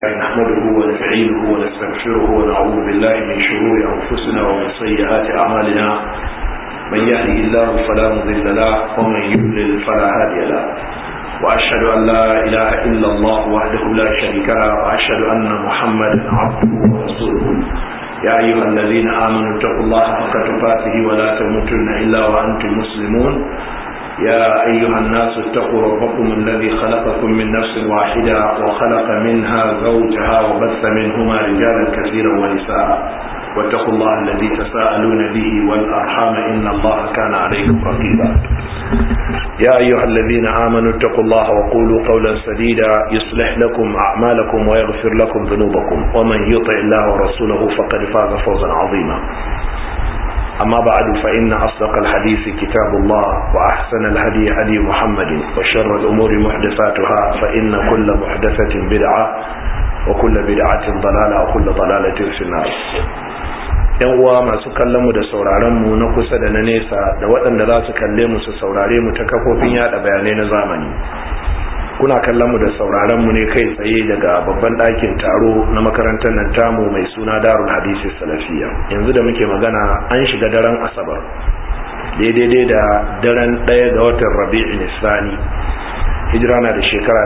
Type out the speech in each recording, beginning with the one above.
نحمده ونستعينه ونستغفره ونعوذ بالله من شرور أنفسنا ومن سيئات أعمالنا من يهده الله فلا مضل له ومن يضلل فلا هادي له وأشهد أن لا إله إلا الله وحده لا شريك له وأشهد أن محمدا عبده ورسوله يا أيها الذين آمنوا اتقوا الله حق تقاته ولا تموتن إلا وأنتم مسلمون يا أيها الناس اتقوا ربكم الذي خلقكم من نفس واحدة وخلق منها زوجها وبث منهما رجالا كثيرا ونساء واتقوا الله الذي تساءلون به والأرحام إن الله كان عليكم رقيبا يا أيها الذين آمنوا اتقوا الله وقولوا قولا سديدا يصلح لكم أعمالكم ويغفر لكم ذنوبكم ومن يطع الله ورسوله فقد فاز فوزا عظيما أما بعد فإن أصدق الحديث كتاب الله وأحسن الهدي هدي محمد وشر الأمور محدثاتها فإن كل محدثة بدعة وكل بدعة ضلالة وكل ضلالة في النار yan uwa masu kallon mu da sauraron mu na kusa da na nesa da waɗanda za su kalle mu su saurare mu ta kafofin yada bayanai na zamani kuna kallon mu da sauraron mu ne kai tsaye daga babban ɗakin taro na makarantar nan tamu mai suna darul hadisi salafiya yanzu da muke magana an shiga daren asabar daidai da daren ɗaya ga watan rabi'in isani hijira na da shekara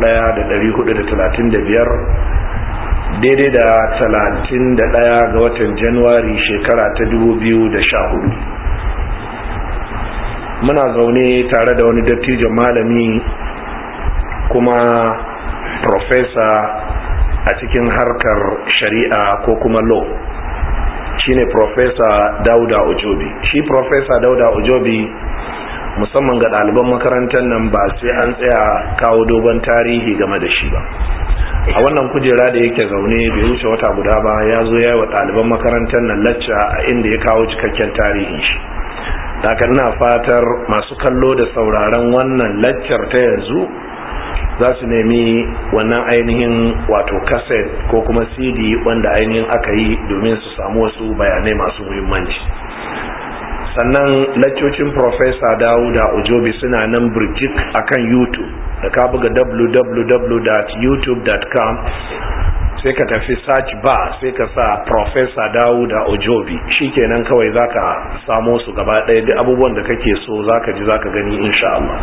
1435 daidai da 31 ga watan januwari shekara ta 2014 muna zaune tare da wani dattijon malami kuma profesa a cikin harkar shari'a ko kuma law shine profesa dauda ojobi shi profesa dauda ojobi musamman ga ɗaliban makarantar nan ba sai an tsaya kawo dogon tarihi game da shi ba a wannan kujera da yake zaune bai wuce wata guda ba ya zo ya yi wa ɗaliban makarantar nan lacca a inda ya kawo cikakken tarihin shi daga ina fatar masu kallo da sauraron wannan laccar ta yanzu za su nemi wannan ainihin wato kaset ko kuma cd wanda ainihin aka yi domin su samu wasu bayanai masu muhimmanci sannan laccocin professor dawuda ojobi suna nan birjik akan youtube da ka buga www.youtube.com sai ka tafi search bar sai ka sa professor dawuda ojobi shikenan kawai zaka samo su gaba ɗaya duk abubuwan da kake so zaka ji zaka gani insha Allah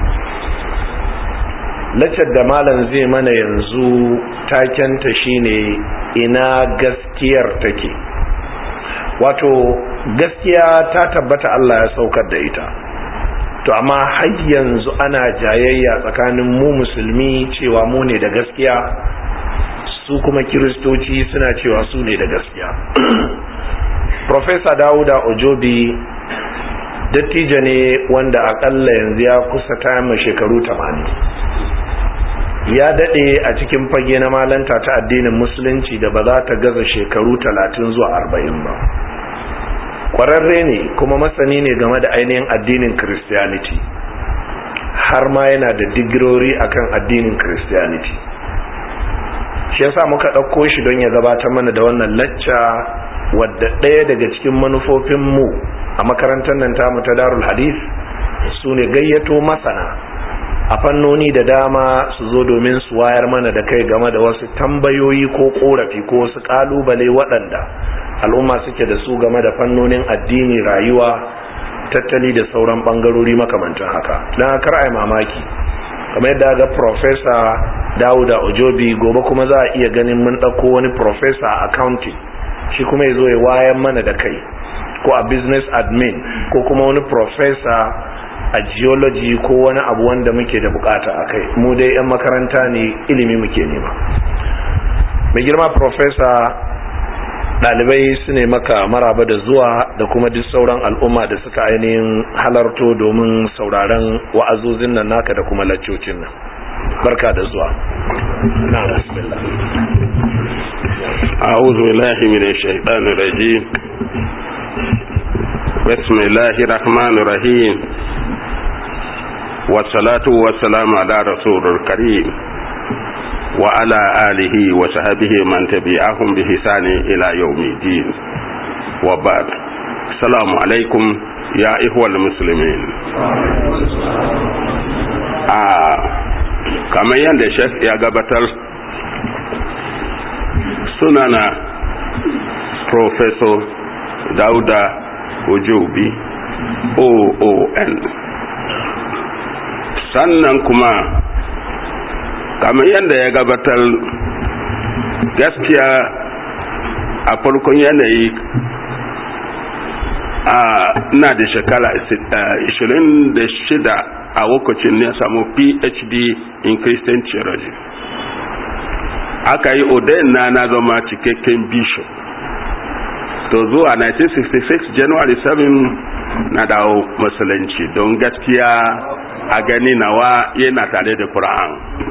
laccar da malam zai mana yanzu takenta shine ina gaskiyar take wato gaskiya ta tabbata Allah ya saukar da ita to amma har yanzu ana jayayya tsakanin mu musulmi cewa mu ne da gaskiya su kuma kiristoci suna cewa su ne da gaskiya Profesa Dawuda Ojobi dattijo ne wanda akalla yanzu ya kusa ta shekaru 80 ya dade a cikin fage na malanta ta addinin musulunci da ba za ta gaza shekaru talatin zuwa arba'in ba kwararre ne kuma masani ne game da ainihin addinin christianity har ma yana da digirori akan addinin christianity shi yasa muka ɗauko shi don ya gabatar mana da wannan lacca wadda ɗaya daga cikin manufofinmu a makarantar nan tamu ta darul hadith su ne gayyato masana a fannoni da dama su zo domin su wayar mana da kai game da wasu tambayoyi ko korafi ko wasu kalubale waɗanda al'umma suke da su game da fannonin addini rayuwa tattali da sauran ɓangarori makamantan haka don kar a mamaki kamar yadda ga profesa dawuda ojobi gobe kuma za a iya ganin mun ɗauko wani profesa a accounting shi kuma ya zo ya wayan mana da kai ko a business admin ko kuma wani profesa a geology ko wani abu wanda muke da bukata a kai mu dai 'yan makaranta ne ilimi muke nema mai girma profesa ɗalibai su ne maka maraba da zuwa da kuma duk sauran al'umma da suka ainihin halarto domin sauraron wa'azozin nan naka da kuma laccocin nan barka da zuwa na bismillah أعوذ بالله من الشيطان الرجيم بسم الله الرحمن الرحيم والصلاة والسلام على رسول الكريم وعلى آله وصحبه من تبعهم بحسان إلى يوم الدين وبعد السلام عليكم يا إخوة المسلمين آه كما يند شيخ يا gabatar sunana professor dauda ojobi oon sannan kuma kamar yadda ya gabatar gaskiya a farkon yanayi a na da shekara 26 a lokacin ne samu phd in christian theology aka yi odayin na na zama cikakken bishop to zuwa 1966 january 7 na dawo musulunci don gaskiya a gani nawa yana tare da Qur'an.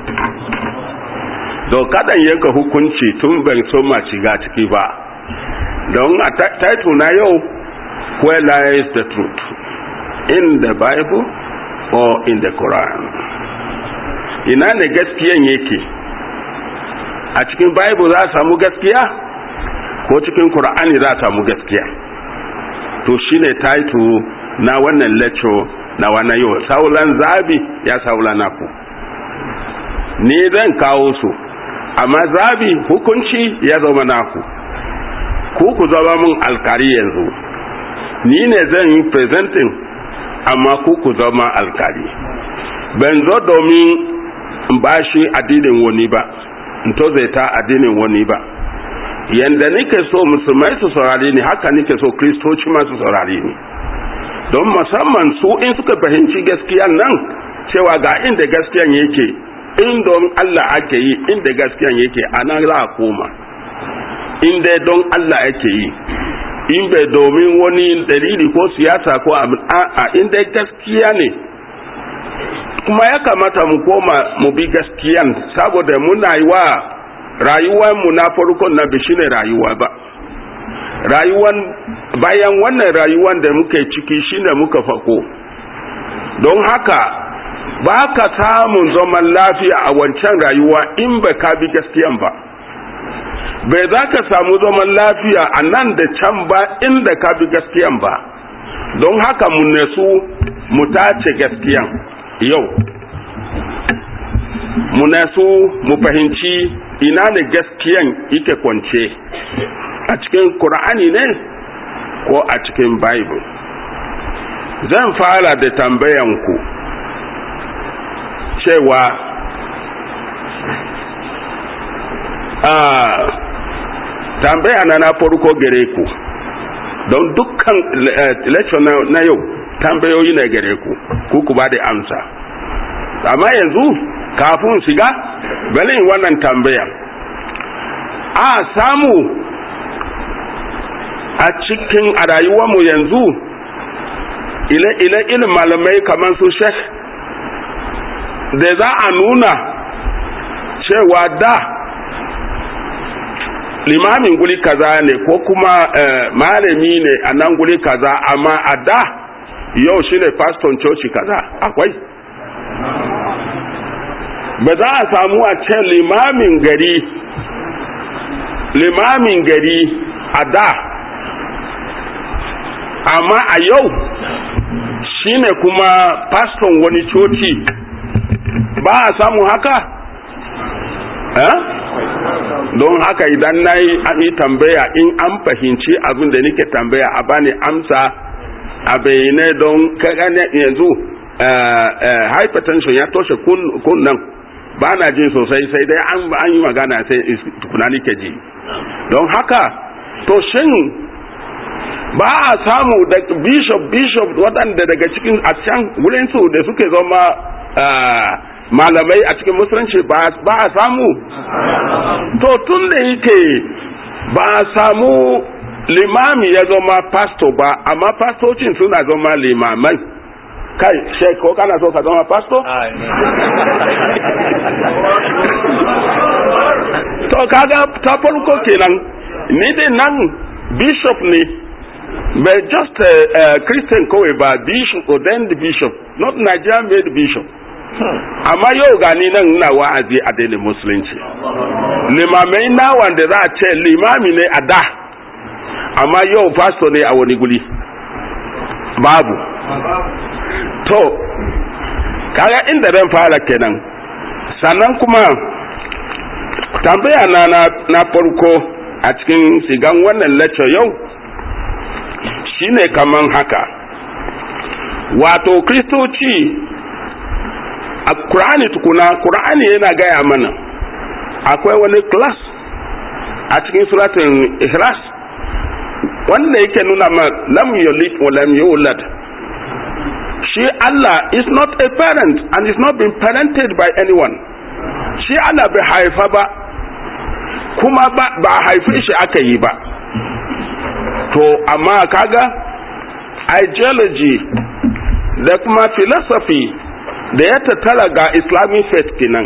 do kadan yanka hukunci tun ban so ma shiga ciki ba don a title na yau where lies the truth in the bible or in the Quran ina ne gaskiyan yake a cikin bible za a samu gaskiya ko cikin Qur'ani za a samu gaskiya to shine title na wannan lecture na wannan yau saulan zabi ya saula naku ni zan kawo su amma zabi hukunci ya zama naku ku ku zama mun alkari yanzu ni ne zan yi presenting amma ku ku zama alkali ban zo domin in bashi addinin wani ba in tozaita addinin wani ba yanda nike so musulmai su saurari ni haka nike so kristoci ma su saurari ni don musamman su in suka fahimci gaskiyan nan cewa ga inda gaskiyan yake in don Allah ake yi inda gaskiyan yake ana za a koma in dai don Allah ake yi in bai domin wani dalili ko siyasa ko a inda gaskiya ne kuma ya kamata mu koma mu bi gaskiyan saboda muna yi wa rayuwanmu na farkon na bishi ne rayuwa ba rayuwan bayan wannan rayuwan da muke ciki shine muka fako don haka ba ka samun zaman lafiya a wancan rayuwa in ba ka bi gaskiyan ba bai za ka samu zaman lafiya a nan da can ba inda ka bi gaskiyan ba don haka mu nasu mu tace gaskiyan yau mu nasu mu fahimci ina ne gaskiyan yake kwance a cikin Kur'ani ne ko a cikin Bible zan fara da tambayanku cewa a tambaya na na farko gare ku don dukkan lecture na yau tambayoyi na gare ku ku ku ba da amsa amma yanzu kafin shiga bane wannan tambayan a samu a cikin a rayuwarmu yanzu ile-ile ilin malamai kamar su shek da za a nuna cewa da limamin guli kaza ne ko kuma malami ne a nan guli kaza amma a da yau shi ne faston coci kaza akwai ba za a samu a ce limamin gari limamin gari a da amma a yau shine kuma faston wani coci ba a samu haka eh? don haka idan na yi tambaya in an fahimci abin da nake tambaya a bani amsa a bayyane don kagane yanzu hypertension ya toshe kunnan ba na jin sosai sai dai an yi magana sai tukuna nake ji don haka to shin ba a samu da bishop bishop waɗanda daga cikin a can wurin su da suke zama malamai a cikin musulunci ba a samu to tun da yake ba a samu limami ya zama pasto ba amma pastocin suna zama limamai kai shek ko kana so ka zama pasto to kaga ta farko kenan ni dai nan bishop ne but just a, a Christian kawai ba bishop ordained bishop not Nigerian made bishop amma yau gani nan ina wa'azi a daidai musulunci limamai na wanda za a ce limami ne a da amma yau pastor ne a wani guri babu to kaga inda zan fara kenan sannan kuma tambaya na na farko a cikin sigan wannan lecture yau shine kaman haka wato kristoci a Kur'ani tukuna Kur'ani yana gaya mana akwai wani class a cikin suratun ihlas wanda yake nuna ma lam yulid wa lam yulad shi Allah is not a parent and is not been parented by anyone shi Allah bai haifa ba kuma ba ba haife shi aka yi ba to amma kaga ideology da kuma philosophy da ya tattara ga islamic faith kenan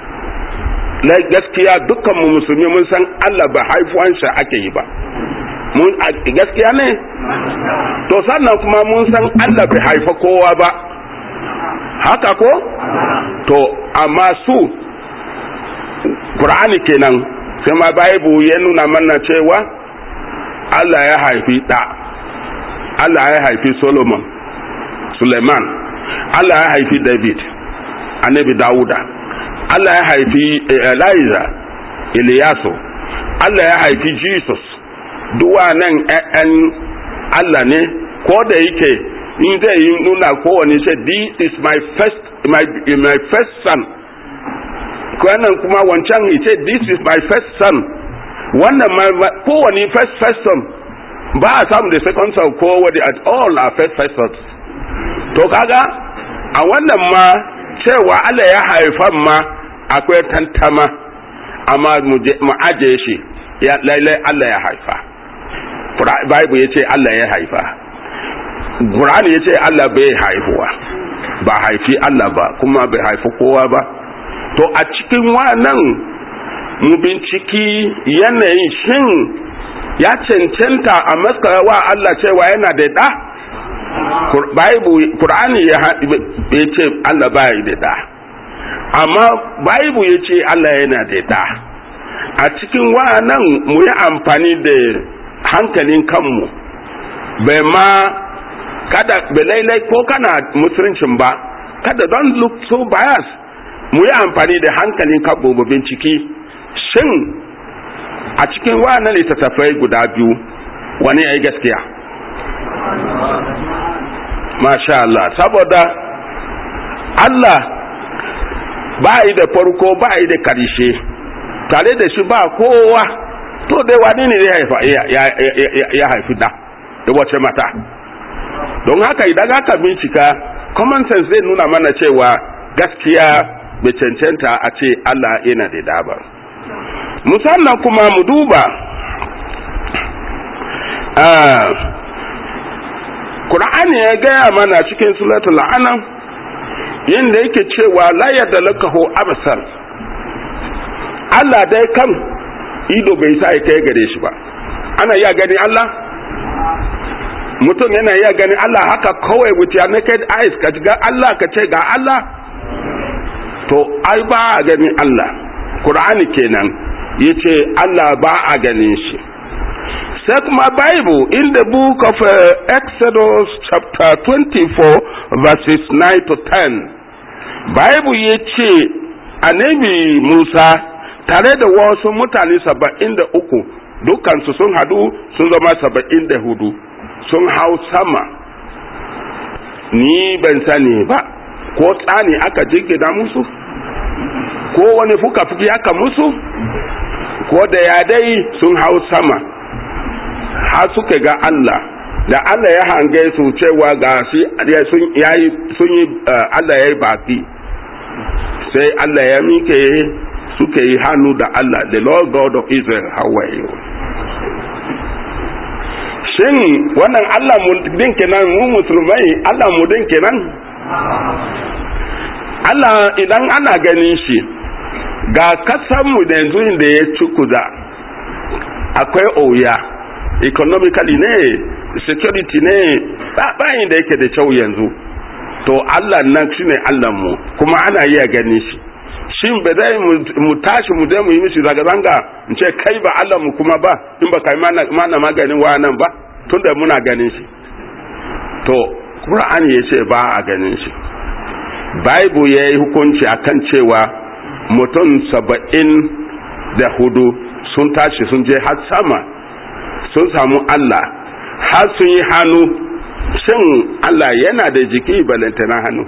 na gaskiya dukkan mu musulmi mun san Allah ba haifuwansa ake yi ba mun gaskiya ne to sannan kuma mun san Allah bai haifa kowa ba haka ko to amma su Qur'ani kenan sai ma Bible ya nuna mana cewa Allah ya haifi da Allah ya haifi Solomon Suleiman Allah ya haifi David annabi Dawuda Allah ya haifi Eliza Iliyasu Allah ya haifi Jesus duwa nan ‘ya'yan Allah ne ko da yake in zai yi nuna kowane ce this is my first my, my first son kwanan kuma wancan ya ce this is my first son wannan kowane first first son ba a samu da second son ko wadi at all a first first son to kaga a wannan ma cewa Allah ya haifan ma akwai tantama amma mu aje shi ya lailai Allah ya haifa Bible ya ce Allah ya haifa Qur'ani ya ce Allah bai haifuwa ba haifi Allah ba kuma bai haifi kowa ba to a cikin wannan mu binciki yanayin shin ya cancanta a wa Allah cewa yana da da Qur'ani ya ce Allah bai da da amma Bible ya ce Allah yana da da a cikin wannan mu yi amfani da hankalin kanmu bai ma kada belailai ko kana musuluncin ba kada don look so bias mu yi amfani da hankalin kanmu mu binciki shin a cikin wannan littattafai guda biyu wani ya yi gaskiya masha Allah saboda Allah ba yi da farko ba yi da karshe tare da shi ba kowa to dai wani ne ya haifi da da wace mata don haka idan aka bincika common sense zai nuna mana cewa gaskiya bai cancanta a ce Allah yana da daba musamman kuma mu duba Qur'ani ya gaya mana cikin suratul anam yadda yake cewa la yadda lakahu absar Allah dai kan ido bai sa ya kai gare shi ba ana iya gani Allah mutum yana iya gani Allah haka kawai with your naked eyes ka ga Allah ka ce ga Allah to ai ba a gani Allah Qur'ani kenan yace Allah ba a ganin shi sai kuma Bible in the book of uh, Exodus chapter 24 verses 9 to 10 Bible yace annabi Musa tare da wasu mutane saba'in da uku dukansu sun hadu sun zama saba'in da hudu sun hau sama ni ban sani ba ko tsani aka jirgina musu ko wani fuka-fuki aka musu ko da ya dai sun hau sama har suka ga Allah da Allah ya hange su cewa ga shi sun yi Allah ya yi baki sai Allah ya mike suka yi hannu da Allah the Lord God of Israel how are you shin wannan Allah mu din kenan mu musulmai Allah mu din kenan Allah idan ana ganin shi ga kasan mu da yanzu da ya cukuda akwai oya economically ne security ne bayan da yake da kyau yanzu to Allah nan shine Allah mu kuma ana iya ganin shi shin ba zai mu tashi mu je mu yi mishi zanga-zanga in ce kai ba Allah mu kuma ba in ba kai mana maganin nan ba tunda muna ganin shi to Qur'ani ya ce ba a ganin shi Bible ya yi hukunci akan cewa mutum saba'in da hudu sun tashi sun je har sama sun samu Allah har sun yi hannu shin Allah yana da jiki balantana hannu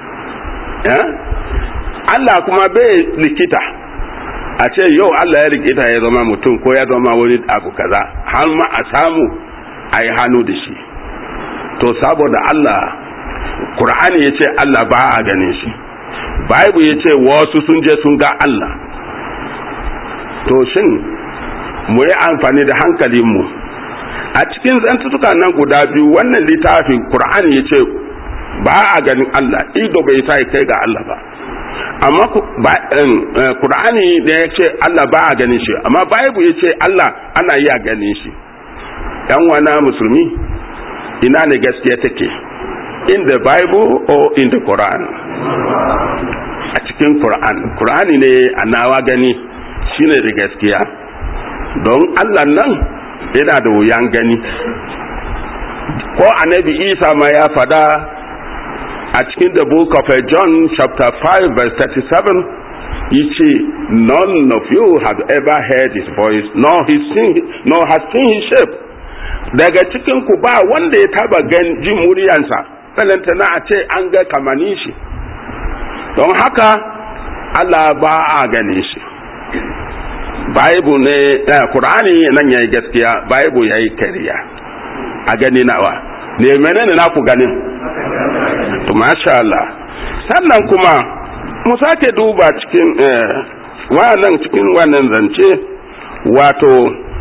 Allah kuma bai likita a ce yau Allah ya likita ya zama mutum ko ya zama wani abu kaza har ma a samu a yi hannu da shi to saboda Allah Kur'ani ya ce Allah ba a ganin shi Bible ya ce wasu sun je sun ga Allah to shin mu yi amfani da hankalinmu a cikin zantutuka nan guda biyu wannan littafin Kur'ani ya ce ba a ganin Allah ido bai sa kai ga Allah ba amma Kur'ani da ya ce Allah ba a ganin shi amma Bible ya ce Allah ana iya ganin shi yan wana musulmi ina ne gaskiya take in the bible or in the quran a cikin quran qur'ani ne a nawa gani shine da gaskiya don allah nan yana da wuyan gani ko annabi isa ma ya fada a cikin the book of john chapter 5 verse 37 yace none of you have ever heard his voice nor, his seen, nor has seen his shape daga cikin ku ba wanda ya taba gan jin muryansa na a ce an ga kamanin shi don haka Allah ba a gane shi Bible ne eh, Qur'ani nan yayi gaskiya Bible yayi kariya a gani nawa ne menene na ku ganin to masha Allah sannan kuma mu sake duba cikin eh, wannan cikin wannan zance wato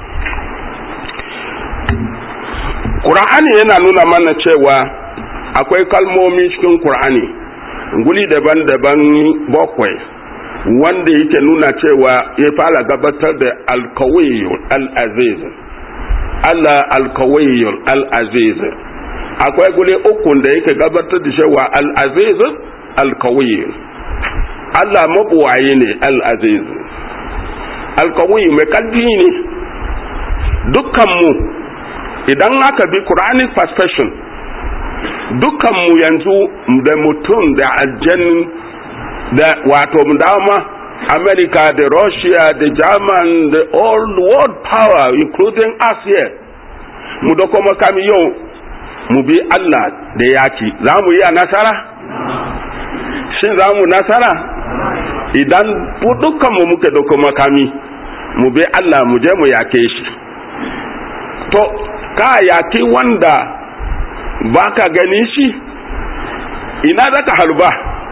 Qur'ani yana nuna mana cewa akwai kalmomi cikin Qur'ani guli daban-daban bakwai wanda yake nuna cewa ya fara gabatar da alkawiyyul al-aziz Allah alkawiyyul al-aziz akwai guli uku da yake gabatar da cewa al-aziz alkawiyyul Allah mabuwaye ne al-aziz alkawiyyi mai kalbi ne dukkanmu idan aka bi Quranic perspective dukkanmu yanzu da mutum da aljannin da wato dama America da Russia da German da all world power including us here mu da kuma kami yau mu bi Allah da yaki za mu yi a nasara shin za mu nasara idan dukkanmu muke da kuma kami mu bi Allah mu je mu yake shi to ka yaki wanda ba ka gani shi ina za ka halba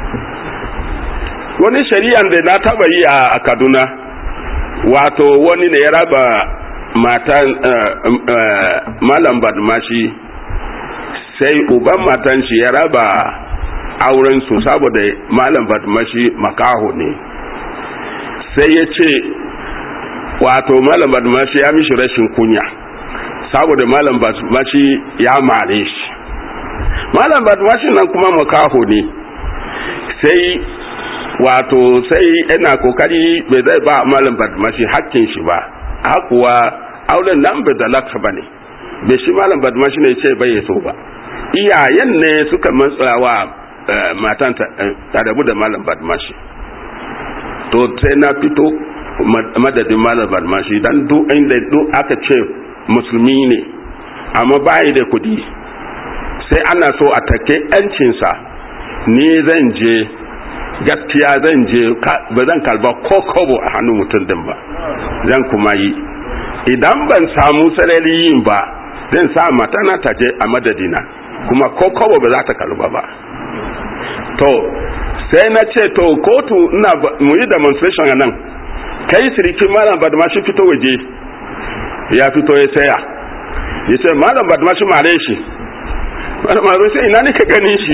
wani shari'an da na taba yi a kaduna wato wani ne ya raba matan uh, uh, malam badmashi sai uban matan shi ya raba auren su saboda malam badmashi makaho ne sai ya ce wato malam badmashi ya mishi rashin kunya saboda malam badmashi ya mare shi malam badmashi nan kuma makaho ne sai wato sai yana kokari bai zai ba malam badmashi hakkin shi ba hakuwa auren nan bai da laksa ba ne bai shi malam badmashi ne ce bai so ba iyayen ne suka matsawa matan ta rabu da malam badmashi to sai na fito madadin malam badmashi dan duk inda duk aka ce musulmi ne amma bayi da kudi sai ana so a take yancinsa ni zan je gaskiya zan je ba zan kalba ko kobo a hannun mutum din ba zan kuma yi idan ban samu sarari yin ba zan sa matana ta je a madadina kuma ko kobo ba za ta kalba ba to sai na ce to kotu ina mu yi demonstration a nan kai sirikin malam badmashi fito waje ya fito ya saya ya ce malam badmashi mare shi malam badmashi ina ne ka gani shi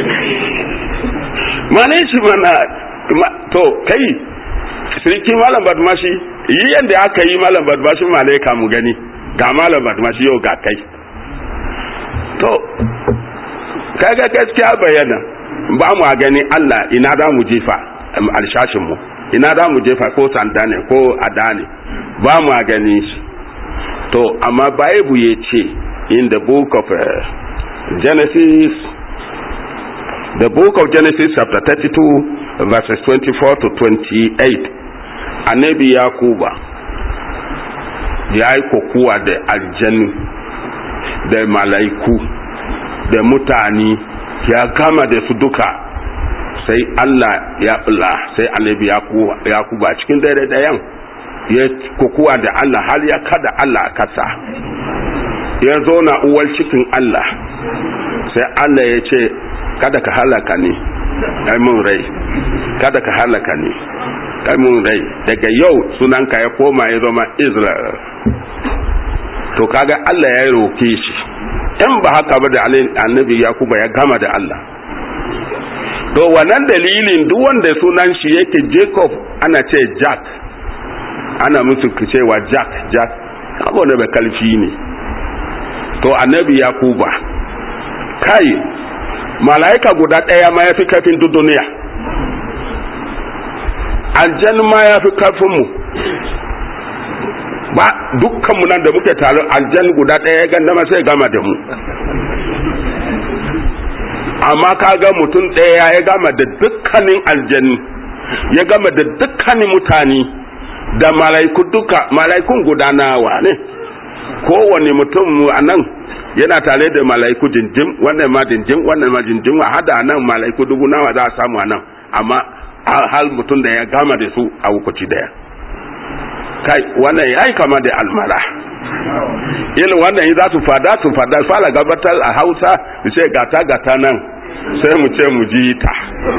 mane shi mana to kai sirki malam badmashi yi yadda aka yi malam badmashi malaika mu gani ga malam badmashi yau ga kai to kaga gaskiya bayyana ba mu a gani Allah ina da mu jefa alshashin mu ina da mu jefa ko sanda ne ko ada ne ba mu a gani shi to amma bible ya ce in the book of uh, Genesis the book of Genesis chapter 32 verses 24 to 28 annabi yakuba ya yi kokuwa da aljanu da malaiku da mutane ya gama da su duka sai Allah ya bula sai annabi ya kuba cikin dare dayan ya kokuwa da Allah har ya kada Allah a kasa ya zo na uwar cikin Allah sai Allah ya ce kada ka halaka ne mun rai kada ka halaka ne mun rai daga yau sunanka ya koma ya zama Israel to kaga Allah ya roke shi in ba haka ba da annabi Yakuba ya gama da Allah to wannan dalilin duk wanda sunan shi yake Jacob ana ce Jack ana musu cewa Jack Jack abu da bai kalfi ne to annabi Yakuba kai malaika guda ɗaya ma ya fi kafin duk duniya aljan ma ya fi kafin mu ba dukkanmu nan da muke tare aljan guda ɗaya ya ganda ma sai gama da mu amma ka ga mutum ɗaya ya gama da dukkanin aljani ya gama da dukkanin mutane da malaiku duka malaikun gudanawa ne kowane mutum a nan yana tare da malaiku jinjim wannan ma jinjim wannan ma jinjim a hada nan malaiku dubu nawa za a samu a nan amma hal mutum da ya gama da su a wukuci daya kai wannan ya yi kama da almara ilin wannan yi za su fada su fada fara gabatar a hausa su ce gata gata nan sai mu ce mu ji ta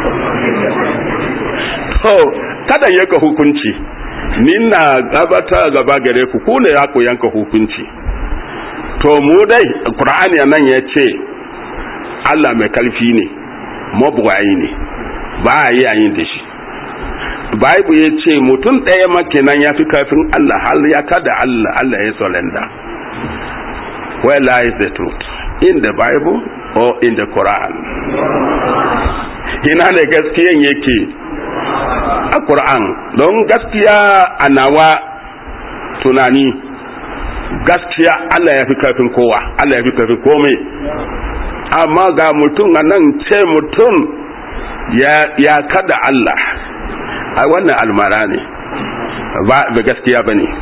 to kada yanka hukunci ni na gabatar gaba gare ku ku ne ya ku yanka hukunci to mu dai qur'ani nan ya ce Allah mai kalfi ne mabuwayi ne ba a yi yayin da shi Bible ya ce mutum ɗaya makinan ya fi kafin Allah har ya kada Allah Allah ya surrender where lies the truth in the Bible or in the Quran ina ne gaskiyan yake a Quran don gaskiya a nawa tunani gaskiya Allah ya fi kafin kowa Allah ya fi kafin komai amma ga mutum a nan ce mutum ya kada Allah a wannan almara ne ba gaskiya ba ne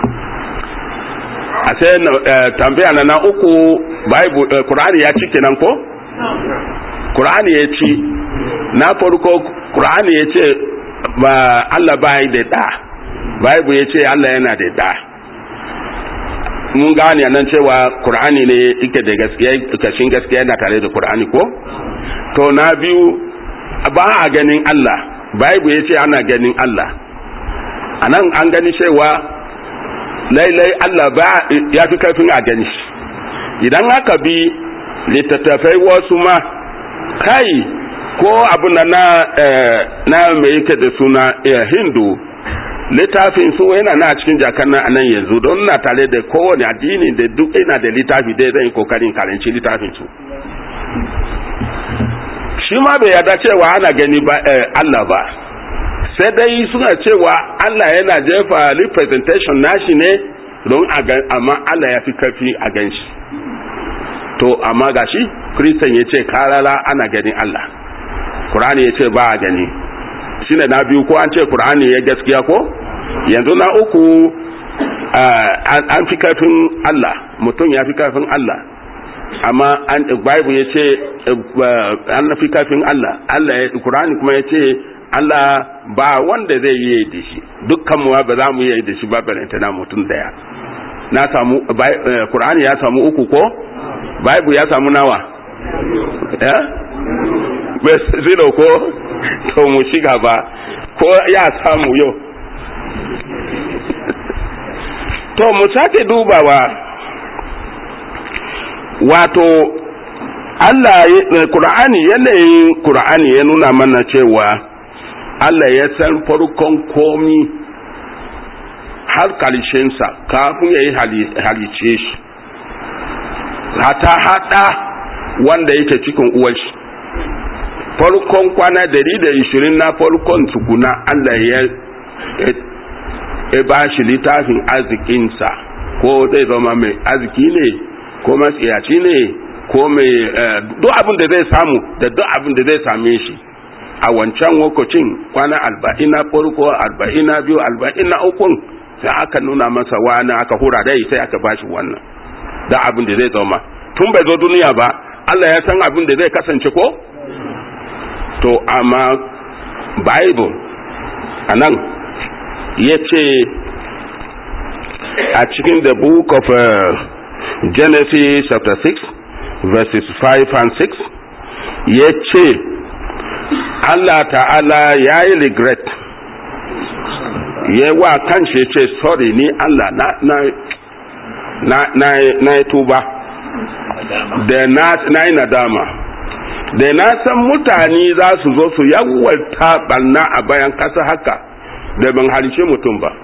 a sai tambaya na na uku Kur'ani ya ci kenan ko? Kur'ani ya ci na farko Kur'ani ya ce ba Allah ba da da Bible ya ce Allah yana da da mun gane nan cewa Kur'ani ne ike da gaskiya kashin gaskiya yana tare da Kur'ani ko? to na biyu ba a ganin Allah Bible ya ce ana ganin Allah a nan an gani cewa lailai Allah ba ya fi karfin a gani idan aka bi littattafai wasu ma kai ko abu na na mai yake da suna hindu littafin su yana na cikin jakan nan anan yanzu don na tare da kowane addini da duk ina da littafi dai zan yi kokarin karanci littafin su shi ma bai yarda cewa ana gani ba Allah ba sai dai suna cewa Allah yana jefa representation nashi ne don amma Allah ya fi kafi a ganshi to amma gashi kristan ya ce karara ana ganin Allah Qur'ani ya ce ba a gani shine na biyu ko an ce Qur'ani ya gaskiya ko yanzu na uku an fi kafin Allah mutum ya fi kafin Allah amma an bible ya ce an fi kafin Allah Allah ya Qur'ani kuma ya ce Allah ba wanda zai yi da shi dukkan mu ba za mu yi da shi ba balanta na mutum daya na samu Qur'ani ya samu uku ko bible ya samu nawa eh zero ko to mu shiga ba ko ya samu yau to mu sake dubawa wato Allah Qur'ani yanayin Qur'ani ya nuna mana cewa Allah ya san farkon komi har karshensa kafin ya yi halice shi hata hada wanda yake cikin uwashi farkon kwana dari da ishirin na farkon tukuna Allah ya ya ba shi littafin arzikinsa ko zai zama mai arziki ne ko matsiyaci ne ko mai duk abin da zai samu da duk abin da zai same shi a wancan lokacin kwana arba'in na farko arba'in na biyu arba'in na ukun sai aka nuna masa wani aka hura dai sai aka bashi wannan da abin da zai zama tun bai zo duniya ba Allah ya san abin da zai kasance ko to amma bible anan ya ce a cikin the book of uh, genesis chapter 6 verses 5 and 6 ya ce Allah ta'ala ya yi regret ya wa kan shi ce sorry ni Allah na na na na na tuba da na na yi nadama da na san mutane za su zo su yawalta banna a bayan kasa haka da ban halice mutum ba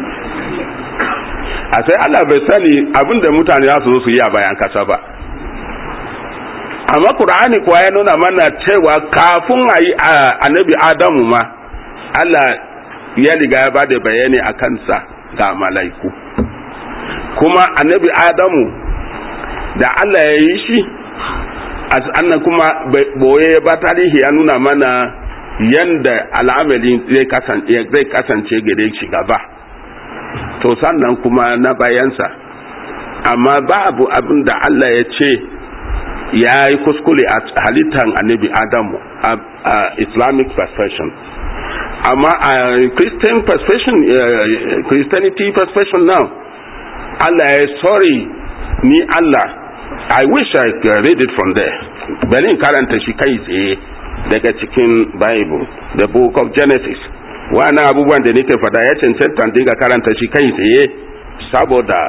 a sai Allah bai sani abinda mutane za su zo su yi a bayan kasa ba amma Qur'ani kuwa ya nuna mana cewa kafin a yi annabi Adamu ma Allah ya riga ya ba da bayani a kansa ga mala'iku kuma annabi Adamu da Allah ya yi shi annan kuma boye ba tarihi ya nuna mana yanda al'amalin zai kasance gare shi gaba to sannan kuma na bayansa amma babu abin da Allah ya ce ya yi kuskure a halittar annabi adamu a islamic perspective amma a christian perspective christianity perspective now Allah ya sorry ni Allah I wish I could read it from there. Bari in karanta shi kai tsaye daga cikin Bible, the book of Genesis. Wani abubuwan da nake fada ya cancanta dinga karanta shi kai tsaye saboda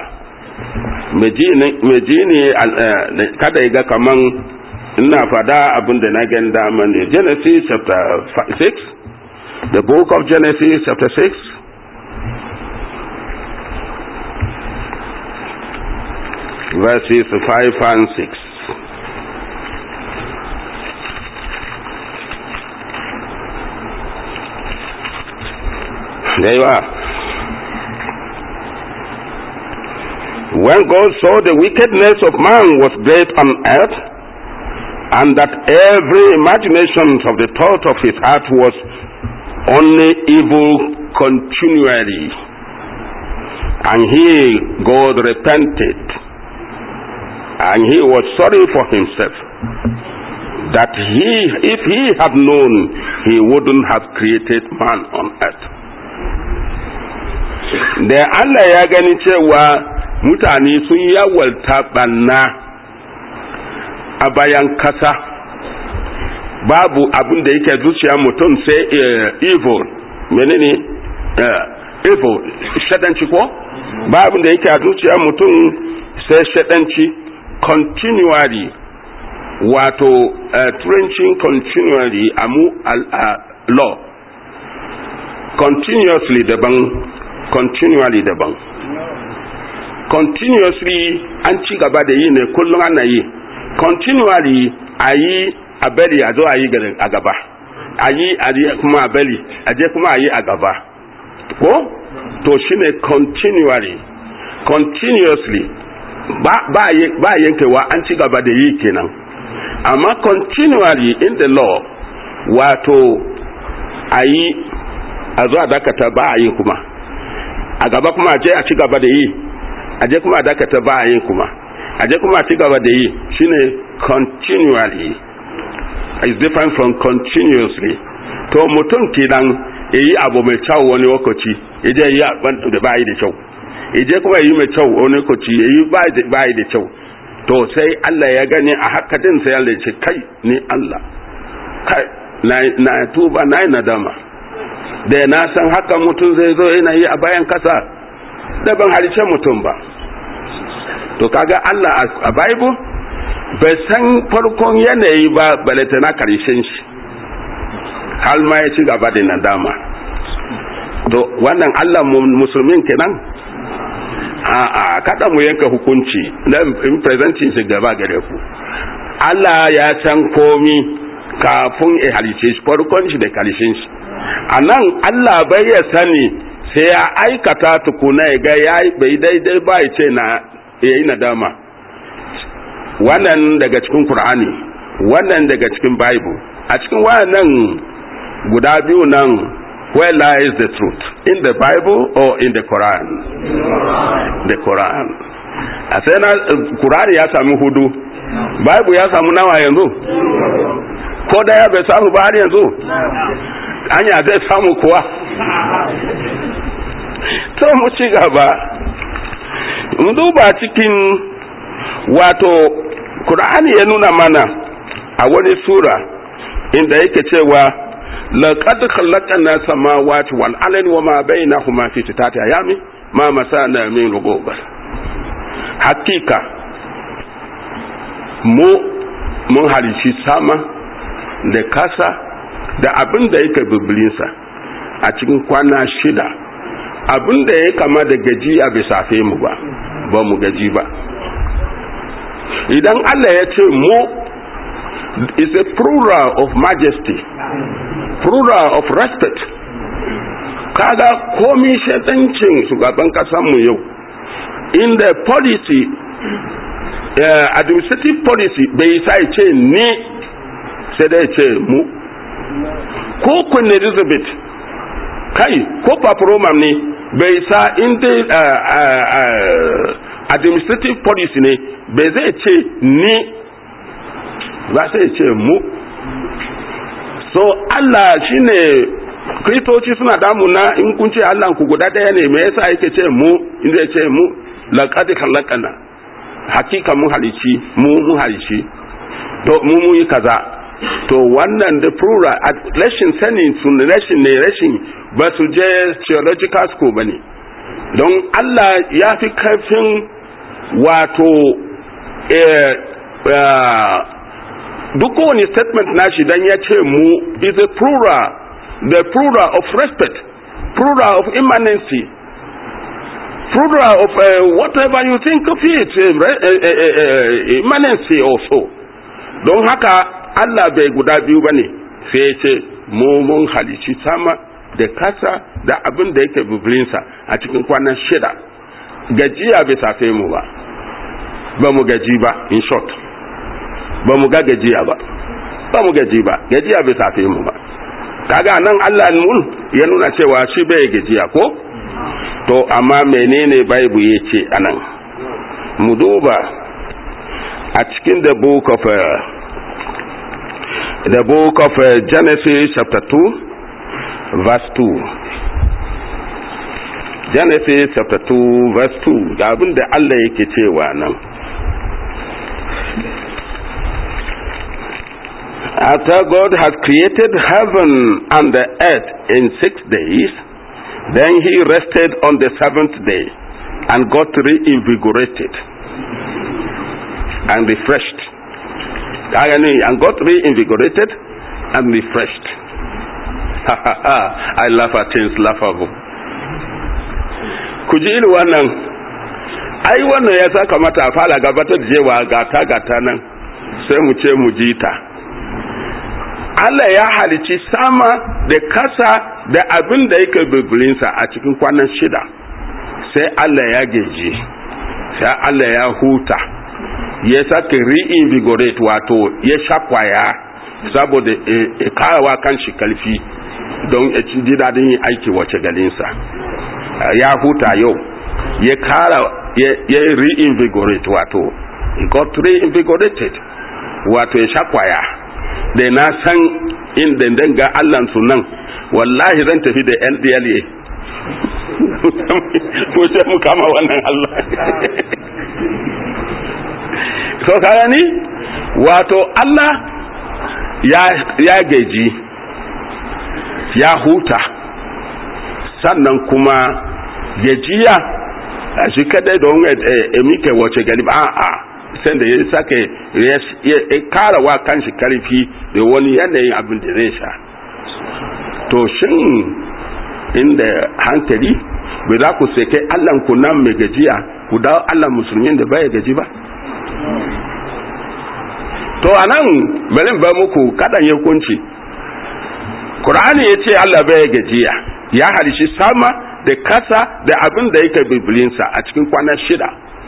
mejini kada ya ga kaman ina fada abin da na gan dama ne. Genesis chapter 6, the book of Genesis chapter 6, verses 5 and 6. There you are. When God saw the wickedness of man was great on earth, and that every imagination of the thought of his heart was only evil continually, and he, God, repented and he was sorry for himself that he if he had known he wouldn't have created man on earth da Allah ya gani cewa mutane sun yawalta banna a bayan kasa babu abin da yake zuciya mutum sai evil menene evil shadanci ko babu da yake a zuciya mutum sai shadanci continually wato uh, trenching continually a mu uh, law continuously daban continually daban continuously an ci gaba da yi ne kullum ana yi continually a yi a bari a zo a yi a gaba a yi a kuma a bari a je kuma a yi a gaba ko to shine continually continuously ba yankewa an ci gaba da yi kenan amma continually in the law wato a yi a zuwa dakata ba a yi kuma a gaba kuma a je a ci gaba da yi a je kuma a dakata ba a yi kuma a je kuma a ci gaba da yi shine continually is different from continuously to mutum kenan yi abu mai kyau wani lokaci ya je yi da ba yi da kyau ije kuma yi mai kyau wani lokaci yi ba yi da kyau to sai Allah ya gani a haka din sai Allah ya ce kai ni Allah kai na tuba na yi nadama da na san haka mutum zai zo yana yi a bayan kasa da ban halice mutum ba to kaga Allah a Bible bai san farkon yanayi ba balata na karshen shi har ma ya ci gaba da nadama to wannan Allah musulmin kenan a'a kada mu yanka hukunci na in presenting shi gaba gare ku Allah ya san komi kafin ya halice shi farkon shi da karshen shi a nan Allah bai ya sani sai ya aikata tukuna ya ga ya bai daidai ba ya ce na ya yi nadama wannan daga cikin Qur'ani wannan daga cikin Bible a cikin wannan guda biyu nan where lies the truth in the bible or in the quran the quran a sai na qur'ani ya sami hudu bible ya samu nawa yanzu ko daya bai samu ba har yanzu anya zai samu kuwa to mu ci gaba mu duba cikin wato Qur'ani ya nuna mana a wani sura inda yake cewa laqad khalaqna samawati wal ardi wa ma bainahuma fi sittati ayami ma masana min lughub hakika mu mun halici sama da kasa da abin da yake biblinsa a cikin kwana shida abin da ya kama da gaji a bisa mu ba ba mu gaji ba idan Allah ya ce mu is a plural of majesty plural of respect kaga komi shaidancin shugaban mu yau in the policy uh, administrative policy bai sa ce ni sai dai ce mu ko queen elizabeth kai ko paparoma ne bai sa inda uh, uh, uh, administrative policy ne bai zai ce ni ba sai ce mu so Allah shine kristoci suna damuna in kun ce Allah ku guda daya ne me yasa yake ce mu inda ya ce mu laqad khalaqana hakika mun halici mu mun halici to mu mu yi kaza to wannan da plural rashin sanin sun rashin ne rashin ba su je theological school bane don Allah ya fi karfin wato duk kowane statement nashi dan ya ce mu is a plural the plural of respect plural of immanency plural of uh, whatever you think of it uh, uh, uh, immanency also don haka Allah bai guda biyu ba ne sai ya ce mu mun halici sama da kasa da abin da yake biblinsa a cikin kwanan shida gajiya bai safe mu ba ba mu gaji ba in short ba mu ga gajiya ba ba mu gaji ba gajiya bai safe mu ba kaga nan Allah mun ya nuna cewa shi bai gajiya ko to amma menene bible ya ce anan mu duba a cikin the book of uh, the book of uh, Genesis chapter 2 verse 2 Genesis chapter 2 verse 2 ga abin da Allah yake cewa nan After God has created heaven and the earth in six days, then he rested on the seventh day and got reinvigorated and refreshed. And got reinvigorated and refreshed. I laugh at things laughable. Ku ji irin wannan, ai wannan ya sa kamata a fara gabatar da jewa gata gata nan sai mu ce mu ji ta. Allah ya halici sama da kasa da abin da yake bibilinsa a cikin kwanan shida sai Allah ya geji sai Allah ya huta ya sake reinvigorate wato ya shakwaya saboda ya karawa kan shi kalfi don ya ci ji daɗin yin aiki wace galinsa ya huta yau ya kara ya reinvigorate wato got reinvigorated wato ya shakwaya da na san inda danga allan su nan wallahi zan tafi da ndla ko sai mu kama wannan allah so kaya ni wato allah ya gaji ya huta sannan kuma gajiya a shi kadai don emike wace gari ba a sai da ya sake ya kara wa kanshi karfi da wani yanayin abin da zai sha to shin inda hankali bai za ku sai kai allan ku nan mai gajiya ku dawo allan musulmin da baya gaji ba to a nan bari ba muku kadan ya kunci Qur'ani ya ce Allah bai gajiya ya halishi sama da kasa da abin da yake bibilinsa a cikin kwanan shida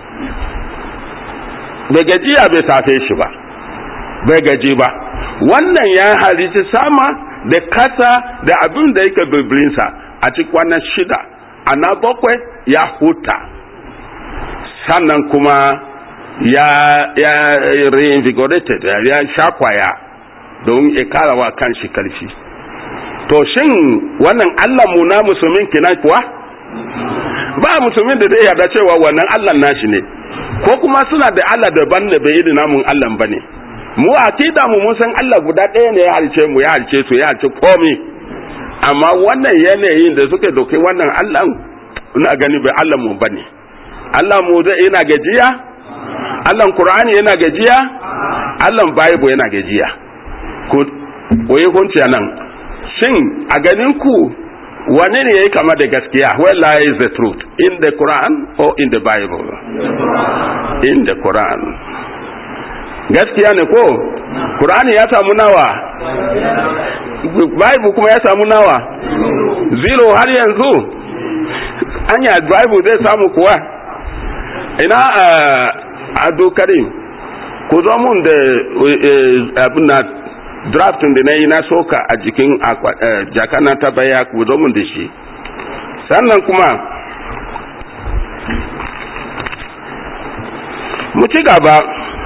bai gajiya bai safe shi ba bai gaji ba wannan ya halici sama da kasa da abin da yake bibirinsa a cikin kwanan shida ana bakwai ya huta sannan kuma ya ya reinvigorated ya shakwaya don ya kara wa kanshi karfi to shin wannan Allah mu na musulmin kenan kuwa ba musulmin da zai yarda cewa wannan Allah nashi ne ko kuma suna da Allah daban da bai irin namun Allah bane mu akida mu mun san Allah guda ɗaya ne ya halice mu ya halice su ya halice komai amma wannan yanayin da suka doke wannan Allah ina gani bai Allah mu bane Allah mu zai yana gajiya Allah Qur'ani yana gajiya Allah Bible yana gajiya ku koyi kunci nan shin a ganin ku wane ne yayi kama da gaskiya where lies the truth in the Quran or in the Bible in the Quran gaskiya ne ko Qur'ani ya samu nawa Bible kuma ya samu nawa zero har yanzu anya Bible zai samu kuwa ina ado karim ku zo mun da abin na draftin da na yi na soka a jikin jakana ta baya ku zo mun da shi sannan kuma mu ci gaba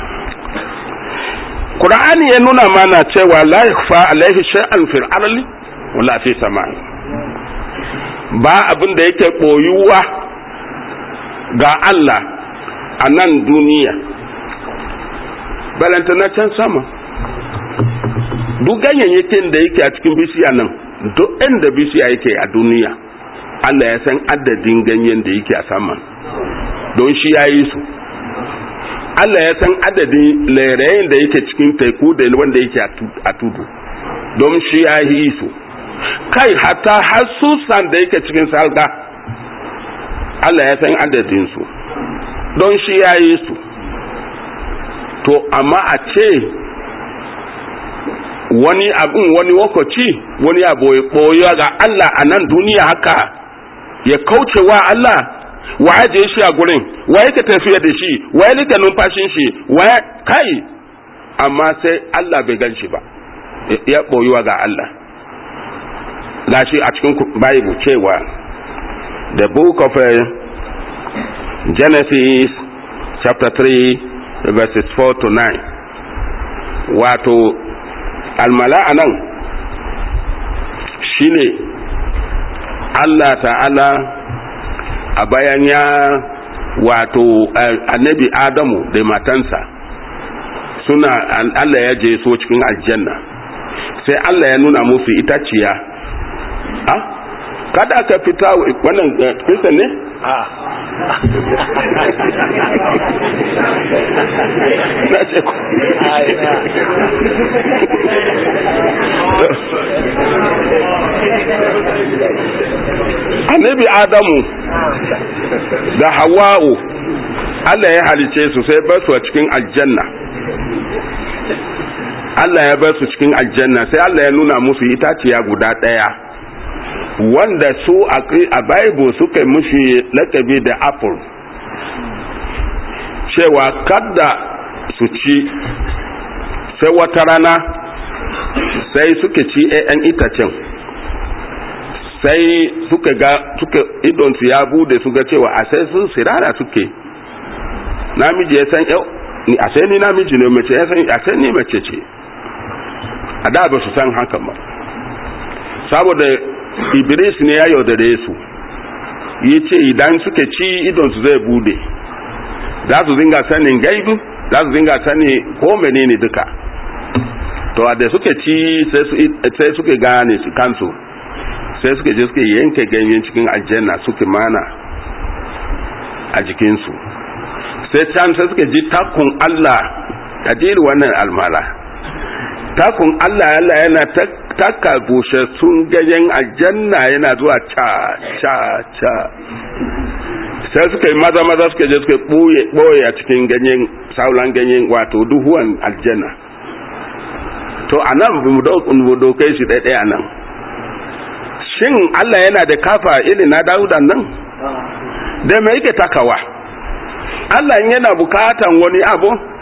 Qur'ani ya nuna mana cewa la yakhfa alaihi shay'an fil ardi wala fi samai ba abin da yake koyuwa ga Allah a nan duniya balanta na can sama duk ganyayyakin da yake a cikin bishiya nan duk inda bishiya yake a duniya Allah ya san adadin ganyen da yake a saman don shi ya yi su Allah ya san adadin lairayin da yake cikin teku da wanda yake a tudu don shi ya yi su kai hata har susan da yake cikin salga Allah ya san adadin su don shi ya yi su to amma a ce wani abin wani lokaci wani abu ya ɓoye ga Allah a nan duniya haka ya kauce wa Allah wa ya je shi a gurin wa yake tafiya da shi wa ya lika numfashin shi wa ya kai amma sai Allah bai gan shi ba ya ɓoyuwa ga Allah gashi a cikin Bible cewa the book of uh, Genesis chapter 3 verses 4 to 9 wato almala a nan shine Allah ta'ala a bayan ya wato annabi Adamu da matansa suna Allah ya je so cikin aljanna sai Allah ya nuna musu itaciya ha kada ka fita wannan kristian ne na ce ku annabi adamu da hawa'u Allah ya halice su sai bar su a cikin aljanna Allah ya bar su cikin aljanna sai Allah ya nuna musu itaciya guda ɗaya wanda su a Bible suka mushi lakabi da apple cewa kada su ci sai wata rana sai suka ci 'ya'yan itacen sai suka ga suka idonsu ya bude su ga cewa a sai sun sirara suke namiji ya san yau ni a sai ni namiji ne mace ya san a sai ni mace ce a da ba su san haka ba saboda iblis ne ya yaudare su yi ce idan suka ci idonsu zai bude za su zinga sanin gaibu za su zinga sani ko menene duka to da suka ci sai suka gane su kansu sai suka je suka yanke ganyen cikin aljanna suka mana a jikinsu sai can sai suka ji takun Allah a jiri wannan almara takun Allah Allah yana taka busassun ganyen aljanna yana zuwa ca ca ca sai suka yi maza maza suka je suka ɓoye a cikin ganyen sauran ganyen wato duhuwan aljanna to a nan mu dokai shi ɗaya nan shin Allah yana da kafa irin na Dawudan nan da me yake takawa Allah yana bukatan wani abu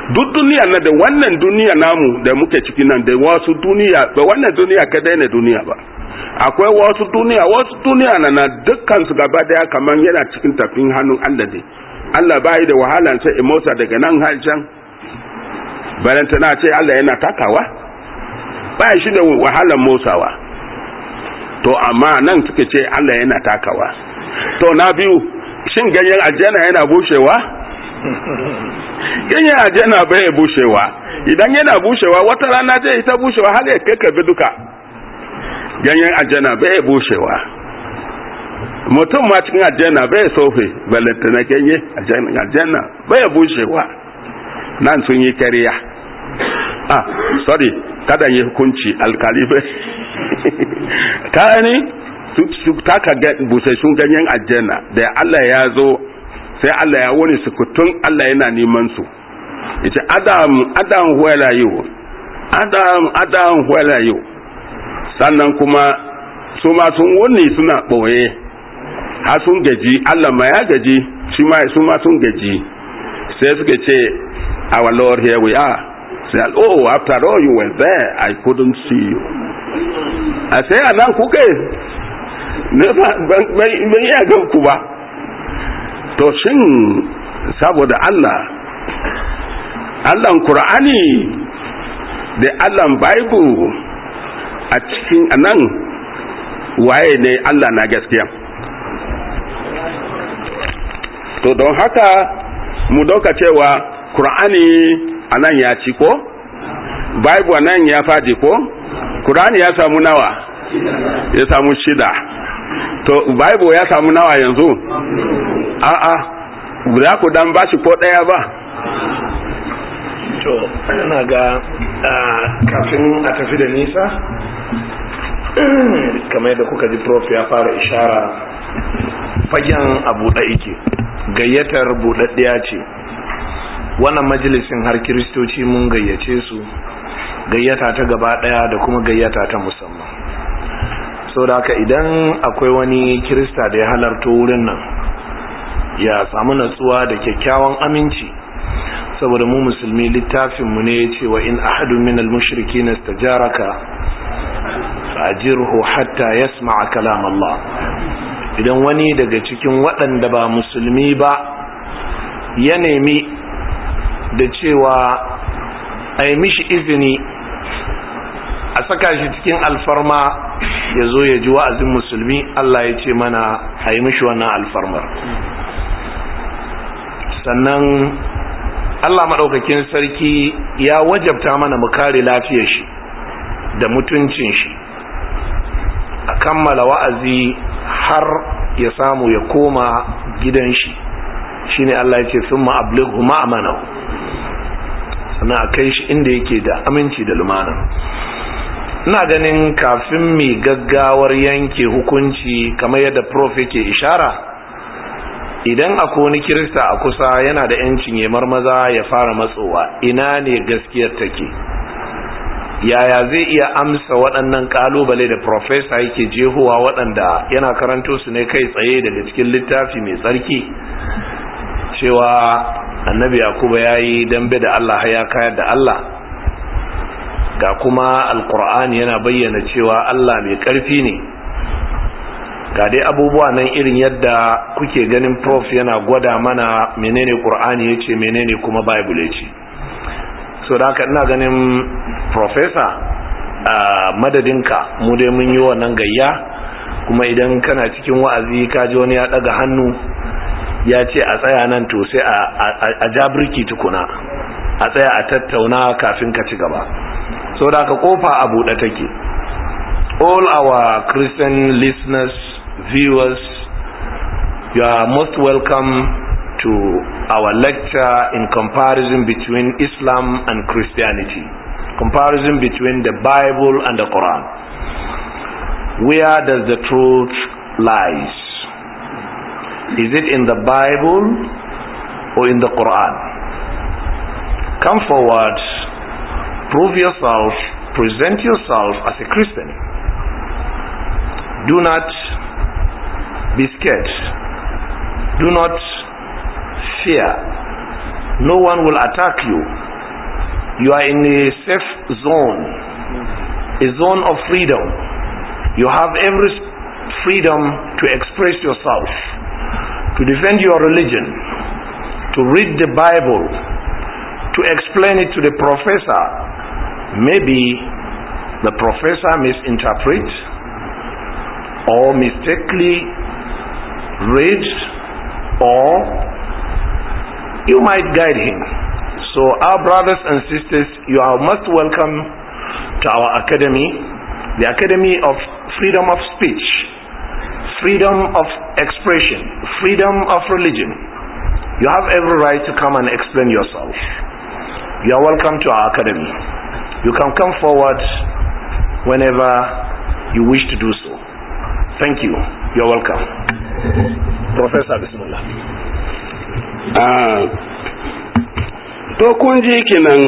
duk duniya na da wannan duniya namu da muke ciki nan da wasu duniya ba wannan duniya kadai ne duniya ba akwai wasu duniya wasu duniya na na dukkan su gaba daya kamar yana cikin tafin hannun Allah ne Allah bai da wahalan sai motsa daga nan har can balanta na ce Allah yana takawa ba shi da wahalan motsawa to amma nan suka ce Allah yana takawa to na biyu shin ganyen aljanna yana bushewa ganyen aljanna bai bushewa idan yana bushewa wata rana zai ta bushewa har ya kakkabe duka ganyen aljanna bai bushewa mutum ma cikin aljanna bai sofe balanta na ganye aljanna bai bushewa nan sun yi kariya ah sorry kada yi hukunci alkali bai ka ne su taka busassun ganyen aljanna da Allah ya zo sai Allah ya wani sukutun Allah yana neman su yace adam adam where are you adam adam where are you sannan kuma su ma sun wuni suna ɓoye har sun gaji Allah ma ya gaji shi ma su ma sun gaji sai suka ce our lord here we are say oh after all you were there i couldn't see you a sai a nan kuke ne ban iya gan ku ba to shin saboda Allah Allahn Kur'ani da Allahn Bible a cikin anan waye ne Allah na gaskiya to don haka mu dauka cewa Kur'ani anan ya ci ko Bible anan ya fadi ko Kur'ani ya samu nawa ya samu shida to Bible ya samu nawa yanzu a'a za ku dan bashi ko daya ba to ina ga kafin a tafi da nisa kamar yadda kuka ji prof ya fara ishara fagen a buɗe ike gayyatar buɗaɗɗiya ce wannan majalisin har kiristoci mun gayyace su gayyata ta gaba ɗaya da kuma gayyata ta musamman so da haka idan akwai wani kirista da ya halarto wurin nan ya samu natsuwa da kyakkyawan aminci saboda mu musulmi littafinmu ne ya ce wa in ahadun min al-mushriki na stajaraka fajirhu hatta yasma'a kalam Allah idan wani daga cikin waɗanda ba musulmi ba ya nemi da cewa a yi mishi izini a saka shi cikin alfarma ya zo ya ji wa'azin musulmi Allah ya ce mana a yi mishi wannan alfarmar sannan Allah maɗaukakin sarki ya wajabta mana mu kare lafiyar shi da mutuncin shi a kammala wa'azi har ya samu ya koma gidan shi shine Allah ya ce sun ma'ablighu ma'amanahu sannan a kai shi inda yake da aminci da lumana ina ganin kafin mai gaggawar yanke hukunci kamar yadda prof yake ishara idan akwai wani kirista a kusa yana da yancin ya marmaza ya fara matsowa ina ne gaskiyar take yaya zai iya amsa waɗannan ƙalubale da profesa yake jehowa waɗanda yana karanto su ne kai tsaye daga cikin littafi mai tsarki cewa annabi yakuba ya yi dambe da allah ya kayar da allah ga kuma alkur'ani yana bayyana cewa allah mai ƙarfi ne ga dai abubuwa nan irin yadda kuke ganin prof yana gwada mana menene qur'ani yace menene kuma bible yace so da haka ina ganin professor a madadinka mu dai mun yi wannan gayya kuma idan kana cikin wa'azi ka ji wani ya daga hannu ya ce a tsaya nan to sai a jabirki tukuna a tsaya a tattauna kafin ka ci gaba so da haka kofa a buɗe take all our christian listeners viewers, you are most welcome to our lecture in comparison between Islam and Christianity, comparison between the Bible and the Quran. Where does the truth lies? Is it in the Bible or in the Quran? Come forward, prove yourself, present yourself as a Christian. Do not be scared. Do not fear. No one will attack you you are in a safe zone, a zone of freedom. You have every freedom to express yourself, to defend your religion, to read the Bible, to explain it to the professor. Maybe the professor misinterpret or mistakenly reads or you might guide him. So our brothers and sisters, you are most welcome to our academy, the Academy of Freedom of Speech, Freedom of Expression, Freedom of Religion. You have every right to come and explain yourself. You are welcome to our academy. You can come forward whenever you wish to do so. Thank you. You're welcome. Professor Bismillah. Ah, to kun ji kenan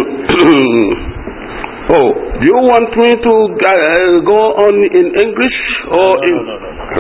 oh do you want me to uh, go on in english or No, in no,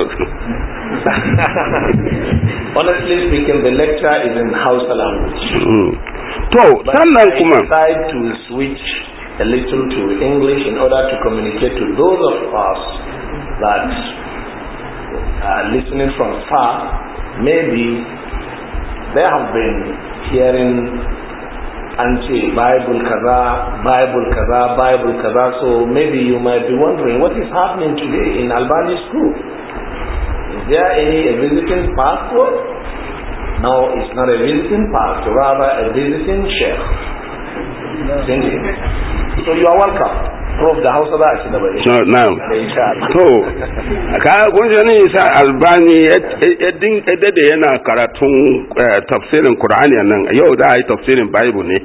Honestly speaking, the lecture is in Hausa language. Mm. to But sannan I kuma decide to switch a little to English in order to communicate to those of us that are listening from far. Maybe they have been hearing anti Bible kaza, Bible kaza, Bible kaza. So maybe you might be wondering what is happening today in Albany school. Is there any a visiting pastor? No, it's not a visiting pastor, rather a visiting chef. Isn't it? So you are welcome. Prof da Hausa za a ci gaba da shi. no now Da insha Allah. to ka kun ji ne sa albani ya din da yana karatun eh, tafsirin qur'ani nan yau da yi tafsirin bible ne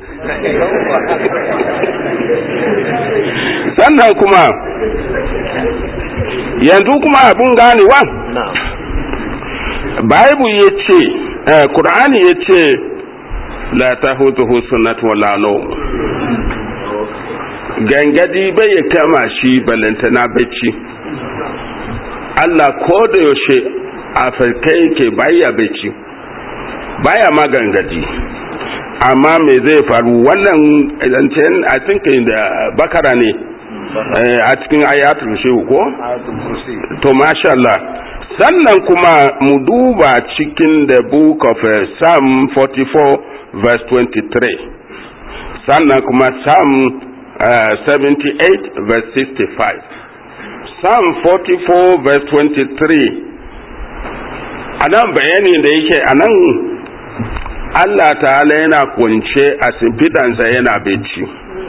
sannan kuma yanzu kuma abun ganewa Na'am. Bible ya ce, Kur'ani ya ce, La ta hutu sunnat wala nawm. Gangadi bai ya kama shi balantana bacci. Allah ko da yaushe a farkai ke baya bacci, baya ma gangadi. Amma me zai faru wannan zancen a cikin da bakara ne eh, a cikin ayatul shehu ko? Ayatul Kursi. to masha Allah sannan kuma mu duba cikin the book of uh, Psalm 44 verse 23 sannan kuma Psalm uh, 78 verse 65 Psalm 44 verse 23 a nan bayani da yake a nan Allah ta'ala yana kunce a simfidansa yana bacci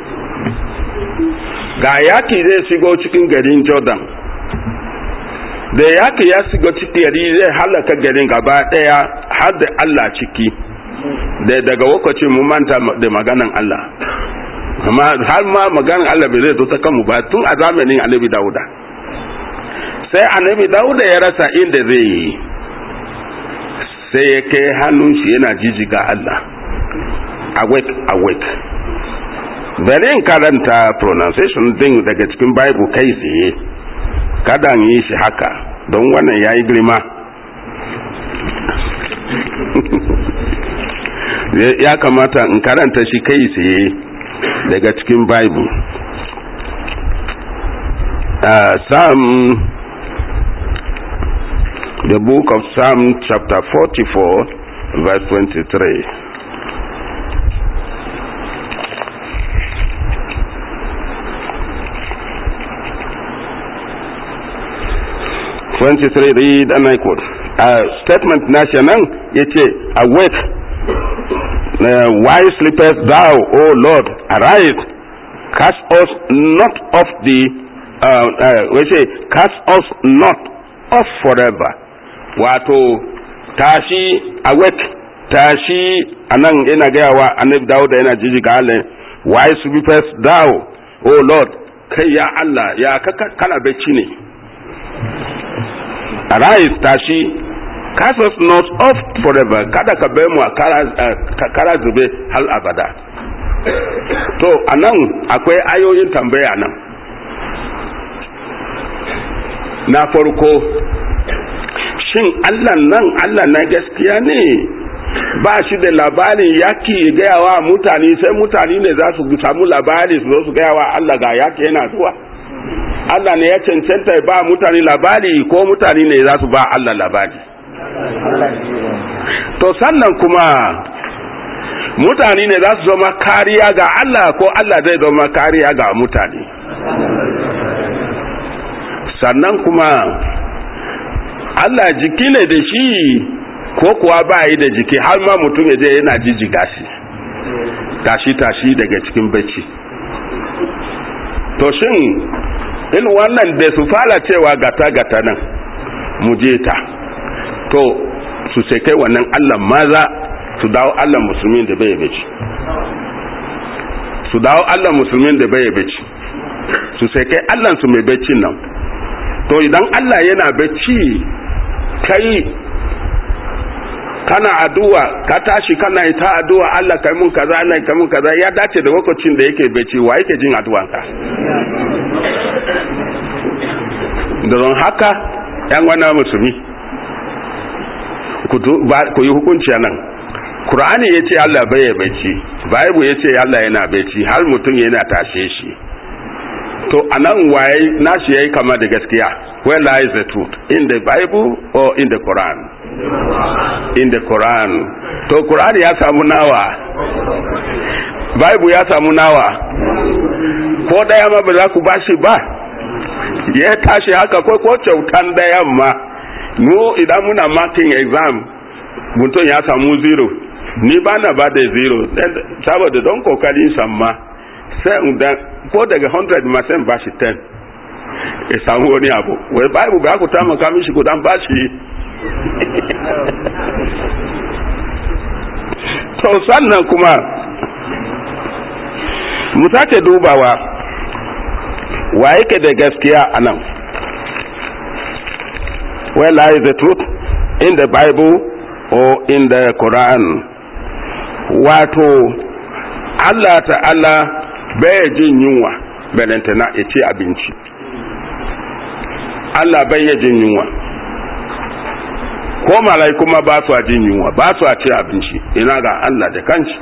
ga yaki zai shigo cikin garin Jordan da yaki ya shiga ciki gari zai halaka garin gaba daya har da Allah ciki da daga lokacin mu manta da maganan Allah amma har ma maganan Allah bai zai zo ta kanmu ba tun a zamanin Annabi Dauda sai Annabi Dauda ya rasa inda zai yi sai ya kai hannun shi yana jijiga Allah awake awake bari in karanta pronunciation din daga cikin Bible kai tsaye kada in yi shi haka don wannan ya yi girma ya kamata in karanta shi kai tsaye daga cikin bible uh, psalm the book of psalm chapter 44 verse 23 23 read and I quote uh, statement national yace awake uh, why sleepest thou o lord arise cast us not off the uh, uh, we say cast us not off forever wato tashi awake tashi anan ina gaya wa annabi dawuda yana jijiga halin why sleepest thou o lord kai ya allah ya kana bacci ne arise tashi cast us not off forever kada ka bai mu a kara zube hal abada to anan akwai ayoyin tambaya nan na farko shin allah nan allah na gaskiya ne ba shi da labarin yaki gaya wa mutane sai mutane ne za su samu labari su zo su gaya wa Allah ga yaki yana zuwa Allah ne ya cancanta ba mutane labari ko mutane ne za su ba Allah labari to sannan kuma mutane ne za su zama kariya ga Allah ko Allah zai zama kariya ga mutane sannan kuma Allah jiki ne da shi ko kuwa ba yi da jiki har ma mutum ya je yana jijjiga shi tashi tashi daga cikin bacci to shin in wannan da su fara cewa gata gata nan mu je ta to su sai kai wannan Allah maza su dawo Allah musulmin da bai bacci su dawo Allah musulmin da bai bacci su sai kai Allah su mai baccin nan to idan Allah yana bacci kai kana addu'a ka tashi kana yi ta addu'a Allah kai mun kaza Allah kai mun kaza ya dace da lokacin da yake bacci wa yake jin addu'anka da don haka yan wani musulmi ku yi hukunci a nan Kur'ani ya ce Allah bai bacci Bible ya ce Allah yana bacci har mutum yana tashe shi to a nan waye nashi ya yi kama da gaskiya where lies the truth in the Bible or in the Quran in the Quran to Quran ya samu nawa Bible ya samu nawa ko daya ma ba za ku bashi ba ya tashi haka ko ko kyautan dayan ma mu idan muna marking exam mutum ya samu zero ni ba na ba da zero saboda don kokarin samma sai da ko daga 100 ma sai ba shi 10 ya samu wani abu wai bible ba ku taimaka mishi ku dan bashi to sannan kuma mu sake dubawa wa yake da gaskiya a nan where lies the truth in the bible or in the quran wato allah ta'ala bai jin yunwa balantana ya ce abinci allah bai jin yunwa ko malai kuma ba su jin yunwa ba su ce abinci ina ga allah da kanci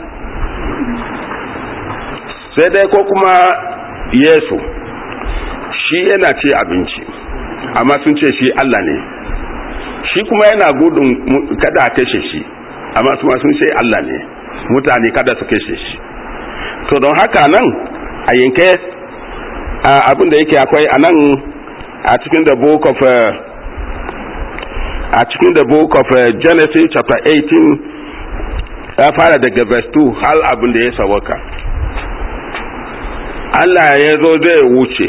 sai dai ko kuma yesu shi yana ce abinci amma sun ce shi allah ne shi kuma yana gudun kada a kashe shi amma kuma sun ce allah ne mutane kada su kashe shi to don haka nan a yanke abin da yake akwai a nan a cikin the book of a cikin the book of genesis chapter 18 ya fara daga verse 2 har abin da ya sawaka Allah ya zo zai wuce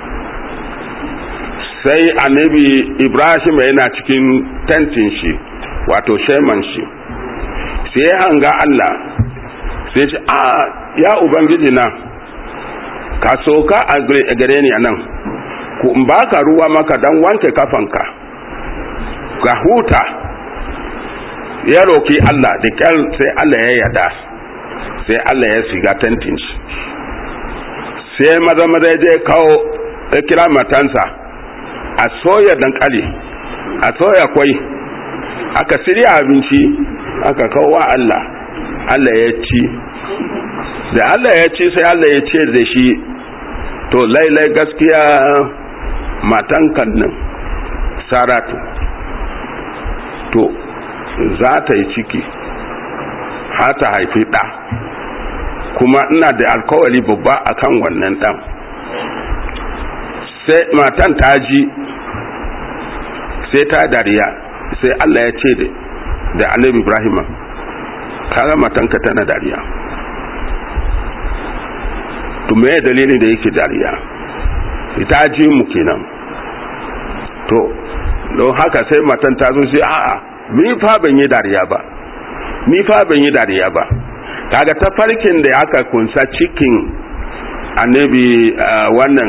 sai annabi Ibrahim yana cikin tentin shi wato sheman shi sai hanga Allah sai ce a ya ubangiji na ka soka a gare ni a nan ku in baka ruwa maka dan wanke kafanka ga huta ya roki Allah da kyal sai Allah ya yada sai Allah ya shiga tentin shi sai maza maza ya je kawo ya kira matansa a soya dankali a soya kwai aka shirya abinci aka kawo wa Allah Allah ya ci da Allah ya ci sai Allah ya ce da shi to lailai gaskiya matan nan saratu to za ta yi ciki har ta haifi ɗa kuma ina da alkawari babba akan wannan ɗan sai matan ta ji sai ta dariya sai Allah ya ce da annabi Ibrahim kaga matanka tana dariya to me dalilin da yake dariya ita ji mu kenan to don haka sai matan ta zo sai a'a ni fa ban yi dariya ba ni fa ban yi dariya ba kaga ta farkin da aka kunsa cikin annabi wannan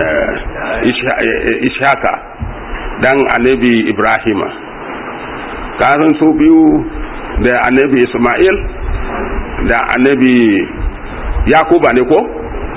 ishaka dan annabi ibrahima kasan su biyu da annabi ismail da annabi yakuba ne ko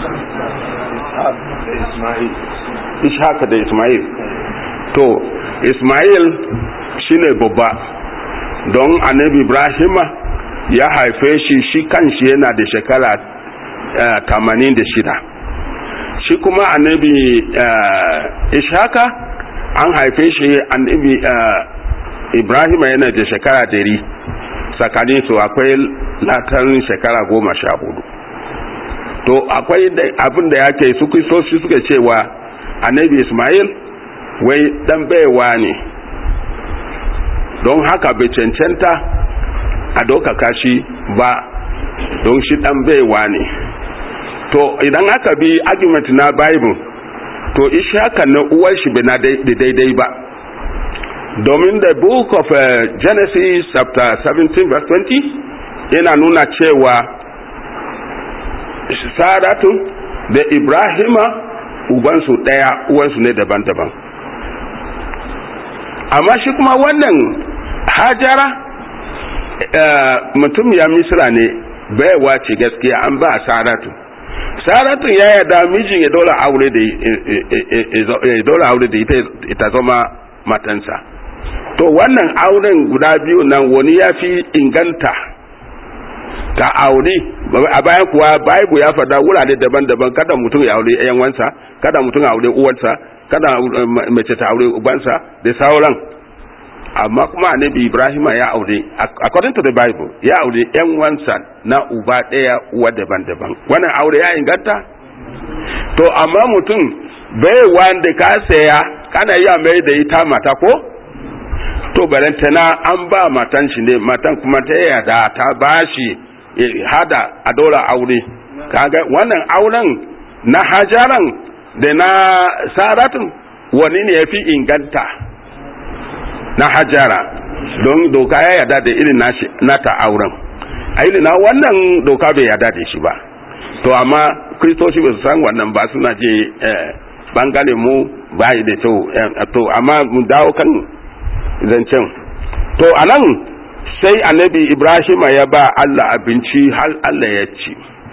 ishaka da ismail to ismail shine babba don annabi ibrahima ya haife shi shi kanshi yana da shekara tamanin da shida shi kuma annabi ishaka an haife shi annabi ibrahim yana da shekara dari tsakanin su akwai latan shekara goma sha hudu to akwai abin da ya ke su kristoci suka cewa annabi ismail wai dan baiwa ne don haka bai cancanta a ɗaukaka shi ba don shi dan baiwa ne to idan aka bi argument na bible to ishaka na uwar shi bai na daidai ba domin the book of uh, genesis chapter 17 verse 20 yana nuna cewa saratu da ibrahima ubansu daya uwansu ne daban-daban amma shi kuma wannan hajara uh, mutum ya misira ne baiwa ce gaskiya an ba saratu saratu ya yada mijin ya dole aure da ya dole aure da ita zama matansa to wannan auren guda biyu nan wani ya fi inganta ta aure a bayan kuwa bible ya fada wurare daban-daban kada mutum ya aure yan wansa kada mutum ya aure uwarsa kada mace ta aure ubansa da sauran amma kuma annabi ibrahim ya aure according to the bible ya aure yan wansa na uba daya uwa daban-daban wannan aure ya inganta to amma mutum bai wanda ka saya kana iya mai da ita mata ko to barantana an ba matan shi ne matan kuma ta yada ta bashi hada a dora aure kaga wannan auren na hajaran da na saratun wani ne ya fi inganta na hajara don doka ya yada da irin nata auren a irin na wannan doka bai yada da shi ba to amma kristoci ba su san wannan ba suna je bangare mu bayi da to amma mu dawo kan zancen to anan sai annabi ibrahim ya ba allah abinci har allah ya ci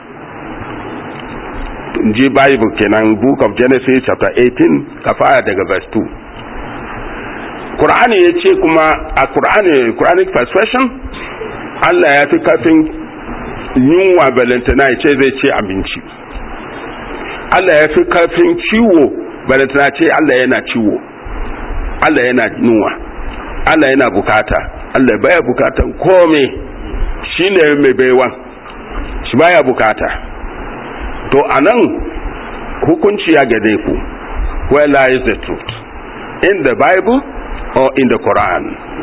ji bible kenan book of genesis chapter 18 ka fara daga verse 2 Qur'ani ya ce kuma a Qur'ani Quranic persuasion Allah ya fi kafin yunwa balantana ya ce zai ce abinci Allah ya fi kafin ciwo balantana ce Allah yana ciwo Allah yana yunwa Allah yana bukata Allah baya bukatan kome shi ne mai baiwan shi baya bukata to anan hukunci ya gade ku where lies the truth in the bible or in the quran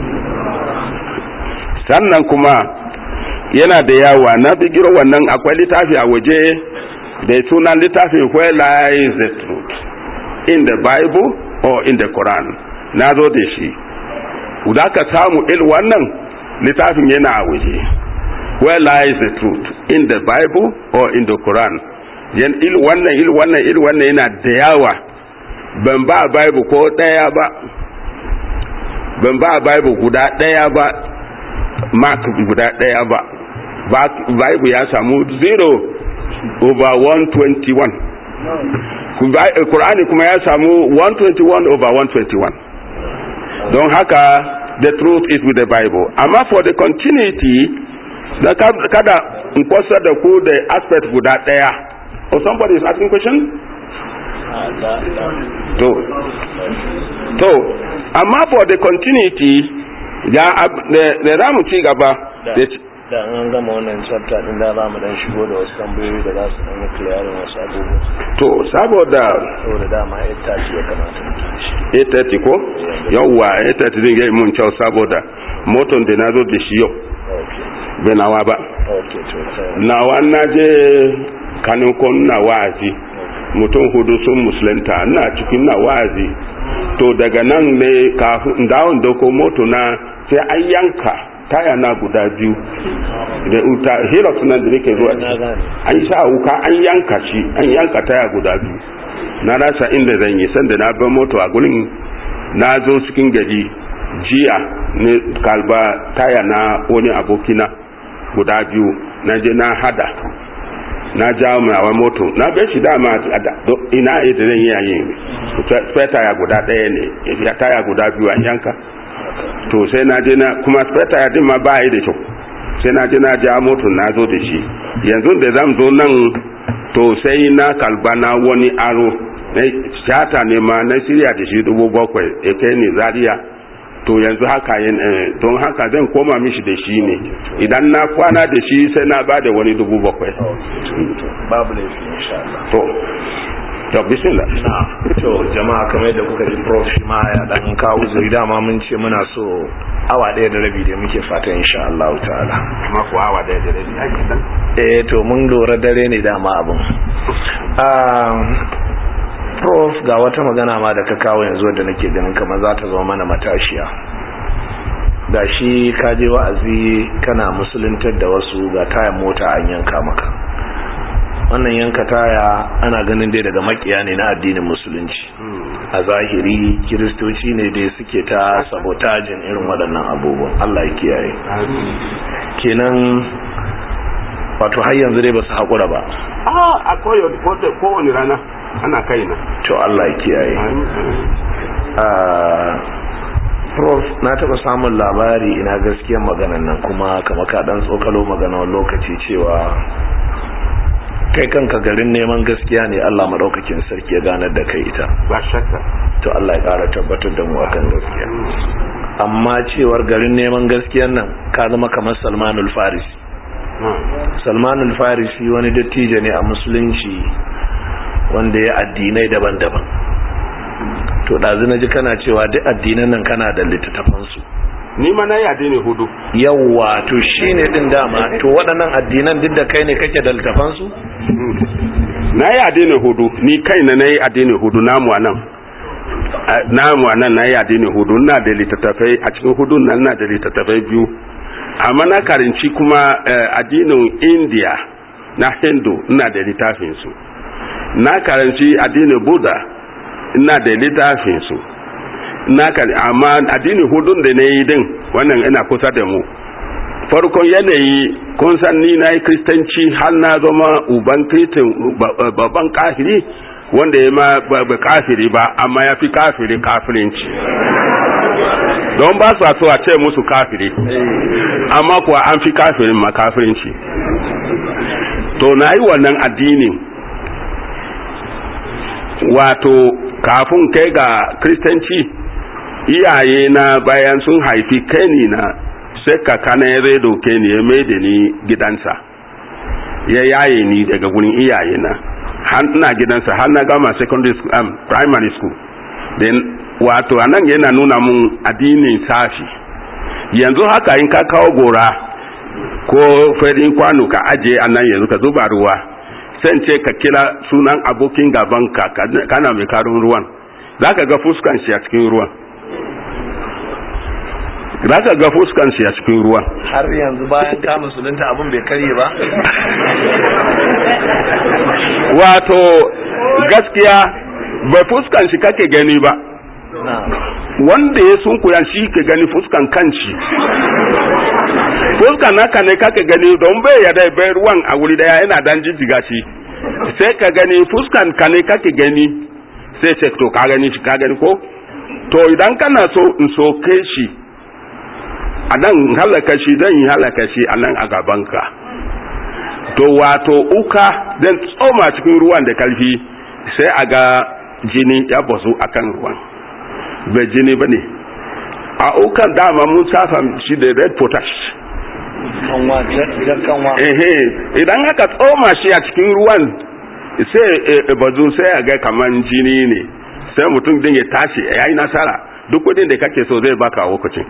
sannan kuma yana da yawa na bigiro wannan akwai littafi a waje da sunan littafin where lies the truth in the bible or in the quran na zo da shi da ka samu il wannan littafin yana a waje where lies the truth in the bible or in the quran yan il wannan il wannan il wannan yana da yawa ban ba bible ko daya ba ban ba bible guda daya ba mark guda daya ba bible ya samu 0 over 121 Qur'ani kuma ya samu 121 over 121 don haka the truth is with the bible amma for the continuity na kada in kwasa da ku da aspect guda daya or somebody is asking question to to amma for the continuity da da za mu ci gaba da an gama wannan chapter din da za mu dan shigo da wasu tambayoyi da za su dan yi clearing wasu abubuwa to saboda saboda dama ya tashi ya kamata mu tashi 830 ko yawwa 830 zai yi mun kyau saboda moton da na zo da shi yau bai nawa ba okay to nawa na je kanukon na wa'azi mutum hudu sun musulunta na cikin na wa'azi to daga nan ne kafin dawon doko moto na sai an yanka taya na guda biyu da uta hilux nan da nake zuwa an sa wuka an yanka shi an yanka taya guda biyu na rasa inda zan yi sanda na bar moto a gurin na zo cikin gari jiya ne kalba taya na wani abokina guda biyu na je na hada na jawo mai moto na bai shi dama ina ita zan yi yayin spare taya guda ɗaya ne ya taya guda biyu an yanka to sai na je na kuma spare taya din ma ba yi da kyau sai na je na ja moto na zo da shi yanzu da zan zo nan to sai na kalba na wani aro na shata ne ma na shirya da shi dubu bakwai ya kai ne zaria to yanzu haka yin don haka zan koma mishi da shi ne idan na kwana da shi sai na ba da wani dubu bakwai babu laifi insha Allah to to bismillah to jama'a kamar yadda kuka ji prof shi ma ya dan kawo uzuri dama mun ce muna so awa ɗaya da rabi da muke fata insha Allah ta'ala amma ko awa da da rabi ai dan eh to mun lura dare ne dama abin prof ga wata magana ma da ka kawo yanzu da nake ganin kamar za ta zama mana matashiya ga shi ka je wa'azi kana musuluntar da wasu ga tayan mota an yanka maka wannan yanka taya ana ganin dai daga makiya ne na addinin musulunci a zahiri kiristoci ne dai suke ta sabotajin irin waɗannan abubuwan Allah ya kiyaye kenan wato har yanzu dai ba su haƙura ba a kowane rana ana kai na to Allah ya kiyaye prof na taɓa samun labari ina gaskiyar maganan nan kuma kama ka ɗan tsokalo magana wani lokaci cewa kai kanka garin neman gaskiya ne Allah maɗaukakin sarki ya ganar da kai ita ba shakka to Allah ya ƙara tabbatar da mu akan gaskiya amma cewar garin neman gaskiyan nan ka zama kamar salmanul farisi salmanul farisi wani dattijo ne a musulunci wanda ya addinai daban-daban to ɗazu na ji kana cewa duk addinan nan kana da littattafansu ni ma na yi addini hudu yawwa to shi ne ɗin dama to waɗannan addinan duk da kai ne kake da littattafansu na yi addini hudu ni kai na na yi addini hudu namu a nan namu a nan na yi addini hudu na da littattafai a cikin hudu nan na da littattafai biyu amma na karinci kuma addinin india na hindu ina da littafinsu na karanci addinin buddha ina da littafinsu na amma addinin hudun da na yi din wannan ina kusa da mu farkon yanayi kun san ni na yi kristanci har na zama uban kristin babban kafiri wanda ya ma ba kafiri ba amma ya fi kafiri kafirinci don ba su so a ce musu kafiri amma kuwa an fi kafirin ma kafirinci to na yi wannan addinin wato kafin kai ga kristanci iyaye na bayan sun haifi kai na sai kakana ya zai doke ni ya mai da ni gidansa ya yaye ni daga wurin iyaye na har ina gidansa har na gama secondary school um, primary school then wato anan yana nuna mun addinin safi yanzu haka in ka kawo gora ko farin kwano ka aje anan yanzu ka zuba ruwa sai ce ka kira sunan abokin gabanka kana mai karin ruwan za ka ga fuskan shi a cikin ruwan za ka ga fuskan shi a cikin ruwan har yanzu bayan ka musulunta abin bai karye ba wato gaskiya ba fuskan shi kake gani ba wanda ya sunkuya shi ka gani fuskan kanci fuskan naka ne kake gani don bai ya dai bai ruwan a wuri daya yana dan jijjiga shi sai ka gani fuskan ka ne kake gani sai ce to ka gani shi ka gani ko to idan kana so in soke shi a nan halaka shi zan yi halaka shi a nan a gabanka to wato uka zan tsoma cikin ruwan da karfi sai a ga jini ya bazu a kan ruwan bai jini ba ne a ukan dama mun safa shi da red potash ehe idan aka tsoma shi a cikin ruwan sai bazu sai a ga kaman jini ne sai mutum din ya tashi ya yi nasara duk kudin da kake so zai baka a lokacin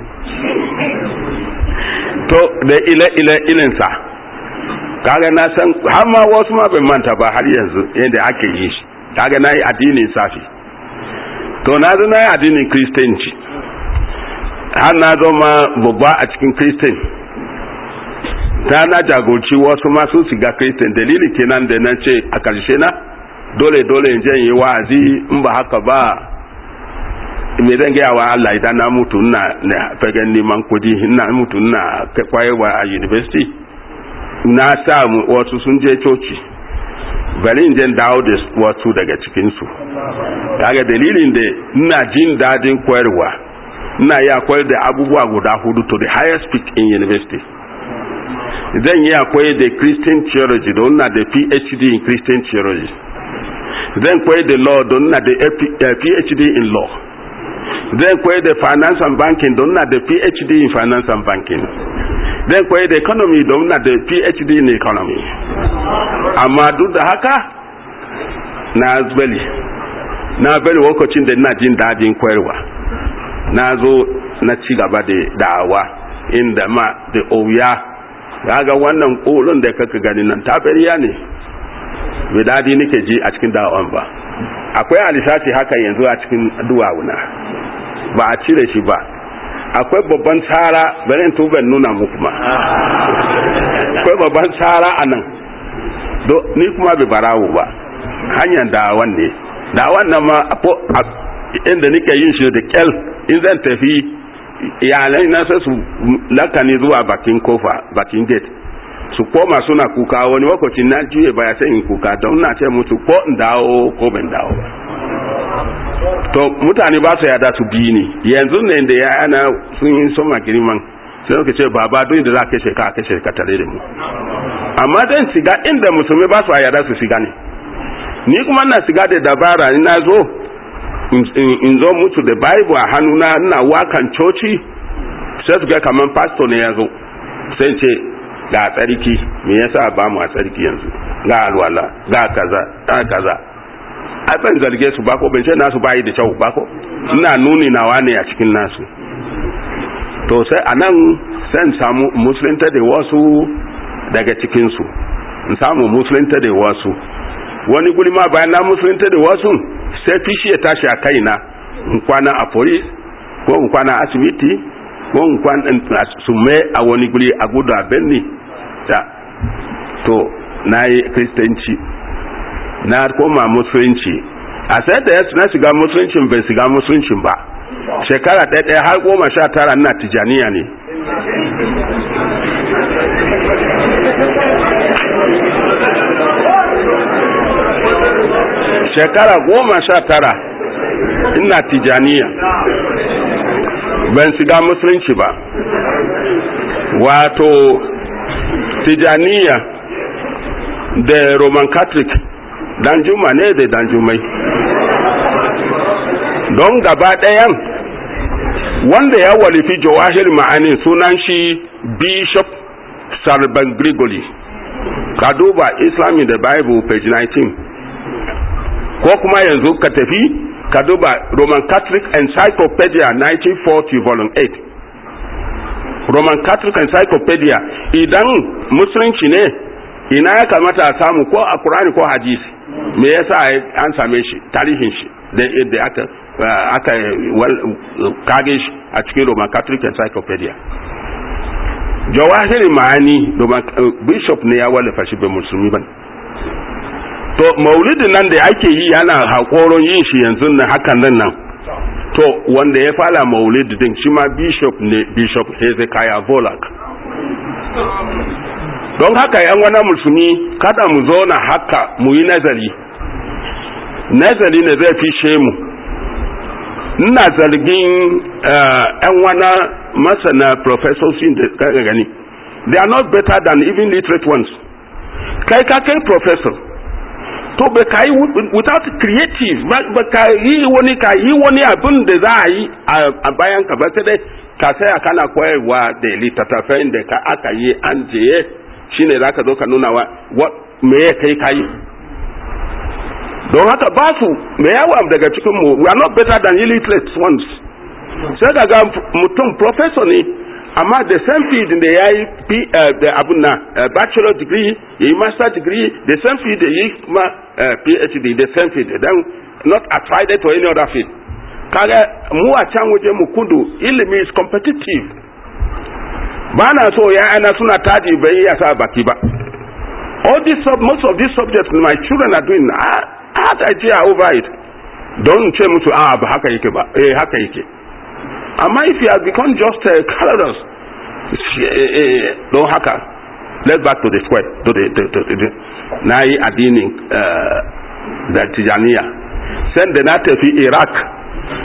to da ile-ile ilinsa kaga na san har ma wasu ma bai manta ba har yanzu yadda ake yi shi kaga na yi addinin safi to na zo na yi addinin kristanci har na zama babba a cikin kristan ta na jagorci wasu masu shiga kristan dalili kenan da na ce a karshe na dole dole in je yi wa'azi in ba haka ba me zan gaya wa Allah idan na mutu ina na fagen neman kudi ina mutu ina kwayewa a university na sa wasu sun je coci bari in je dawo da wasu daga cikinsu kaga dalilin da ina jin dadin koyarwa ina iya koyar da abubuwa guda hudu to the highest peak in university zan yi akwai da christian theology don na da phd in christian theology zan koyi da law don na da phd in law zan koyi da finance and banking don na da phd in finance and banking zan koyi da economy don na da phd in economy amma duk da haka na bali na bali lokacin da ina jin dadin koyarwa na zo na ci gaba da da'awa inda ma da oya ga wannan kolon da kaka gani nan tabariya ne bai dadi nake ji a cikin da'awan ba akwai alisaci haka yanzu a cikin duwawuna ba a cire shi ba akwai babban tsara bari tuban nuna muku ma akwai babban tsara a nan ni kuma bai barawo ba hanyar da'awan ne da'awan nan ma inda nake yin shi da kyal in zan tafi iyalai na sai su lakani zuwa bakin kofa bakin gate su koma suna kuka wani lokacin na juye ba ya in kuka don na ce musu ko in dawo ko ban dawo ba to mutane ba su yada su bi ni yanzu ne da ya ana sun yi soma girman sai suka ce baba don da za ka kashe ka kashe ka tare da mu amma dan siga inda musulmi ba su yada su siga ne ni kuma na siga da dabara ni na zo in zo mutu da bible a hannuna ina wakan coci sai su ga kamar pastor ne ya zo sai ce ga tsarki me yasa ba mu a tsarki yanzu ga alwala ga kaza ga kaza a ban zarge su bako ban ce nasu bayi da kyau bako ina nuni nawa ne a cikin nasu to sai anan sai samu musulunta da wasu daga cikin su in samu musulunta da wasu wani guri ma bayan na musulunta da wasu sai fishi ya tashi a kaina in kwana a police ko in kwana asibiti ko in kwana sume a wani guri a gudu a benni da to na yi kristanci na koma musulunci a sai da yasu na shiga musuluncin bai shiga musuluncin ba shekara ɗaya ɗaya har goma sha tara na tijaniya ne shekara goma sha tara ina tijaniya ban shiga musulunci ba wato tijaniya da roman catholic dan juma ne da dan jumai don gaba ɗayan wanda ya walifi jawahir ma'ani sunan shi bishop sarban grigori ka duba islami da bible page 19 ko kuma yanzu ka tafi ka duba roman catholic encyclopedia 1940 volume 8 roman catholic encyclopedia idan musulunci ne ina ya kamata a samu ko a kurani ko hadisi me yasa an same shi tarihin shi da aka aka kage shi a cikin roman catholic encyclopedia jawahiri ma'ani bishop ne ya wallafa shi bai musulmi ba to maulidin nan da ake yi yana haƙoron yin shi yanzu na hakan nan nan to wanda ya fara maulidi din shi ma bishop ne bishop hezekiah volak don haka yan wani musulmi kada mu zo na haka mu yi nazari nazari ne zai fi mu ina zargin yan wani masana professors da kaga gani they are not better than even literate ones kai ka kai professor to ba ka yi without creative ba ka yi wani ka yi wani abin da za a yi a bayan ka ba sai dai ka saya kana koyarwa da littattafai da ka aka yi an jeye shine za ka zo ka nuna wa me ya kai ka yi don haka ba su me yawa daga cikin mu we are not better than illiterate ones sai ka ga mutum professor ne amma the same field da ya yi abun na bachelor degree ya yi master degree the same field da ya yi kuma phd the same field then not attried to any other field kaga mu a can waje mu kudu ilimi is competitive ba na so ya ana suna taji bai ya sa baki ba all these most of these subjects my children are doing I had idea over it don ce musu a ba haka yake ba eh haka yake amma if you have become just uh, caloros don haka let's back to the square to the, to, to, to, na yi addinin uh, da tijaniya sai da na tafi iraq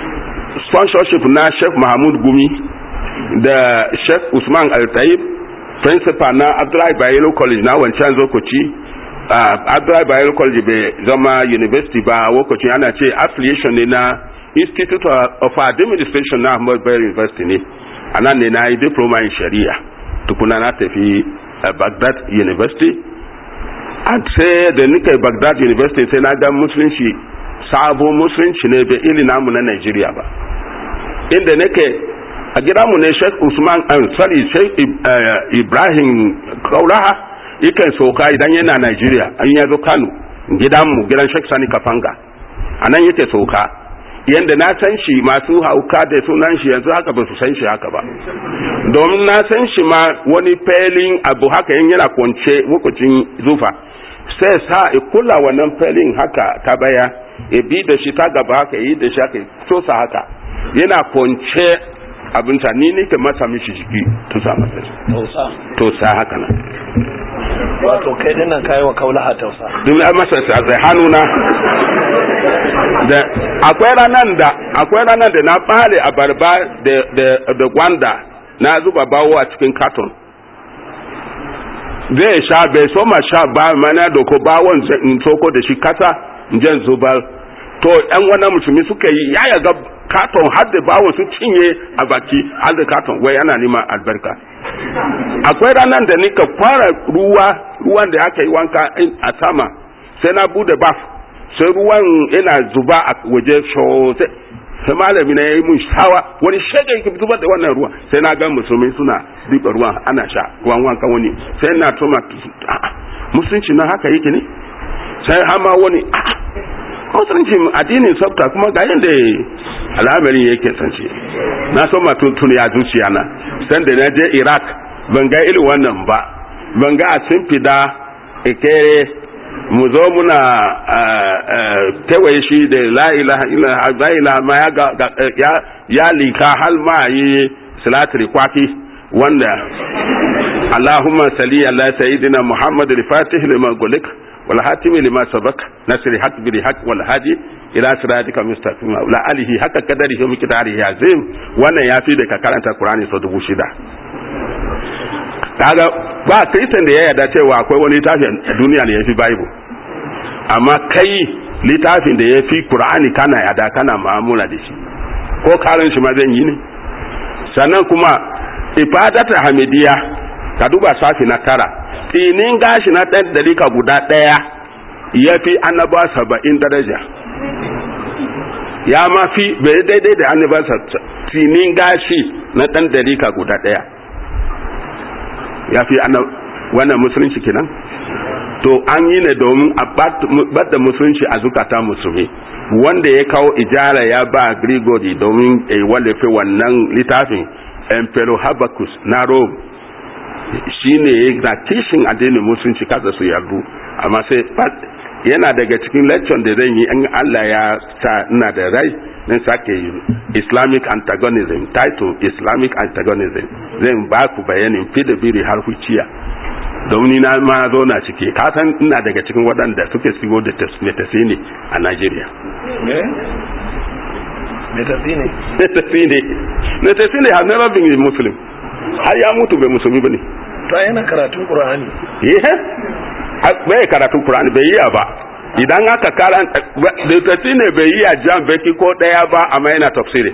sponsorship na sheikh mahmud gumi da sheikh usman al-taib principal na abdullahi bayero college na wancan zokoci uh, abdullahi bayero college bai zama university ba a lokacin ana ce affiliation ne na institute of administration na ahmad bayero university ne a nan ne na yi diploma in shari'a tukuna na tafi uh, baghdad university an sai da nika baghdad university sai na ga musulunci sabo musulunci ne bai iri namu na nigeria ba inda nake a gidanmu ne sheikh usman an sorry sheikh ibrahim kauraha yakan soka idan yana nigeria an ya zo kano gidanmu gidan sheikh sani kafanga a nan yake soka yadda na san shi masu hauka da sunan shi yanzu haka ba su san shi haka ba domin na san shi ma wani felin abu haka yin yana kwance lokacin zufa sai sa kula wannan felin haka ta baya ya bi da shi ta gaba haka yi da shi haka sosa haka yana kwance abinta ni ne ke masa mishi jiki tusa masa tausa tosa haka nan wato kai dinnan kayi wa kaulaha tausa duk an masa sa zai hannuna da akwai ranar da akwai ranar da na bale abarba da da da gwanda na zuba bawo a cikin katon zai sha bai so ma sha ba mana da ko bawon in soko da shi kasa in jan zubar to yan wannan musulmi suka yi ya yaga katon har da bawon su cinye a baki har da katon wai yana neman albarka akwai ranar da nika fara ruwa ruwan da aka yi wanka a sama sai na bude baf sai ruwan yana zuba a waje sosai sai malami na yayi mun shawa wani shege yake zubar da wannan ruwa sai na ga musulmi suna diba ruwan ana sha ruwan wanka wani sai na tuma musulunci na haka yake ne sai hama wani a'a musulunci addinin sabta kuma ga yadda al'amarin yake sance na so ma tuntun ya zuciya na san da na je iraq ban ga irin wannan ba ban ga a simfida ikere mu zo muna kewaye shi da la ilaha illa ma ya ya lika hal ma yi salatul kwaki wanda Allahumma salli ala sayyidina Muhammad al-Fatih lima gulik wal hatim lima sabak nasr haq bil haq wal hadi ila siratika mustaqim la alihi haka kadari shi mikdari azim wannan yafi da ka karanta Qur'ani sau dubu shida kaga ba kristan da ya yarda cewa akwai wani littafi a duniya da ya fi bible amma kai littafin da ya fi qur'ani kana yarda kana ma'amula da shi ko karin shi ma zan yi ne sannan kuma ifadata hamidiya ka duba safi na tara tsinin gashi na ɗan dalika guda ɗaya ya fi annaba saba'in daraja ya ma fi bai daidai da annaba tsinin gashi na ɗan dalika guda ɗaya ya fi wannan musulunci kenan to an yi ne domin a bada musulunci a zukata musulmi wanda ya kawo ijara ya ba grigori domin a wallafe wannan littafin emperor habakus na rome shi ne na kishin addinin musulunci kasa su yardu amma sai yana daga cikin lecture da zan yi in allah ya sa ina da rai nan sake islamic antagonism title islamic antagonism zan ba ku bayanin fi da biri har huciya domin na ma zo na ciki ka san ina daga cikin waɗanda suke sigo da metasine a Najeriya. Metasine? Metasine. Metasine has never been a Muslim. Har ya mutu bai musulmi ba ne. Ta yana karatun Qur'ani. Yes. Bai karatun Qur'ani bai yi ba. Idan aka karanta Metasine bai yi a jan baki ko ɗaya ba amma yana tafsiri.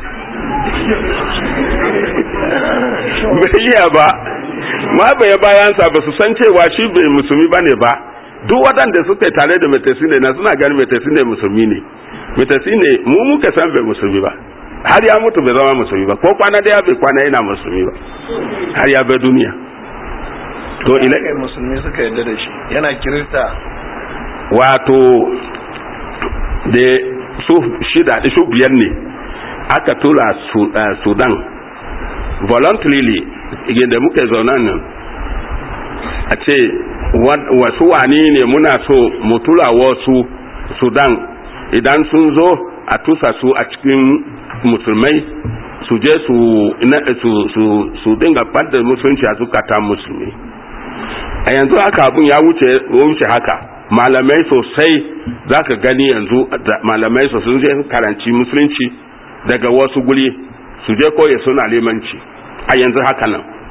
Bai yi ba. ma bai bayansa ba su san cewa shi bai musulmi ba ne ba duk waɗanda suka tare da metasine na suna ganin metasine musulmi ne metasine mu muka san bai musulmi ba har ya mutu bai zama musulmi ba ko kwana daya bai kwana yana musulmi ba har ya bai duniya to ila kai musulmi suka yarda da shi yana kirista wato da su shida da su biyar ne aka tura sudan voluntarily da muka zauna nan a ce wasu wani ne muna so mu tura wasu sudan idan sun zo a tusa su a cikin musulmai su je su su dinga ɓadda musulunci a zukata musulmi a yanzu haka abun ya wuce haka malamai sosai za ka gani yanzu malamai sosai sun je karanci musulunci daga wasu guri su je koya suna limanci a yanzu haka nan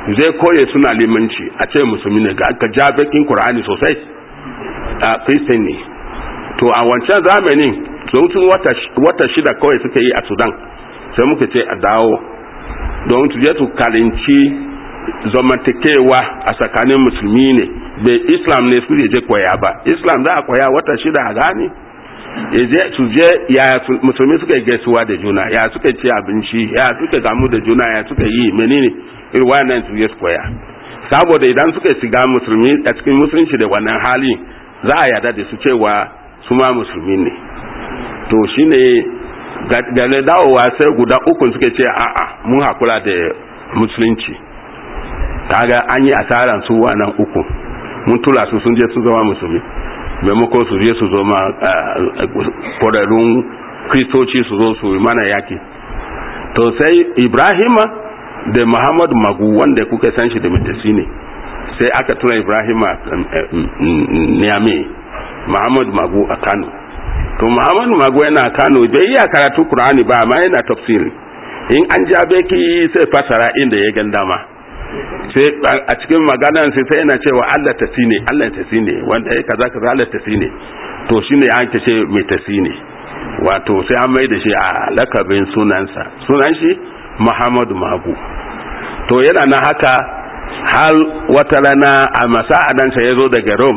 zai koye suna limanci a ce musulmi ne ga aka ja bakin qur'ani sosai a christian ne to a wancan zamanin sun tun wata shida kawai suka yi a sudan sai muka ce a dawo don su je su kalinci zamantakewa a tsakanin musulmi ne bai islam ne su je koya ba islam za a koya wata shida a gani je su je ya musulmi suka gaisuwa da juna ya suka ci abinci ya suka gamu da juna ya suka yi menene irin wannan su je su koya saboda idan suka shiga musulmi a cikin musulunci da wannan hali za a yarda da su cewa su ma musulmi ne to shine ga dawowa sai guda uku suka ce a'a mun hakura da musulunci kaga an yi asaran su wannan uku mun tura su sun je sun zama musulmi maimakon su je su zama kwararrun kristoci su zo su mana yaki to sai ibrahima da muhammad magu wanda kuka san shi da mitasi ne sai aka tura ibrahima niyame muhammad magu a kano to muhammad magu yana kano bai iya karatu kur'ani ba amma yana tafsiri in an jabe ki sai fasara inda ya gan dama sai a cikin maganan sai sai yana cewa Allah ta ne Allah ta ne wanda ya kaza kaza Allah ta ne to shine an ce mai ta ne wato sai an mai da shi a lakabin sunansa sunan shi Muhammadu Magu to yana na haka har wata rana a masa'adansa ya zo daga Rome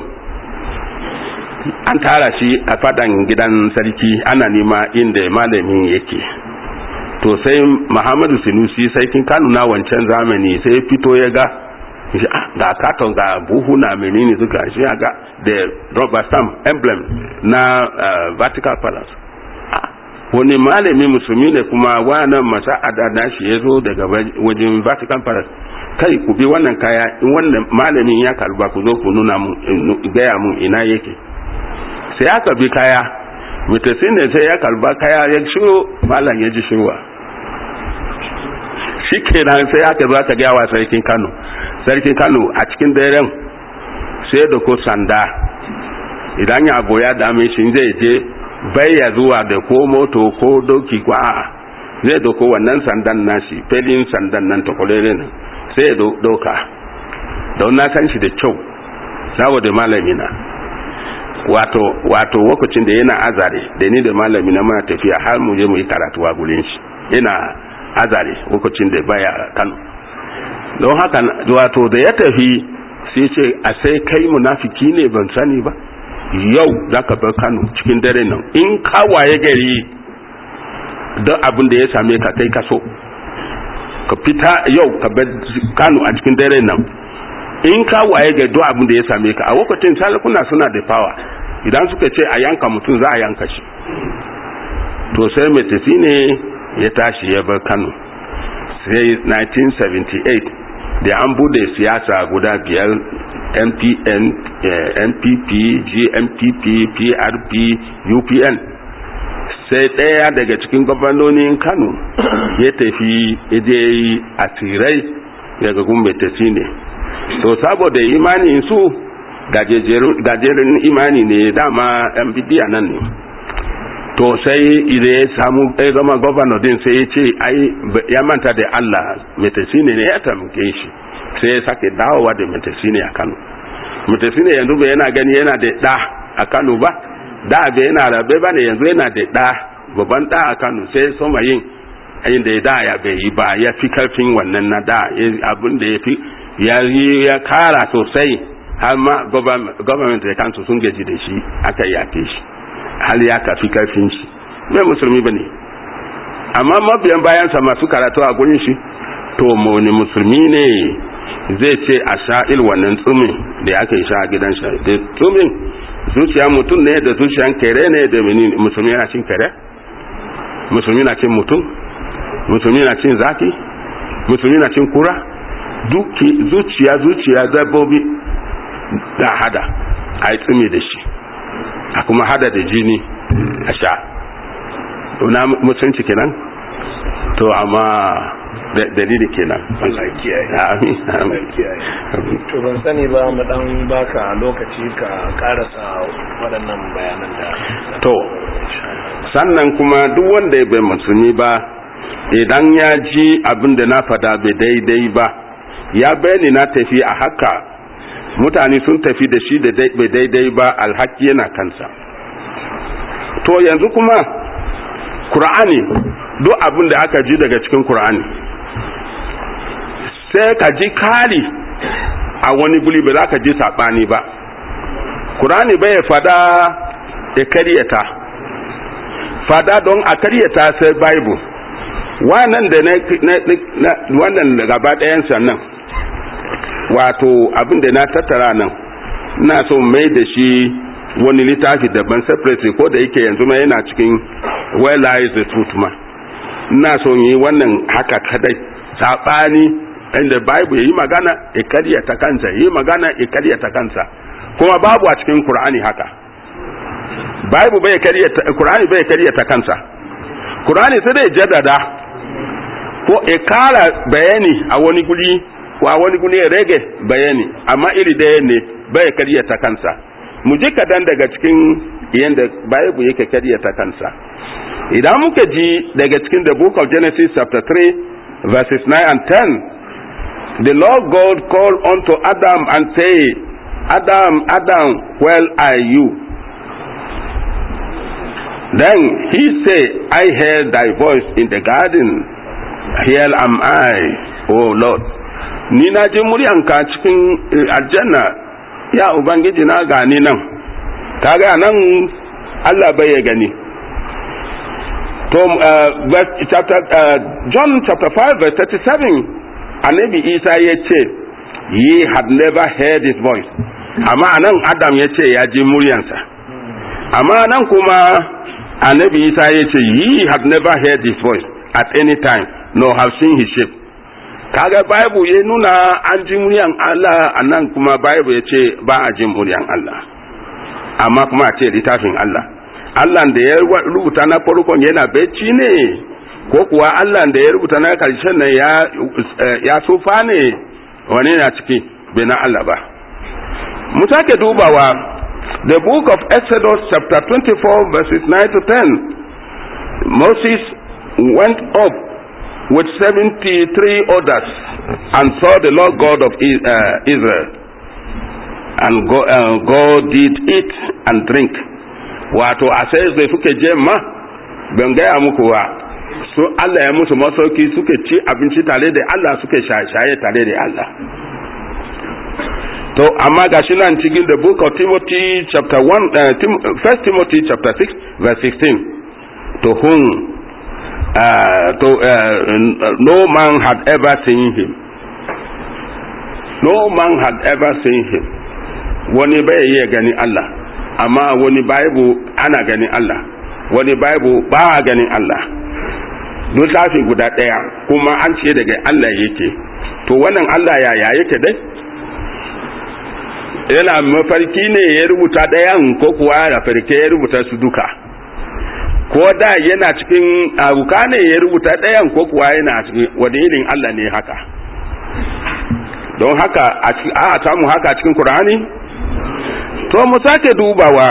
an tara shi a fadan gidan sarki ana nema inda malamin yake to sai muhammadu sinusi sarkin kano na wancan zamani sai fito ya ga ga katon ga buhu na menene suka shi ga da rubber stamp emblem na vatican palace wani malami musulmi ne kuma wannan masa'ada na shi ya zo daga wajen vatican palace kai ku bi wannan kaya in wannan malamin ya kalba ku zo ku nuna mun gaya mun ina yake sai aka bi kaya mutasin ne sai ya kalba kaya ya shiro malam ya ji shirwa shi kenan sai aka zo aka gaya wa sarkin kano sarkin kano a cikin daren sai da ko sanda idan ya abu ya dame shi zai je bai ya zuwa da ko moto ko doki ko a'a zai doko wannan sandan nashi felin sandan nan takwalere nan sai ya doka don na san shi da kyau saboda malami na wato wato lokacin da yana azare da ni da malami na muna tafiya har mu je mu yi karatu a gurin shi yana azare lokacin da baya kano don haka wato da ya tafi sai ce a sai kai munafiki ne ban sani ba yau za ka bar kano cikin dare nan in kawaye gari don abin da ya same ka kai kaso ka fita yau ka bar kano a cikin dare nan in kawaye gari don abin da ya same ka a lokacin salakuna suna da power idan suka ce a yanka mutum za a yanka shi to sai mai tafi ne ya tashi ya bar kano sai 1978 da an bude siyasa guda biyar mpn npp gmpp prp upn sai ɗaya daga cikin gwamnonin kano ya tafi ije a tsirai daga gumbe tafi ne to saboda imanin su gajeren imani ne dama yan bidiya nan ne to sai idan ya samu ya zama gwamna din sai ya ce ai ya manta da Allah metasine ne ya tamke shi sai ya sake dawowa da metasine a Kano metasine yanzu bai yana gani yana da da a Kano ba da bai yana rabe ba ne yanzu yana da da babban da a Kano sai soma yin ayin da ya da ya bai yi ba ya fi karfin wannan na da abin da ya fi ya yi ya kara sosai har ma gwamnati da kansu sun gaji da shi aka yake shi hal ya kafi karfin shi mai musulmi ba ne amma mabiyan bayansa masu karatu a gurin shi to wani musulmi ne zai ce a sha'il wannan tsumin da aka yi sha a gidan sha da tsumin zuciya mutum ne da zuciyan kere ne da musulmi na cin kere musulmi na cin mutum musulmi na cin zaki musulmi na cin kura duki zuciya zuciya dabbobi da hada a yi tsumi da shi a kuma hada da jini a sha na mutunci kenan to amma dalili kenan Allah kiyaye amin to ban sani ba mu dan baka lokaci ka karasa waɗannan bayanan da to sannan kuma duk wanda bai musulmi ba idan ya ji abin da na fada bai daidai ba ya bayani na tafi a haka mutane sun tafi da shi da bai daidai ba alhaki yana kansa to yanzu kuma Kur'ani duk abin da aka ji daga cikin Kur'ani sai ka ji kari a wani guli ba za ka ji saɓani ba Kur'ani bai fada ya karyata fada don a karyata sai Bible wannan da na wannan gaba ɗayansa nan wato abin da na tattara nan ina so mai da shi wani littafi daban separately ko da yake yanzu ma yana cikin where lies the truth ma ina so yi wannan haka kadai sabani inda bible yi magana ya karyata kansa yi magana ya karyata kansa kuma babu a cikin qur'ani haka bible bai karyata qur'ani bai karyata kansa qur'ani sai dai jaddada ko ya kara bayani a wani guri wa wani guri ya rage bayani amma iri daya ne bai karyata kansa mu ji kadan daga cikin yadda bible yake karyata kansa idan muka ji daga cikin the book of genesis chapter 3 verses 9 and 10 the lord god called unto adam and say adam adam where are you then he say i heard thy voice in the garden here am i o lord ni na ji muryanka cikin aljanna ya ubangiji na gani nan kaga nan Allah bai ya gani to uh, verse, chapter, uh, John chapter 5 verse 37 annabi Isa ya ce ye had never heard his voice amma nan Adam ya ce ya ji muryansa amma nan kuma annabi Isa ya ce ye had never heard his voice at any time nor have seen his shape kaga bible ya nuna an ji muryan Allah anan kuma bible ya ce ba a jin muryan Allah amma kuma a ce littafin Allah Allah da ya rubuta na farkon yana bacci ne ko kuwa Allah da ya rubuta na karshen nan ya ya tsufa ne wani na ciki bai na Allah ba mu sake dubawa the book of Exodus chapter 24 verses 9 to 10 Moses went up with 73 others and saw the Lord God of Israel. And go, uh, God did eat and drink. Wato a sai da suke je ma ban gaya muku wa su Allah ya musu masauki suke ci abinci tare da Allah suke shaye tare da Allah. To amma ga shi nan cikin the book of Timothy chapter 1 uh, Tim, first Timothy chapter 6 verse 16 to whom uh, to, uh, no man had ever seen him. No man had ever seen him. Wani bai iya gani Allah, amma wani Bible ana ganin Allah, wani Bible ba a ganin Allah. Littafi guda ɗaya kuma an ce daga Allah yake, to wannan Allah yaya yake dai? Yana mafarki ne ya rubuta ɗayan ko kuwa da farke ya rubuta su duka. ko da yana cikin abuka ne ya rubuta ɗayan ko kuwa yana cikin wani irin Allah ne haka don haka a samu haka cikin Kur'ani to mu sake dubawa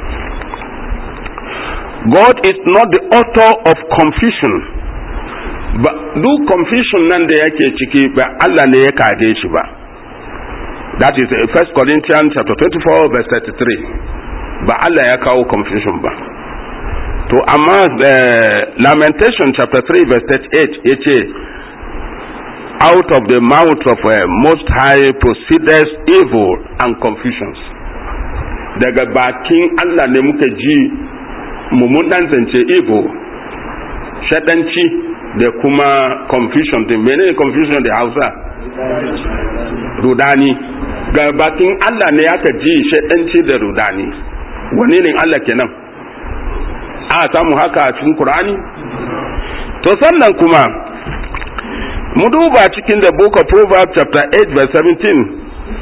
God is not the author of confusion ba duk confusion nan da yake ciki ba Allah ne ya kage shi ba that is 1 Corinthians chapter 24 verse 33 ba Allah ya kawo confusion ba to amma lamentation chapter 3 verse 38 ya ce out of the mouth of uh, most high proceedeth evil and confusions daga bakin Allah ne muka ji mummunan zance evil shaɗanci da kuma confusion din menene confusion da hausa rudani ga bakin Allah ne aka ji shaɗanci da rudani wani ne Allah kenan a samu haka a cikin Qur'ani to sannan kuma mu duba cikin the book of Proverbs chapter 8 verse 17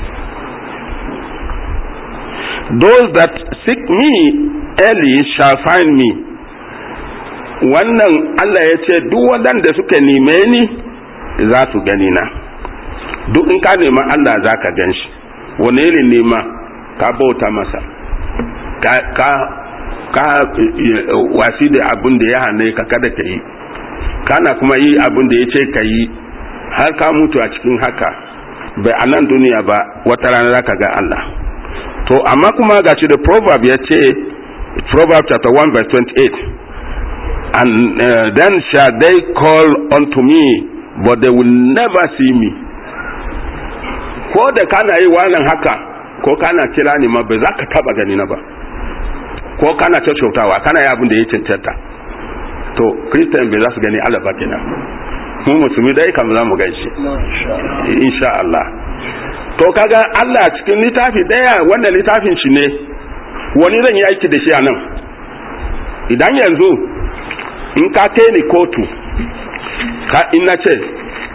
those that seek me early shall find me wannan Allah ya ce duk waɗanda suka neme ni za su gani na duk in ka nema Allah za ka gan shi wani irin nema ka bauta masa ka, ka, ka wasi da abin da ya hane ka kada ka yi kana kuma yi abin da ya ce ka yi har ka mutu a cikin haka bai a nan duniya ba wata rana za ka ga Allah to amma kuma ga shi da proverb ya ce proverb chapter 1 verse 28 and uh, then shall they call unto me but they will never see me ko da kana yi wannan haka ko kana kira ni ma ba za ka taba gani na ba ko kana ta kyautawa kana yi abin da ya cancanta to christian bai za su gani Allah ba kenan mu musulmi dai kam za mu gaishe insha Allah to kaga Allah cikin littafi daya wannan littafin shi ne wani zan yi aiki da shi a nan idan yanzu in ka kai ni kotu ka in na ce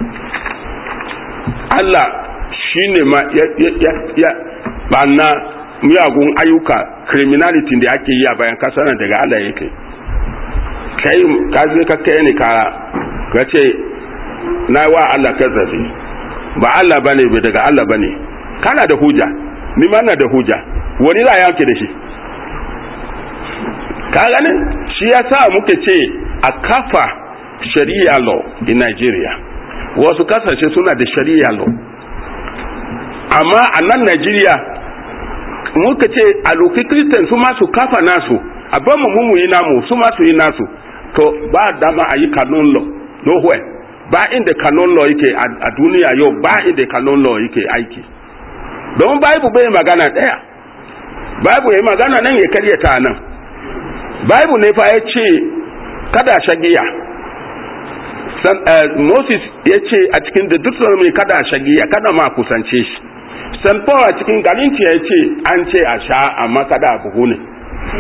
Allah shi ne ma ya, ya, ya, ya banna miyagun ayyuka criminality da ake yi a bayan kasa nan daga Allah yake kai ka zai ka kai ni ka ka ce na wa Allah kazafi ba Allah bane bai daga Allah bane kana da hujja ni ma na da hujja wani za yanke da shi ka ganin shi yasa muke ce a kafa shari'a law in Nigeria wasu kasashe suna da shari'a law amma a nan Nigeria muka ce a loki Christian su ma su kafa nasu a ban mu mu yi namu su ma su yi nasu to ba dama a yi canon law nowhere ba inda canon law yake a duniya yau ba inda canon law yake aiki don bible bai magana daya bible ya magana nan ya karyata nan bible ne fa ya ce kada shagiya San, uh, moses ya ce a cikin da duk mai kada shagiya kada ma kusance shi san paul a cikin galinci ya ce an ce a sha amma kada a buhu ne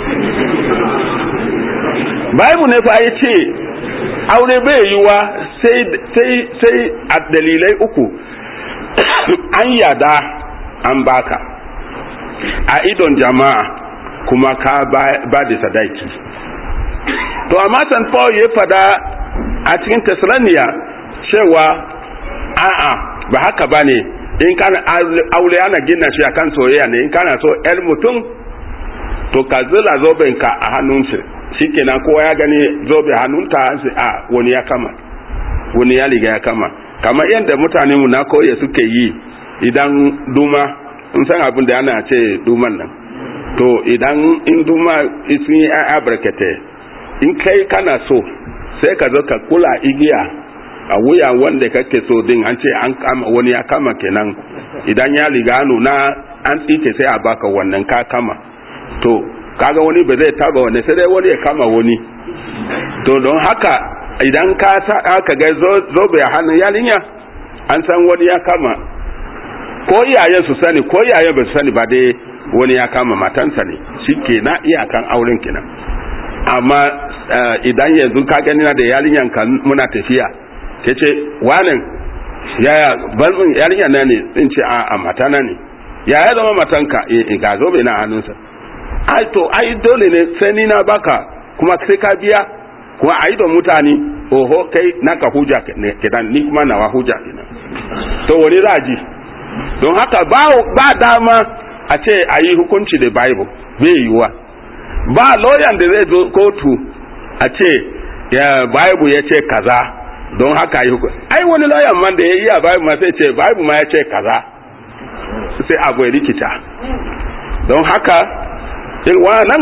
bible ne fa ya ce aure bai yiwa sai sai a dalilai uku an yada an baka a idon jama'a kuma ka ba da sadaki to amma san paul ya fada a cikin tesalaniya cewa a'a ba haka ba ne in kana aure ana gina shi akan soyayya ne in kana so el mutum to ka zila zobenka a hannunsa shikenan kowa ya gani zobe hannunta sai a wani ya kama wani ya riga ya kama kamar yadda mutane mu na koye suke yi idan duma in san abin da ana ce duman nan to idan in duma sun yi a barkate in kai kana so sai ka zo ka kula igiya a wuya wanda kake so din an ce an kama wani ya kama kenan idan ya riga nuna an tsike sai a baka wannan ka kama to kaga wani ba zai taba wani sai dai wani ya kama wani to don haka idan ka aka ga zobe a hannun yarinya an san wani ya kama ko iyayen su sani ko iyayen ba su sani ba dai wani ya kama matansa ne shi ke na iyakan auren kenan amma idan yanzu ka gani na da yarinyan ka muna tafiya ta ce wanin yaya balbin yarinya na ne in ce a matana ne yaya zama matanka ga zobe na hannunsa ai to ai dole ne sai ni na baka kuma sai ka biya kuma a don mutane oho kai naka huja kenan ni kuma nawa huja kenan to wani raji don haka ba, ba dama a ce a yi hukunci da bible bai yiwuwa ba lawyer da zai zo kotu a ce ya bible ya ce kaza don haka yi hukunci ai wani lawyer man da ya yi a bible ma sai ce bible ma ya ce kaza sai abu ya rikita don haka in nan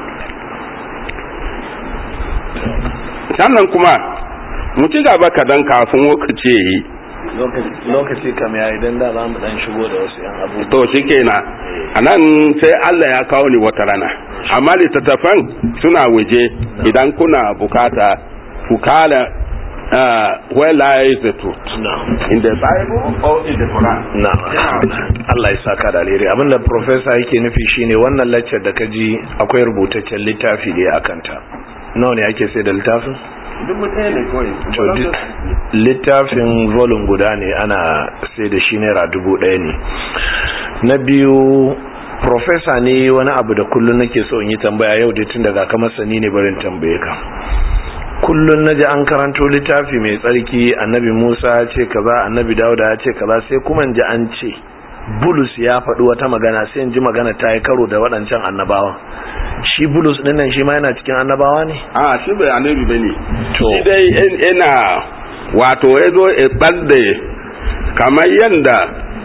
sannan kuma mu ci gaba kadan kafin lokaci ya yi lokaci kam ya idan da za mu dan shigo da wasu yan abubuwa to shi kenan a nan sai Allah ya kawo ni wata rana amma littattafan suna waje idan kuna bukata ku kala uh, where lies the truth no. in the bible or in the quran na Allah ya saka da alheri abinda professor yake nufi shine wannan lecture da ka ji akwai rubutaccen littafi da ya akanta nawa ne ake sai da littafin dubu ɗaya ne kawai littafin volume guda ne ana sai da shi naira dubu ɗaya ne na biyu profesa ne wani abu da kullum nake so in yi tambaya yau dai tun daga ka masani ne barin tambaye ka kullum na ji an karanto littafi mai tsarki annabi musa ya ce kaza annabi dauda ya ce kaza sai kuma ji an ce bulus ya faɗi wata magana sai in ji magana ta yi karo da waɗancan annabawan shi bulus ɗin nan shi ma yana cikin annabawa ne a shi bai annabi bane To. shi dai yana wato ya zo ya ɓadda kamar yadda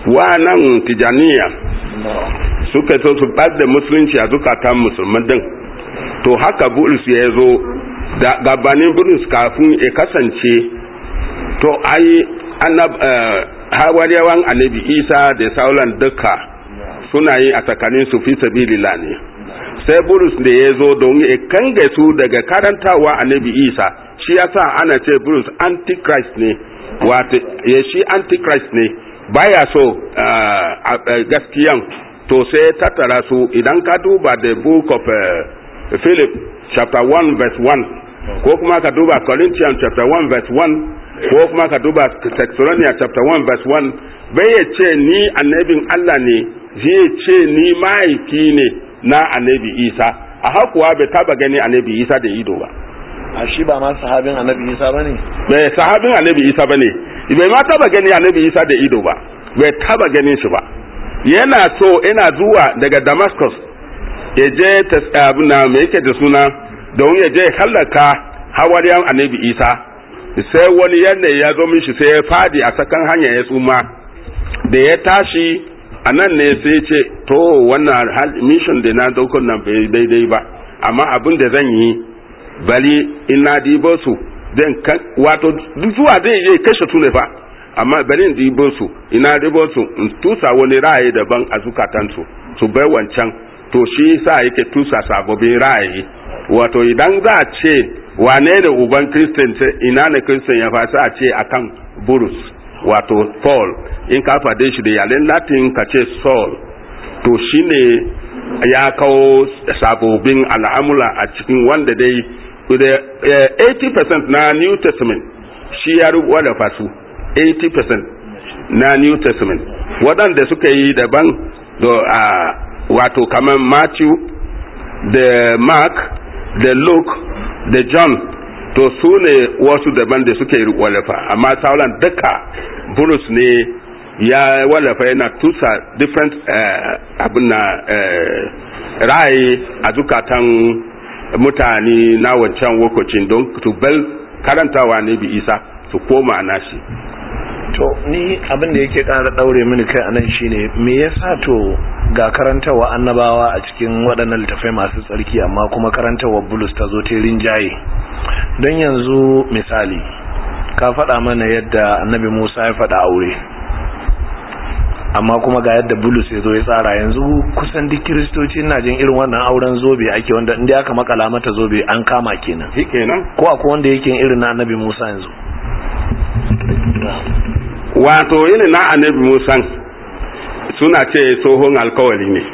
nan tijaniya suka so su da musulunci a zukatan musulman din to haka bulus ya zo da gabanin bulus kafin ya kasance to ai hawariyawan annabi isa da sauran duka suna yi a tsakanin su fi sabilillah ne sai bulus da ya zo don ya kange su daga karantawa annabi isa shi yasa ana ce bulus antichrist ne wato ya shi antichrist ne baya so gaskiyan to sai tattara su idan ka duba the book of uh, philip chapter 1 verse 1 ko kuma ka duba corinthians chapter 1 verse 1 ko kuma ka duba Thessalonians chapter 1 verse 1 bai ya ce ni annabin Allah ne zai ce ni mahaifi ne na annabi Isa a hakuwa bai taba gani annabi Isa da ido ba a shi ba ma sahabin annabi Isa bane bai sahabin annabi Isa bane bai ma taba gani annabi Isa da ido ba bai taba ganin shi ba yana so ina zuwa daga Damascus ya je abin na me yake da suna don ya je hallaka hawariyan annabi Isa sai wani yanayi ya zo mishi sai ya fadi a sakan hanya ya tsuma da ya tashi a nan ne sai ce to wannan mission da na daukar nan bai daidai ba amma abin da zan yi bali ina dibo su zan kan wato zuwa zai je kashe su ne fa amma bari in dibo su ina dibo su in tusa wani ra'ayi daban a zukatansu su bai wancan to shi sa yake tusa sababbin ra'ayi wato idan za a ce wane ne uban kristin ina ne kristin ya fasa a ce akan burus wato paul in ka fade shi da yalen latin ka ce saul to shine ya kawo sabobin al'amula a cikin wanda dai 80% na new testament shi ya rubuwa fasu 80% na new testament waɗanda suka yi daban da wato kamar matthew da mark da luke da john to su ne wasu daban da suke wallafa amma sauran duka bulus ne ya wallafa yana tusa different abin na ra'ayi a zukatan mutane na wancan lokacin don tubal karantawa ne bi isa su koma nashi to ni abin da yake ƙara ɗaure mini kai anan shine me yasa to ga karantawa annabawa a cikin waɗannan littafai masu tsarki amma kuma karantawa bulus ta zo ta rinjaye don yanzu misali ka faɗa mana yadda annabi musa ya faɗa aure amma kuma ga yadda bulus ya zo ya tsara yanzu kusan duk kiristoci na jin irin wannan auren zobe ake wanda inda aka makala mata zobe an kama kenan kenan ko akwai wanda yake irin na annabi musa yanzu wato irin na annabi musa suna ce tsohon alkawali ne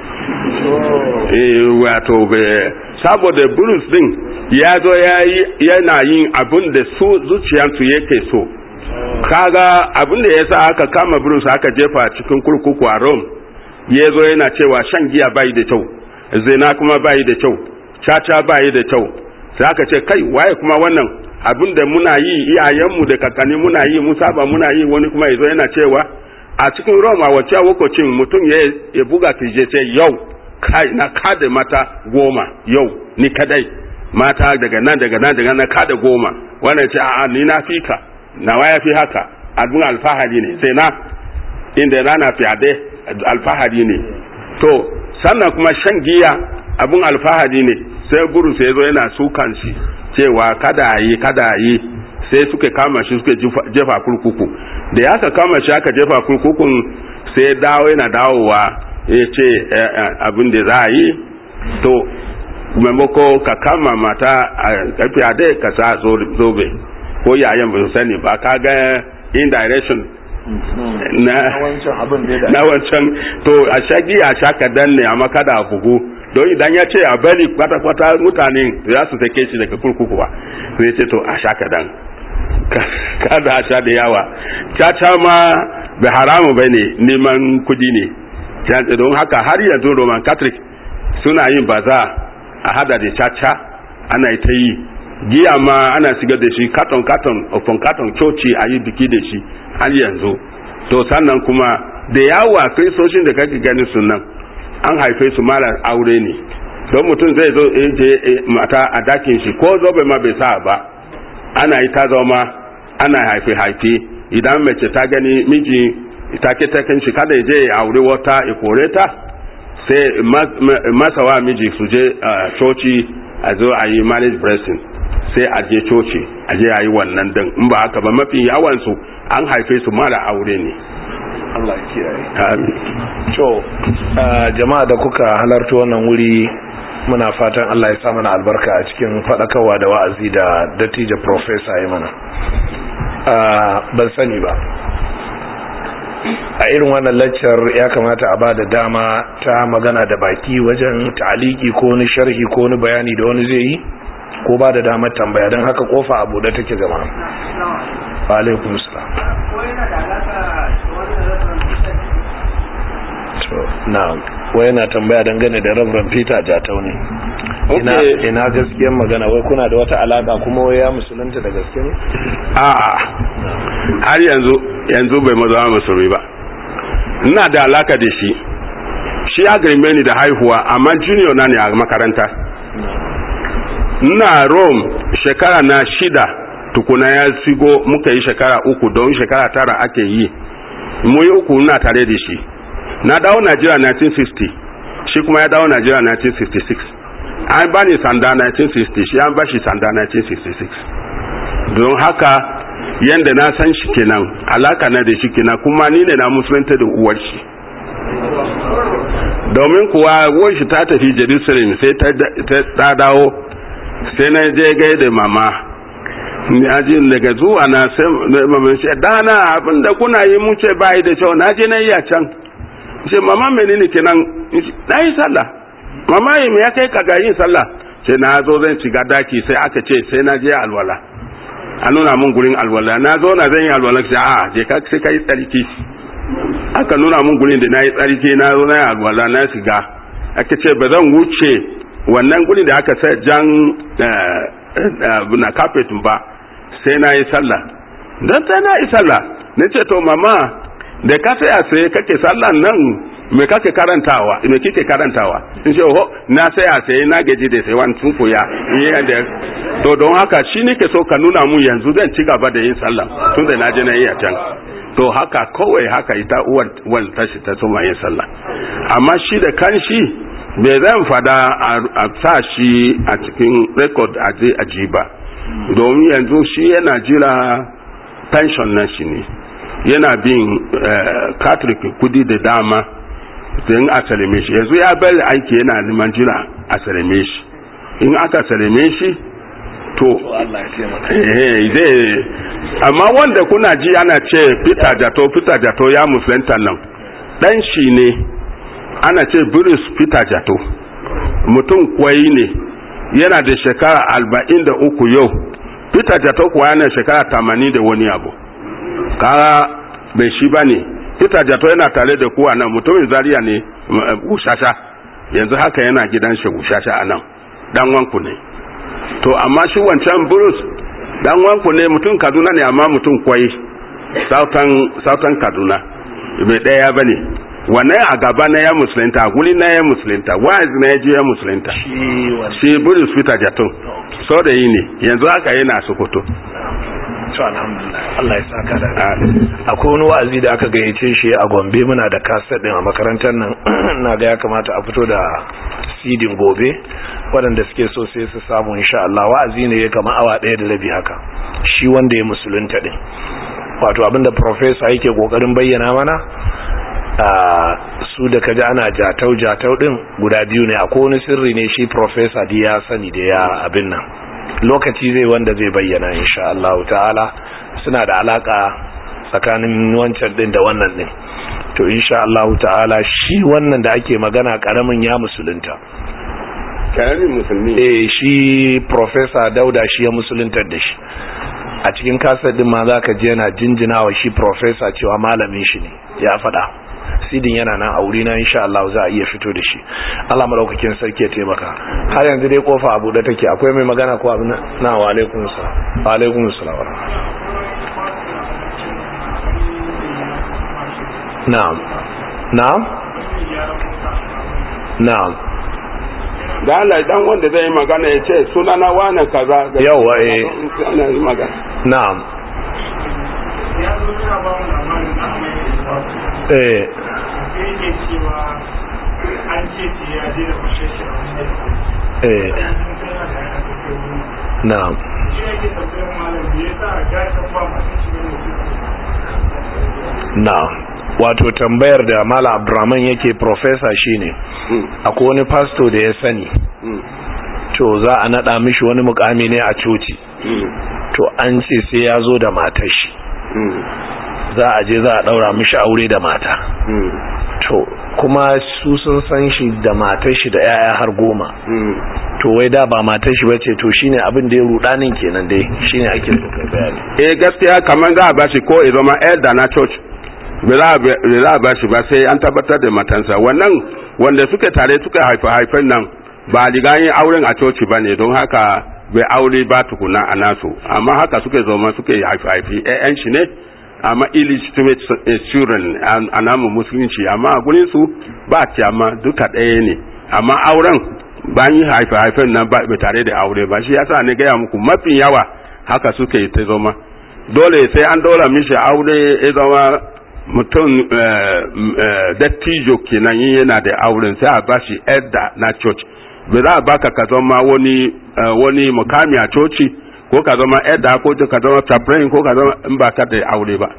wato saboda bulus din ya zo yana yin abin da su zuciyarsu yake so kaga abin da ya sa aka kama bulus aka jefa cikin kurkuku a rome ya zo yana cewa shan giya bayi da kyau zina kuma bayi da kyau caca bayi da kyau sai aka ce kai waye kuma wannan abin da muna yi iyayenmu da kakanni muna yi mu saba muna yi wani kuma ya zo yana cewa a cikin roma wacce lokacin mutum ya buga kirje ce yau kai na kada mata goma yau ni kadai mata daga nan daga nan daga nan kada goma wannan ce a'a ni na fi ka nawa ya fi haka abin alfahari ne sai na inda rana fiyade alfahari ne to sannan kuma shan giya abin alfahari ne sai buru sai zo yana sukan shi cewa kada yi kada yi sai suka kama shi suka jefa kurkuku da ya ka kama shi aka jefa kurkukun sai dawo yana dawowa ya ce abin da za a yi to maimako ka kama mata a karfi a dai ka sa zobe ko yayan ba sani ba ka ga indirection na na wancan to a shagi a shaka danne amma kada a bugu don idan ya ce a bari kwata-kwata mutane za su sake shi daga kurkuku ba sai ce to a shaka dan kada a sha da yawa caca ma bai haramu bai ne neman kudi ne don haka har yanzu roman catholic suna yin baza a hada da caca ana ta yi giya ma ana shiga da shi katon katon ofon katon coci a yi biki da shi har yanzu to sannan kuma da yawa kristoshin da kake ganin su nan an haife su mara aure ne don mutum zai zo je mata a dakin shi ko zobe ma bai sa ba ana yi ta zama ana haife haife idan mace ta gani miji take taken shi kada ya je ya aure wata ya kore ta sai masa wa miji su je coci a zo a yi marriage blessing sai a je coci a je a yi wannan din in ba haka ba mafi yawansu an haife su mara aure ne Allah kiyaye amin to jama'a da kuka halarta wannan wuri muna fatan Allah ya sa mana albarka a cikin fadakarwa da wa'azi da dattijo professor ya mana ban sani ba a irin wannan laccar ya kamata a ba da dama ta magana da baki wajen ta'aliki ko wani sharhi ko wani bayani da wani zai yi ko ba da damar tambaya don haka kofa abu da take zama wa alaikum salam na wai yana tambaya dangane da Reverend Peter Jatau ne ina ina gaskiyar magana wai kuna da wata alaka kuma wai ya musulunta da gaske ne a'a har yanzu yanzu bai maza musulmi ba ina da alaka da shi shi ya girme ni da haihuwa amma junior na ne a makaranta ina Rome shekara na shida tukuna ya sigo muka yi shekara uku don shekara tara ake yi mu yi uku ina tare da shi na dawo Najeriya 1960 shi kuma ya dawo Najeriya 1966 an ba ni sanda 1960 shi an ba shi sanda 1966 don haka yadda na san shi kenan alaka na da shi kenan kuma ni ne na musulunta da uwar shi domin kuwa uwar shi ta tafi Jerusalem sai ta dawo sai na je gai da mama ji daga zuwa na sai mama shi dana abinda kuna yi mun ce bai da kyau na je na yi a can ce mama menene kenan na yi sallah mama yi ya kai ka ga yin sallah sai na zo zan shiga daki sai aka ce sai na je alwala a nuna mun gurin alwala na zo na zan yi alwala sai a je ka sai ka yi tsarki aka nuna mun gurin da na yi tsarki na zo na yi alwala na shiga aka ce ba zan wuce wannan gurin da aka sa jan na carpet ba sai na yi sallah don sai na yi sallah na ce to mama da ka saya sai kake sallan nan me kake karantawa me kike karantawa in ce ho na saya sai na gaji da sai wani tun koya in da to don haka shi nake so ka nuna mu yanzu zan ci gaba da yin sallah tun da na je na yi a can to haka kawai haka ita uwar uwar tashi ta soma yin sallah amma shi da kanshi bai zan fada a sa shi a cikin record a je a ji ba domin yanzu shi yana jira pension na shi ne yana bin catholic kudi da dama don a salame shi yanzu ya bari aiki yana neman jira a salame shi in aka salame shi to zai amma wanda kuna ji ana ce peter jato peter jato ya musulunta nan dan shi ne ana ce bruce peter jato mutum kwai ne yana da shekara alba'in da uku yau peter jato kuwa yana shekara tamanin da wani abu kara bai shi ba ne peter jato yana tare da kuwa nan mutumin zaria ne ushasha yanzu haka yana gidan shi ushasha a nan dan wanku ne to amma shi wancan bruce dan wanku ne mutum kaduna ne amma mutum kwai sautan kaduna bai daya ba ne wannan a gaba na ya musulunta guli na ya musulunta wa'azi na ya je ya musulunta shi bruce peter jato so da yi ne yanzu haka yana sokoto to alhamdulillah Allah ya saka da akwai wani wa'azi da aka gayyace shi a Gombe muna da kaset din a makarantar nan na ga ya kamata a fito da sidin gobe waɗanda suke so sai su samu insha Allah wa'azi ne ya kama awa ɗaya da rabi haka shi wanda ya musulunta din wato abinda professor yake kokarin bayyana mana su da kaji ana jatau jatau din guda biyu ne akwai wani sirri ne shi professor di ya sani da ya abin nan lokaci zai wanda zai bayyana insha Allah ta'ala suna da alaka tsakanin wancan din da wannan din to insha Allah ta'ala shi wannan da ake magana karamin ya musulunta karamin musulmi eh shi professor Dauda shi ya musuluntar da shi a cikin kasar din ma zaka ji yana jinjinawa shi professor cewa malamin shi ne ya faɗa sidin yana nan a wuri na insha Allah za a iya fito da shi Allah madaukakin sarki ya taimaka har yanzu dai kofa abu da take akwai mai magana ko abin na wa alaikum salam wa alaikum salam na'am na'am na'am da Allah dan wanda zai yi magana ya ce sunana wani kaza yawa eh ana yi magana na'am eh yake cewa an ce ce ya je da kushe shi a wani eh na'am shi ne ke tambayar malam da ya sa gashin ba masu shi ne na'am wato tambayar da Malam Abdurrahman yake professor shine akwai wani pastor da ya sani to za a nada mishi wani mukami ne a coci to an ce sai ya zo da matar shi za a je za a daura mishi aure da mata to kuma su sun san shi da matar shi da yaya har goma to wai da ba matar shi bace to shine abin da ya rudanin kenan dai shine ake so kai bayani eh gaskiya kamar za a bashi ko ya zama elder na church ba za a bashi ba sai an tabbatar da matansa wannan wanda suka tare suka haifa haifan nan ba riga yin auren a coci ba ne don haka bai aure ba tukuna a nasu amma haka suka zama suka yi haifi haifi ƴaƴan shi ne amma illegitimate children a namu musulunci amma a gurin su ba amma duka ɗaya ne amma auren bayan yi haifi haifen nan ba tare da aure ba shi yasa ne gaya muku mafi yawa haka suka yi ta zama dole sai an dora mishi aure ya zama mutum dattijo kenan yin yana da auren sai a bashi edda na church ba za a baka ka zama wani wani mukami a coci ko ka zama edda ko ka zama chaplain ko ka zama in ba ka da aure ba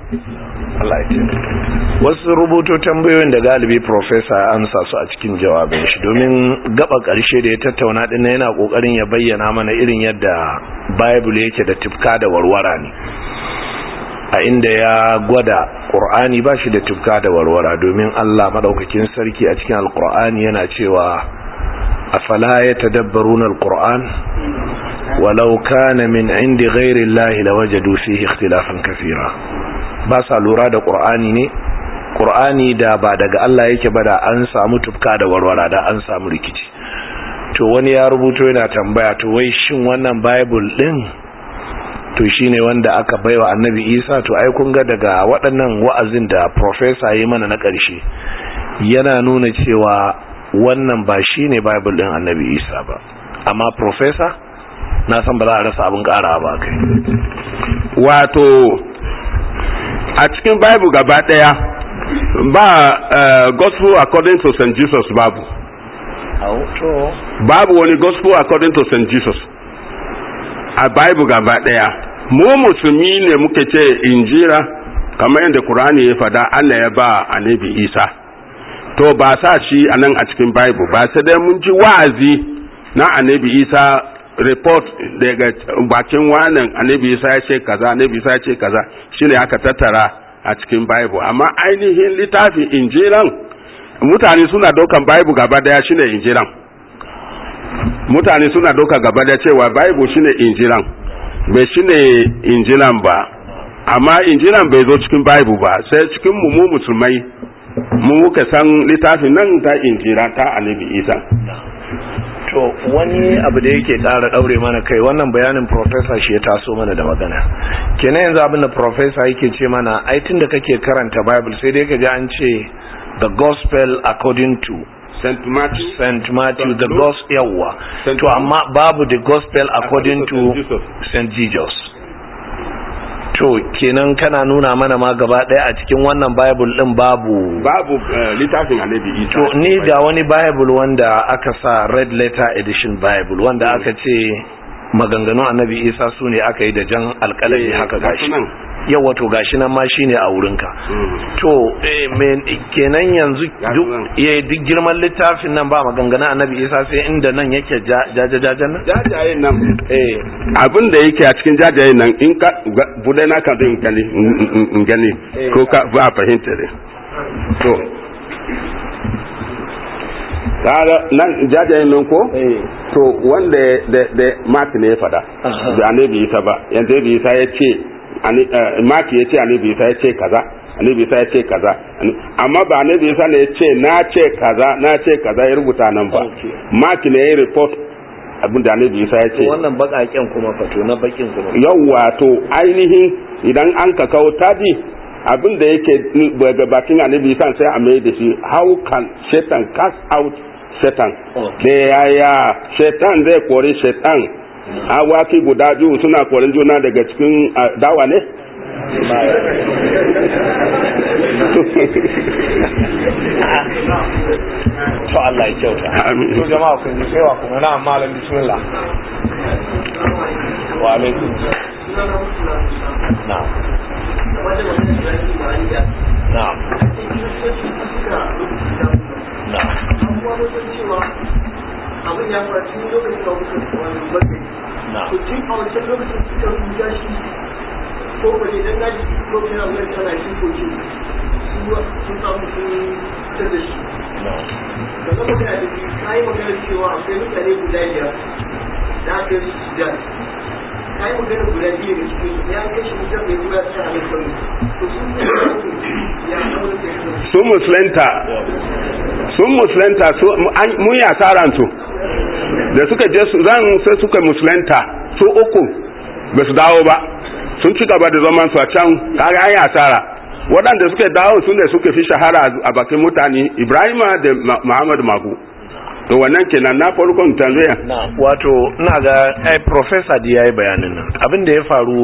wasu rubuto tambayoyin da galibi profesa amsa su a cikin jawabin shi domin gaba karshe da ya tattauna din yana kokarin ya bayyana mana irin yadda bible yake da tifka da warwara ne a inda ya gwada ƙur'ani ba shi da tufka da warwara domin Allah maɗaukakin sarki a cikin alƙur'ani yana cewa afala ya tadabbaruna alƙur'an walau kana min indi ghairi Allah lawajadu fihi ikhtilafan kathira ba sa lura da ƙur'ani ne ƙur'ani da ba daga Allah yake ba da an samu tufka da warwara da an samu rikici to wani ya rubuto yana tambaya to wai shin wannan bible din to shine wanda aka baiwa annabi isa to ai kun ga daga waɗannan wa'azin da professor yi mana na ƙarshe yana nuna cewa wannan ba shine bible ɗin annabi isa ba amma professor na san ba za a rasa abin ƙara ba kai wato a cikin bible gaba ɗaya ba uh, gospel according to st jesus babu babu wani gospel according to st jesus a bible gaba daya mu musulmi ne muke ce injira kamar yadda Qur'ani ya fada Allah ya ba annabi Isa to ba sa shi a nan a cikin bible ba sai dai mun ji wa'azi na annabi Isa report daga bakin wannan annabi Isa ya ce kaza annabi Isa ya ce kaza shine aka tattara a cikin bible amma ainihin littafin injiran mutane suna daukan bible gaba daya shine injiran mutane suna doka gaba da cewa bible shine injilan bai shine injilan ba amma injilan bai zo cikin bible ba sai cikin mu mu musulmai mu muka san littafin nan ta injira ta annabi isa to wani abu da yake ƙara ɗaure mana kai wannan bayanin professor shi ya taso mana da magana kenan yanzu abin da professor yake ce mana ai tun da kake karanta bible sai dai ka ji an ce the gospel according to St. Matthew St. Matthew the gospel yawa to amma babu the gospel according to St. Jesus to kenan kana nuna mana ma gaba daya a cikin wannan bible din babu babu littafin annabi Isa to ni ga wani bible wanda aka sa red letter edition bible wanda aka ce maganganun annabi Isa su ne aka yi da jan alƙalami haka gashi yau wato gashi nan ma shine a wurinka to kenan yanzu duk girman littafin nan ba maganganu annabi isa sai inda nan yake jajajajen nan jajayen nan abin da yake a cikin jajayen nan in ka bude na kan in gani in gani ko ka ba fahimta ne to kaga nan jajayen nan ko to wanda da mark ne ya fada da annabi isa ba yanzu annabi isa ya ce maki ya ce annabi isa ya ce kaza annabi isa ya ce kaza amma ba annabi isa ne ya ce na ce kaza na ce kaza ya rubuta nan ba maki ne ya report abin da annabi isa ya ce wannan bakaken kuma fato na bakin kuma yawwa to ainihin idan an ka kawo tadi abin da yake daga bakin annabi isa sai a mai da shi how can satan cast out satan da yaya satan zai kori satan awaki guda biyu suna korin juna daga cikin dawa ne to Allah ya kyauta Amin. to jama'a kun ji sai wa kuma na malam bismillah wa alaikum na'am na'am na'am abin ya faru tun lokacin da muka wani bakai na'am to tun a wancan lokacin suka rubuta shi ko ba ne dan naji lokacin da muka tana shi ko shi su sun samu sun fitar da shi na'am da zama magana da shi ka yi magana cewa akwai mutane guda biyar da aka yi su sudan ka yi magana guda biyu da cikin su ya kai shi mutum mai zuwa ta halin kawai to sun ne ya kawo da ya kasance sun musulunta sun musulunta su an- mun yi asaransu da suka je su zan sai suka musulunta su uku ba su dawo ba sun ci gaba da zaman su a can kaga an yi asara waɗanda suka dawo su ne suka fi shahara a bakin mutane ibrahima da Ma- muhammad magu to wannan kenan na farkon tanzania na'am wato ina ga ai professor da yayi bayanin nan abin da ya faru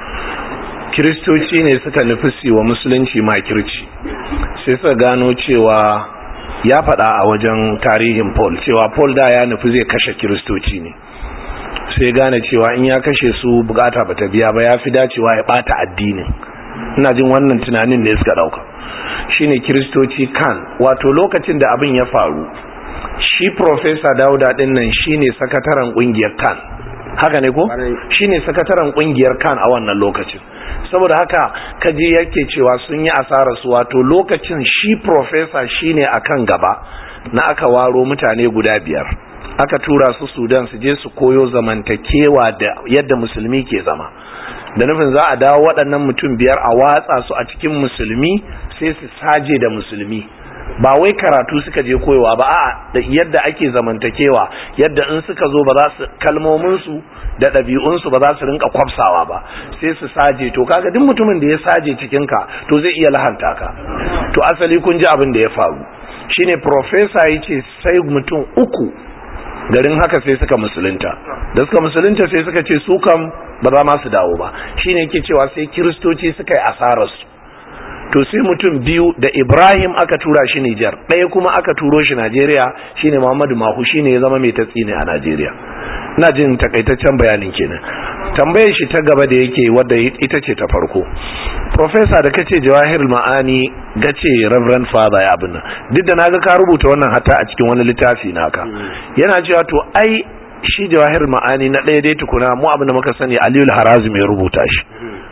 kiristoci ne suka nufi su wa musulunci makirci sai suka gano cewa ya faɗa a wajen tarihin paul cewa paul da ya nufi zai kashe kiristoci ne sai gane cewa in ya kashe su bukata bata biya ba ya fi dacewa ya bata addinin ina jin wannan tunanin ne suka dauka shine kiristoci kan wato lokacin da abin ya faru shi professor dauda din nan shine sakataren kungiyar kan haka ne ko Kwarai. shine sakataren kungiyar kan a wannan lokacin saboda haka kaje yake cewa sun yi asarar su wato lokacin shi professor shine akan gaba na aka waro mutane guda biyar aka tura su sudan su je su koyo zamantakewa da yadda musulmi ke zama da nufin za a dawo waɗannan mutum biyar a watsa su a cikin musulmi sai su saje da musulmi ba wai karatu suka je koyowa ba a da yadda ake zamantakewa yadda in suka zo ba za su kalmominsu da ɗabi'unsu ba za su rinka kwafsawa ba sai su saje to kaga duk mutumin da ya saje cikinka to zai iya lahanta ka to asali kun ji abin da ya faru shine professor ya ce sai mutum uku garin haka sai suka musulunta da suka musulunta sai suka ce su kam ba za ma su dawo ba shine yake cewa sai kiristoci suka yi asararsu to sai mutum biyu da Ibrahim aka tura shi Nijar ɗaya kuma aka turo shi Najeriya shine Muhammadu Mahu shine ya zama mai tatsi ne a Najeriya ina jin takaitaccen bayanin kenan tambayar shi ta gaba da yake wadda ita ce ta farko professor da kace Jawahir Ma'ani gace Reverend Father ya abin nan duk da naga ka rubuta wannan hatta a cikin wani littafi naka yana cewa to ai shi Jawahir Ma'ani na ɗaya dai tukuna mu abin da muka sani Aliyu Harazim ya rubuta shi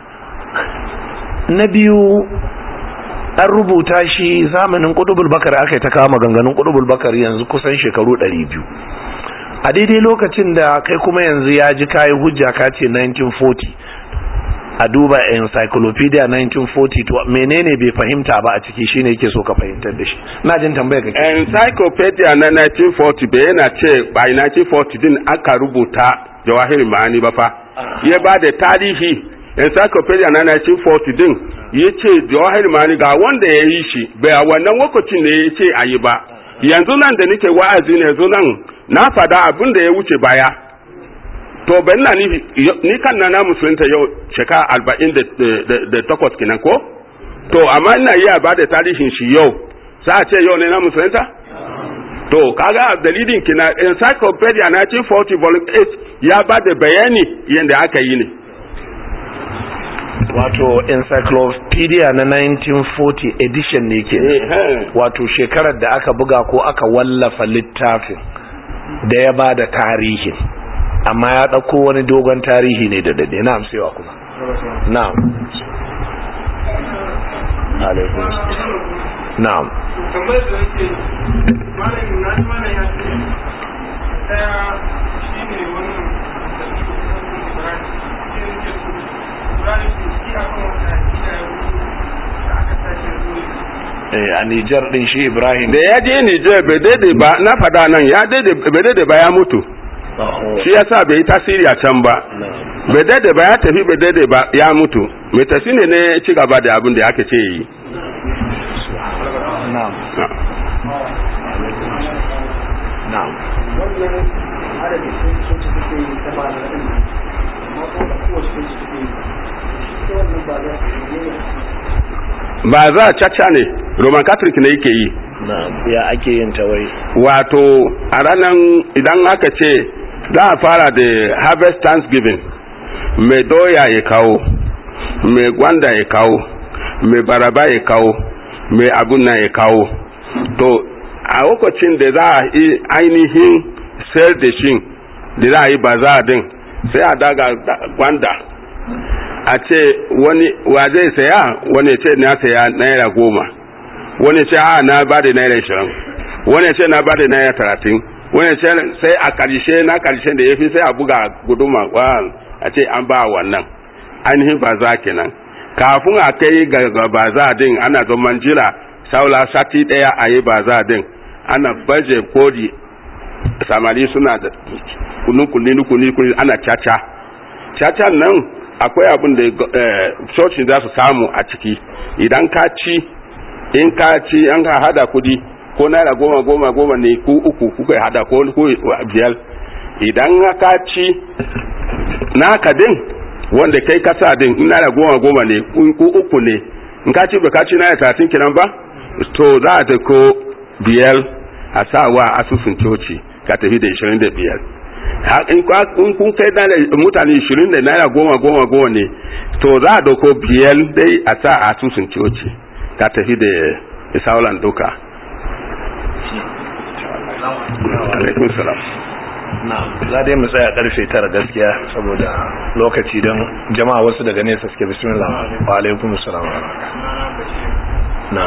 na biyu an rubuta shi zamanin kudubul bakar aka yi ta kawo maganganun kudubul bakar yanzu kusan shekaru 200 a daidai lokacin da kai kuma yanzu ya ji kayi hujja ka ce 1940 a duba encyclopedia 1940 to menene bai fahimta ba a ciki shine yake so ka fahimtar da shi na jin tambaya ka ke encyclopedia na 1940 bai yana ce by 1940 din aka rubuta jawahiri ma'ani ba fa ya ba da tarihi encyclopedia na 1940 din ya ce jawahir mani ga wanda ya yi shi bai a wannan lokacin ne ya ce a yi ba yanzu nan da nake wa'azi ne yanzu nan na fada abin da ya wuce baya to ban na ni, ni kan na na musulunta yau shekara arba'in da takwas kenan ko to amma ina iya ba da tarihin shi yau za a ce yau ne na musulunta to kaga dalilin kina encyclopedia 1940 volume 8 ya ba da bayani yadda aka yi ne wato encyclopedia na 1940 edition ne ke wato shekarar da aka buga ko aka wallafa littafin da ya ba da tarihin amma ya ɗauko wani dogon tarihi ne da dade na amsewa kuma na'am alaikun na'am tambayar da nake malamin na ji mana ya ce daya shi ne wannan da suke kusan ibrahim shi ne ke su ibrahim su shi a kan wata akida ya rubu da aka tashi ya zo eh a Nijar din shi Ibrahim da ya je Nijar bai daidai ba na fada nan ya daidai bai daidai ba ya mutu shi yasa bai yi tasiri a can ba bai daidai ba ya tafi bai daidai ba ya mutu mai tafi ne ne ci gaba da abin da aka ce yi na'am na'am wannan adadin sun sun ci suke yi ta ba da ɗin amma kuma da kowace sun ci suke yi ita wannan ba za su yi ne ba za caca ne roman catholic ne yake yi na ya ake yin ta wai wato a ranar idan aka ce za a fara da harvest thanksgiving mai doya ya kawo mai gwanda ya kawo mai baraba ya kawo mai abun nan ya kawo to a lokacin da za a yi ainihin sayar da shi da za a yi baza din sai a daga gwanda a ce wani wa zai saya wani ce na saya naira goma wani ce a na ba da naira ishirin wani ce na ba da naira talatin wani ce sai a karshe na karshe da ya fi sai a buga guduma a ce an ba wannan ainihin baza kenan kafin a kai ga baza din ana zaman jira saula sati daya a yi baza din ana baje kodi samari suna da nukuni nukuni ana caca caca nan akwai abin da cocin za su samu a ciki idan ka ci in ka ci an ka hada kudi ko naira goma goma goma ne ku uku kuka hada ko ku biyar idan ka ci naka din wanda kai kasa din in naira goma goma ne ku uku ne in ka ci ba ka ci naira talatin kiran ba to za a ta ko biyar a sa wa asusun coci ka tafi da ishirin da biyar in kun kai mutane ishirin da naira goma goma goma ne to za a dauko biyar dai a sa a asusun coci ka tafi da isaulan duka alaikun salam na za dai mu tsaya karfe tara gaskiya saboda lokaci don jama'a wasu daga nesa suke bismillah wa alaikum salam na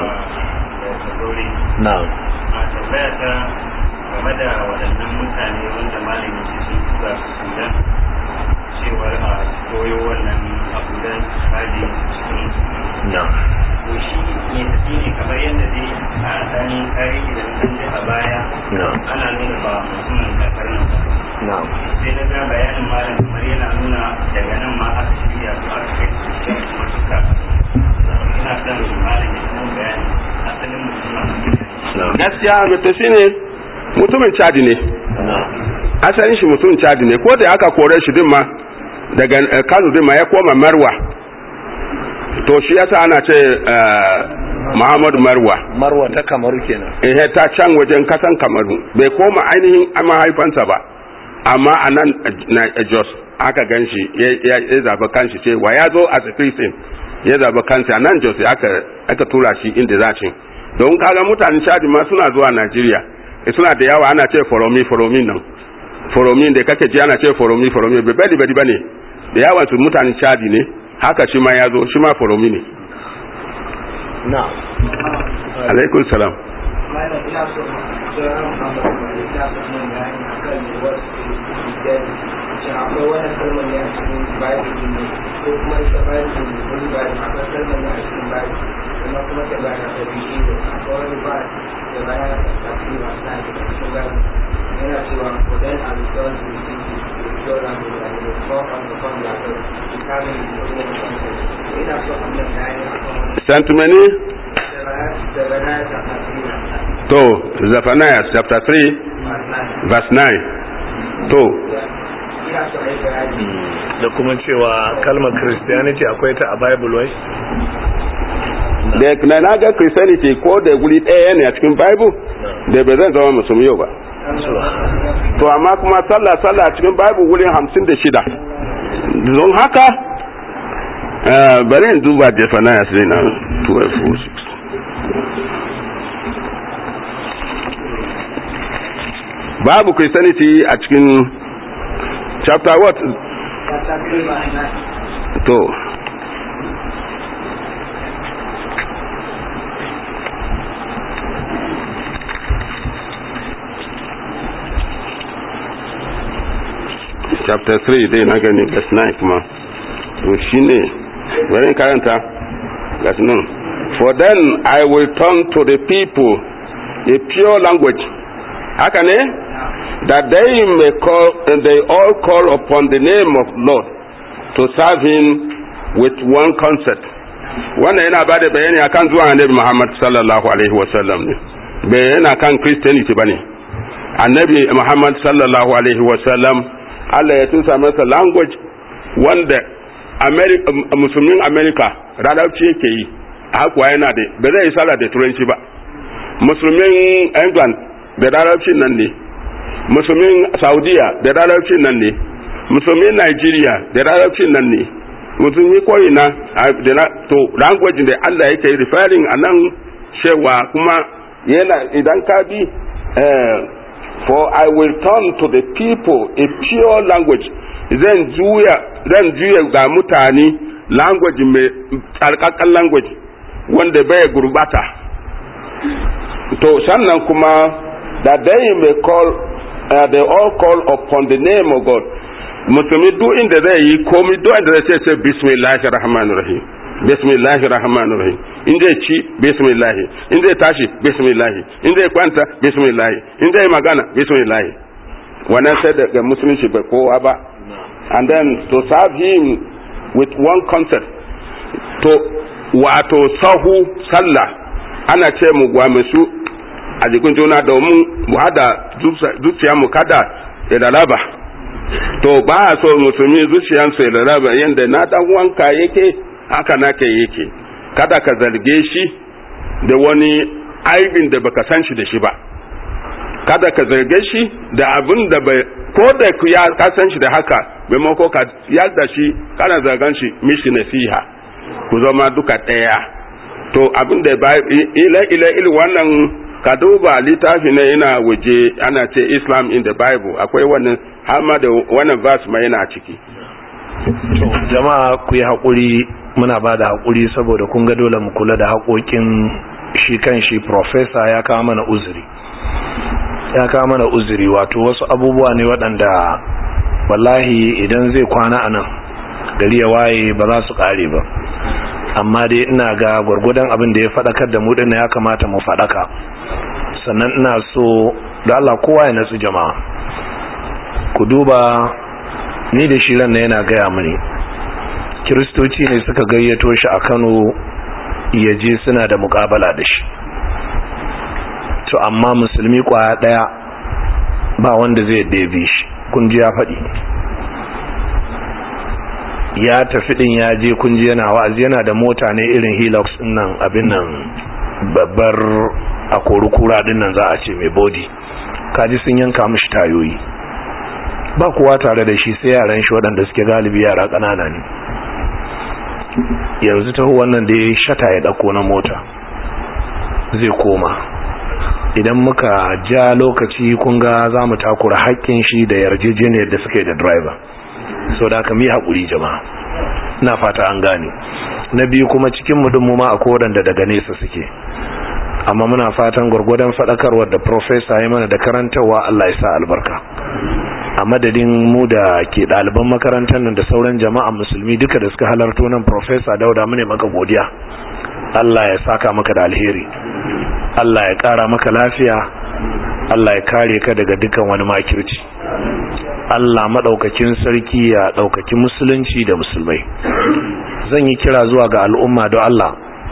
na a tambaya ta game da waɗannan mutane wanda malami ke sun tura su sudan cewar a koyo wannan abu da hadi cikin na to shi ne tafi ne kamar yadda dai a ɗan tarihi da mutum ji a baya na ana nuna ba mutumin kasar nan ba na sai na ga bayanin malam kamar yana nuna daga nan ma aka shirya su aka kai su cikin kuma suka ina son malam ya kuma bayani asalin mutumin gaskiya ta shi ne mutumin cadi ne asalin shi mutumin cadi ne ko da aka kore shi din ma daga kano din ma ya koma marwa to shi yasa ana ce muhammadu marwa marwa ta kamaru kenan eh ta can wajen kasan kamaru bai koma ainihin mahaifansa ba amma a nan na jos aka gan shi ya zaba kanshi ce wa ya zo a christian ya zaba kansa a nan jos aka tura shi inda za shi don kaga mutanen chadi ma suna zuwa najeriya suna da yawa ana ce foromi foromi nan foromi da kake ji ana ce foromi foromi bai bari bari bane da yawan su mutanen chadi ne haka shi ma ya zo shi ma foromi ne na alaikun salam malam ina so sauran amfani da ta fi yin bayani a kan yiwuwar kristiyan shi akwai wani kalmar ne a cikin bible ne ko kuma ita bible ne wani bible akwai kalmar ne a cikin bible kuma kuma ta bayana ta bi shi ne akwai wani ba da bayana ta tafi masu na da cikin bible yana cewa for then I return to the city to show them the and the talk on the phone that the coming to the world ina so a mai bayani a kan wani santumani da bayana ta tafi to zephaniah chapter 3 verse 9 to ina so a yi bayani da kuma cewa kalmar christianity akwai ta a bible wai da na na ga christianity ko da guri ɗaya ne a cikin bible da bai zan zama musulmi yau ba to amma kuma sallah sallah a cikin bible wurin hamsin da shida don haka eh, bari in duba zephaniah sai na 12 babu christianity a cikin chapter what to chapter 3 dai na gani verse 9 kuma to shine bari in karanta verse 9 for then i will turn to the people a pure language haka ne that they may call and they all call upon the name of lord to serve him with one concept wannan yana ba da bayani akan zuwa annabi muhammad sallallahu alaihi wasallam ne bai yana kan christianity ba ne annabi muhammad sallallahu alaihi wasallam allah ya tusa masa language wanda Ameri- musulmin america radauci yake yi hakuwa yana da ba zai yi sallah da turanci ba musulmin england da larabcin nan ne musulmin saudiya da larabcin nan ne musulmin nigeria da larabcin nan ne musulmi koyi na to language da allah yake referring a nan cewa kuma yana idan ka bi for i will turn to the people a pure language zan juya zan juya ga mutane language mai tsarkakan language wanda bai gurbata to sannan kuma that they may call uh, they all call upon the name of God musulmi duk inda zai yi komai duk inda zai ce bismillahir rahmanir rahim bismillahir rahmanir rahim in zai ci bismillah in zai tashi bismillah in zai kwanta bismillah in zai magana bismillah wannan sai daga musulunci bai kowa ba and then to serve him with one concept to wato sahu sallah ana ce mu gwamisu a jikin juna domin mu hada zuciya mu kada ya lalaba to ba a so musulmi zuciyansu ya lalaba yadda na dan wanka yake haka nake yake kada ka zarge shi da wani aibin da baka san shi da shi ba kada ka zarge shi da abin da bai ko da ku ya ka san shi da haka maimako ka yadda shi kana zargan shi mishi nasiha ku zama duka ɗaya to abin da ba ila ila il wannan ka duba littafi ne yana waje ana ce islam in the bible akwai wannan har ma da wannan verse ma yana ciki to jama'a ku yi haƙuri muna ba da haƙuri saboda kun ga dole mu kula da haƙoƙin shi kan shi professor ya kawo mana uzuri ya kawo mana uzuri wato wasu abubuwa ne waɗanda wallahi idan zai kwana a nan gari ya waye ba za su ƙare ba amma dai ina ga gwargwadon abin da ya faɗakar da mu ɗin ya kamata mu faɗaka sannan ina so da Allah kowa ya natsu jama'a ku duba ni da shi ran yana gaya mini kiristoci ne suka gayyato shi a Kano ya je suna da mukabala da shi to amma musulmi kwaya daya ba wanda zai ɗebe shi kun ji ya faɗi ya tafi din ya je kun ji yana wa'azi yana da mota ne irin hilux din nan abin nan babbar a kura din nan za a ce mai body kaji sun yanka mishi tayoyi ba kowa tare da shi sai yaran shi waɗanda suke galibi yara ƙanana ne yanzu taho wannan da ya shata ya ɗauko na mota zai koma idan muka ja lokaci kun ga za mu takura haƙƙin shi da yarjejeniyar da suka yi da driver so da aka mi haƙuri jama'a na fata an gane na biyu kuma cikin mu ma a waɗanda daga nesa suke amma muna fatan gwargwadon faɗakarwar da profesa ya mana da karantarwa Allah ya sa albarka a madadin mu da ke ɗaliban makarantar nan da sauran jama'a musulmi duka da suka halarto nan profesa dauda mu ne maka godiya Allah ya saka maka da alheri Allah ya ƙara maka lafiya Allah ya kare ka daga dukan wani makirci Allah maɗaukakin sarki ya ɗaukaki musulunci da musulmai zan yi kira zuwa ga al'umma don Allah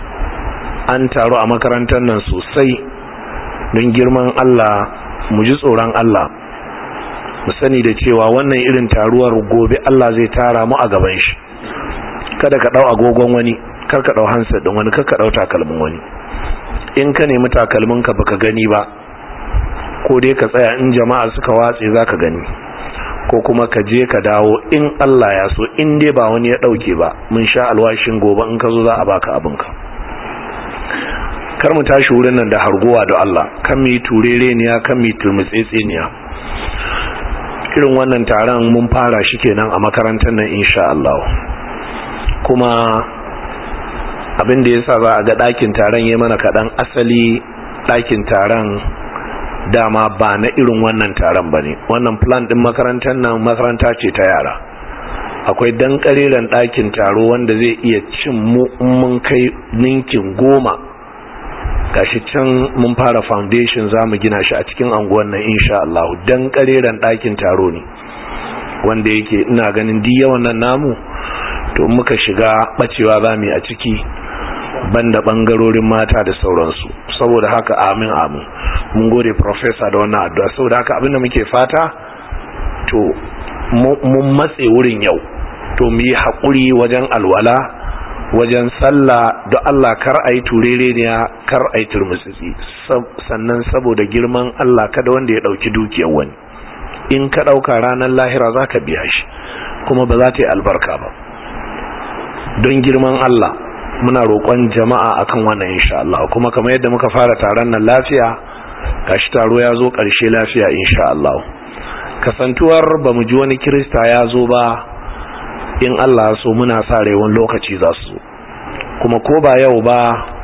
an taru a makarantar nan sosai don girman Allah mu ji tsoron Allah mu sani da cewa wannan irin taruwar gobe Allah zai tara mu a gaban shi kada ka ɗau agogon wani kar ka ɗau hansa ɗin wani kar ka ɗau takalmin wani in ka nemi takalminka baka gani ba ko dai ka tsaya in jama'a suka watse za ka gani ko kuma ka je ka dawo in Allah ya so in dai ba wani ya dauke ba mun sha alwashin gobe in ka zo za a baka abinka kar mu tashi wurin nan da harguwa da Allah kan mu yi turereniya kan mu yi turmutsetseniya irin wannan taron mun fara shi kenan a makarantar nan insha Allah kuma abin da yasa za a ga ɗakin taron ya mana kaɗan asali ɗakin taron dama ba na irin wannan taron ba ne wannan plan ɗin makarantar nan makaranta ce ta yara akwai dan ƙariran ɗakin taro wanda zai iya cin mu mun kai ninkin goma gashi can mun fara foundation za mu gina shi a cikin anguwan nan insha Allah dan ƙariran ɗakin taro ne wanda yake ina ganin duk yawan nan namu to muka shiga bacewa za mu yi a ciki banda bangarorin mata da sauransu saboda haka amin amin mun gode professor da wannan addu'a saboda haka abinda muke fata to mun matse wurin yau to mu yi haƙuri wajen alwala wajen sallah da Allah kar a yi turereniya kar a yi turmutsitsi sannan saboda girman Allah kada wanda ya ɗauki dukiyar wani in ka ɗauka ranar lahira za ka biya shi kuma ba za ta yi albarka ba don girman Allah muna roƙon jama'a akan wannan insha Allah kuma kamar yadda muka fara taron nan lafiya gashi taro ya zo ƙarshe lafiya insha Allah kasantuwar ba mu ji wani kirista ya zo ba in Allah so muna sa rewan lokaci za su kuma ko ba yau ba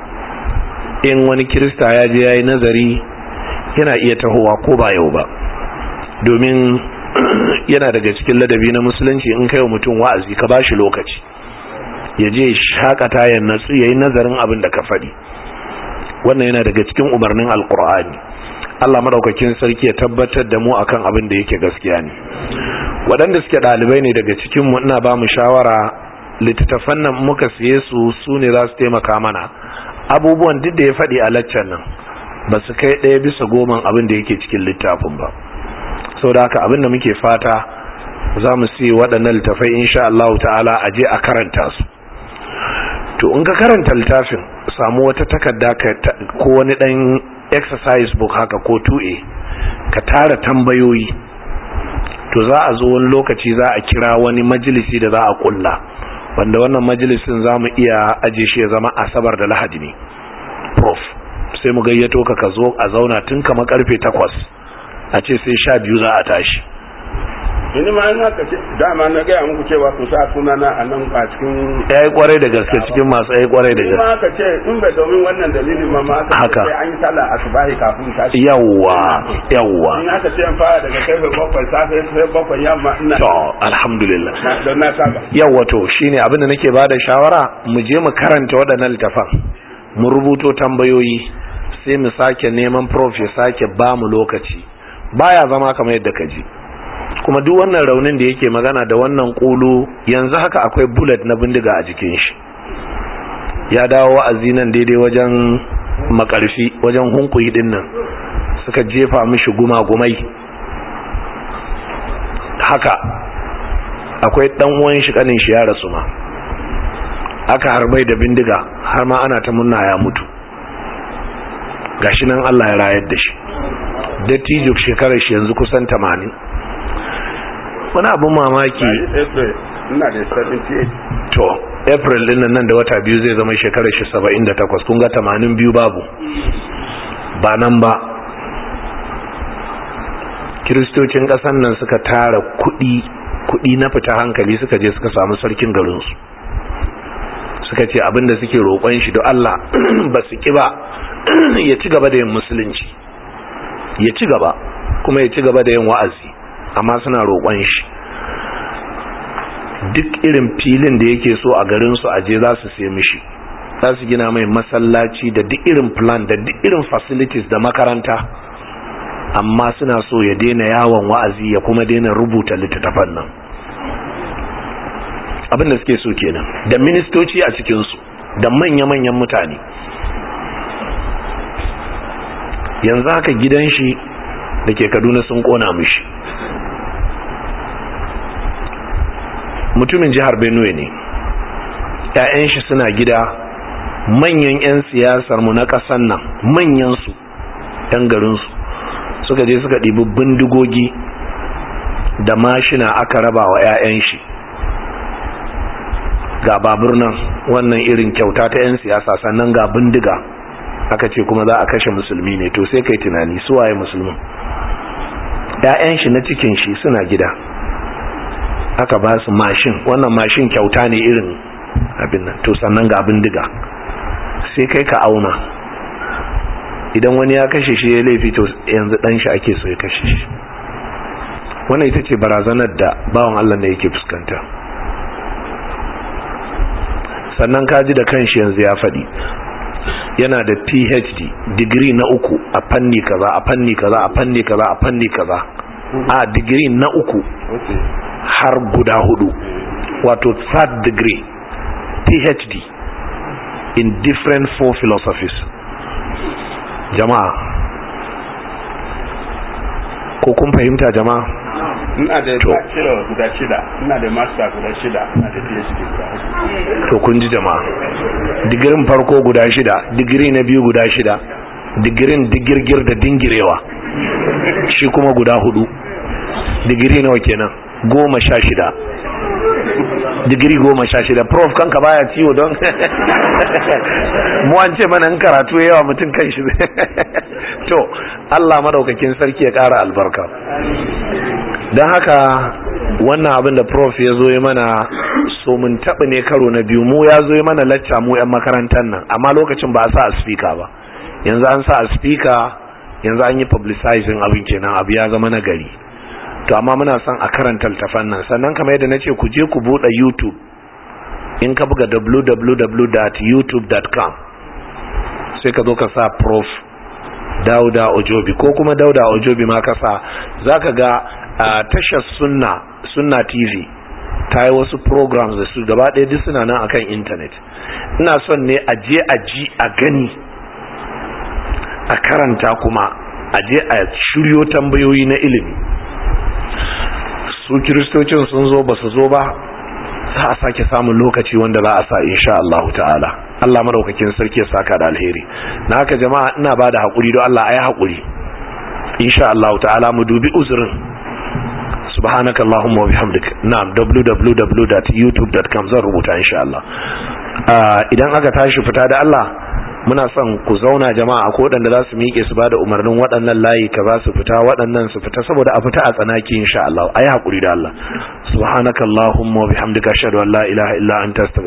in wani kirista ya je ya yi nazari yana iya tahowa ko ba yau ba domin yana daga cikin ladabi na musulunci in kai wa mutum wa'azi ka bashi lokaci ya je shakata ya natsu ya yi nazarin abin da ka faɗi wannan yana daga cikin umarnin alkur'ani Allah madaukakin sarki ya tabbatar da mu akan abin da yake gaskiya ne waɗanda suke ɗalibai ne daga cikin mu ina ba mu shawara littattafan nan muka siye su su ne za su taimaka mana abubuwan duk da ya faɗi a laccan nan ba su kai ɗaya bisa goman abin da yake cikin littafin ba sau da haka abin da muke fata za mu siye waɗannan littafai insha Allah ta'ala a je a karanta su to in ka karanta littafin samu wata takarda ko wani ɗan exercise book haka ko 2a ka tara tambayoyi to za a zo wani lokaci za a kira wani majalisi da za a kulla wanda wannan majalisin za mu iya aje shi ya zama asabar da lahadi ne prof sai mu gayyato ka ka zo a zauna tun kama karfe takwas a ce sai sha biyu za a tashi ini ma ina ka ce dama na gaya muku cewa ku sa sunana a nan a cikin ya yi kwarai da gaske cikin masu ya yi kwarai da gaske ma ka ce in bai domin wannan dalilin ma ma aka Haka. ce an yi sallah asubahi kafin tashi yawwa yawwa in aka ce an fara daga karfe bakwai safe sai bakwai yamma ina to alhamdulillah na- don na saba yawwa to shine abin da nake bada shawara mu je mu karanta waɗannan littafan mu rubuto tambayoyi sai mu sake neman prof ya sake ba mu lokaci baya zama kamar yadda ka ji kuma duk wannan raunin da yake magana da wannan kulu yanzu haka akwai bullet na bindiga a jikin shi ya dawo wa'azi nan daidai wajen makarfi wajen hunkuyi din nan suka jefa mishi guma-gumai haka akwai dan uwan shi kanin shi ya rasu ma aka harbai da bindiga har ma ana ta munna ya mutu gashi nan Allah ya rayar da shi dattijo shekarar shi yanzu kusan 80 wani abin mamaki April ina da 78 to april din nan da wata biyu zai zama shekarar shi 78 kun ga 80 biyu babu ba nan ba kiristocin ƙasar nan suka tara kuɗi kuɗi na fita hankali suka je suka samu sarkin garinsu suka ce abinda suke roƙon shi don Allah ba su ƙi ba ya ci gaba da yin musulunci ya ci gaba kuma ya ci gaba da yin wa'azi amma suna roƙon shi duk irin filin da yake so a garinsu a je za su sai mishi za su gina mai masallaci da duk irin plan da duk irin facilities da makaranta amma suna so ya daina yawon wa'azi ya kuma daina rubuta littattafan nan abin da suke so kenan da ministoci a cikinsu da manya-manyan mutane yanzu haka gidan shi da ke kaduna sun kona mishi mutumin jihar benue ne ‘ya'yan shi suna gida manyan 'yan siyasar mu na ƙasan nan manyansu 'yan garinsu suka je suka ɗibi bindigogi da mashina aka raba wa 'ya'yan shi ga babur nan wannan irin kyauta ta 'yan siyasa sannan ga bindiga aka ce kuma za a kashe musulmi ne to sai kai tunani su waye musulmin 'ya'yan shi na cikin shi suna gida aka ba su mashin wannan mashin kyauta ne irin abin nan to sannan ga bindiga sai kai ka auna idan wani ya kashe shi ya laifi to yanzu dan shi ake so ya kashe shi wannan ita ce barazanar da bawan Allah ne yake fuskanta sannan kaji da kanshi yanzu ya faɗi yana da phd digiri na uku a fanni kaza a fanni kaza a fanni kaza a fanni kaza a digiri na uku har guda hudu wato third degree phd in different four philosophies jama'a ko kun fahimta jama'a ina da To. bachelor guda shida ina da master guda shida ina da phd guda hudu to kun ji jama'a digirin farko guda shida digiri na biyu guda shida digirin digirgir da dingirewa shi kuma guda hudu digiri nawa kenan goma sha shida digiri goma sha shida prof kanka baya ciwo don mu an ce mana in karatu yawa mutum kan shi to Allah madaukakin sarki ya kara albarka don haka wannan abin da prof ya zo ya mana so mun taɓa ne karo na biyu mu ya zo ya mana lacca mu 'yan makarantar nan amma lokacin ba a sa a speaker ba yanzu an sa a speaker yanzu an yi publicizing abin kenan abu ya zama na gari to amma muna son a karanta littafan nan sannan kamar yadda nace ku je ku bude YouTube in ka buga www.youtube.com sai ka zo ka sa prof Dauda Ojobi ko kuma Dauda Ojobi ma ka sa zaka ga a tashar Sunna Sunna TV ta yi wasu programs da su gaba ɗaya duk suna nan akan internet ina son ne a je a ji a gani a karanta kuma a je a shiryo tambayoyi na ilimi su kiristocin sun zo ba su zo ba za a sake samun lokaci wanda za a sa insha Allah ta'ala Allah madaukakin sarki ya saka da alheri na haka jama'a ina ba da haƙuri don Allah a yi haƙuri insha Allah ta'ala mu dubi uzurin subhanaka Allahumma wa bihamdik na'am www.youtube.com zan rubuta insha Allah idan aka tashi fita da Allah muna son ku zauna jama'a ko waɗanda za su miƙe su bada umarnin waɗannan layi ka za su fita waɗannan su fita saboda a fita a tsanaki insha Allah ayi hakuri da Allah subhanakallahumma wa bihamdika ashhadu an la ilaha illa anta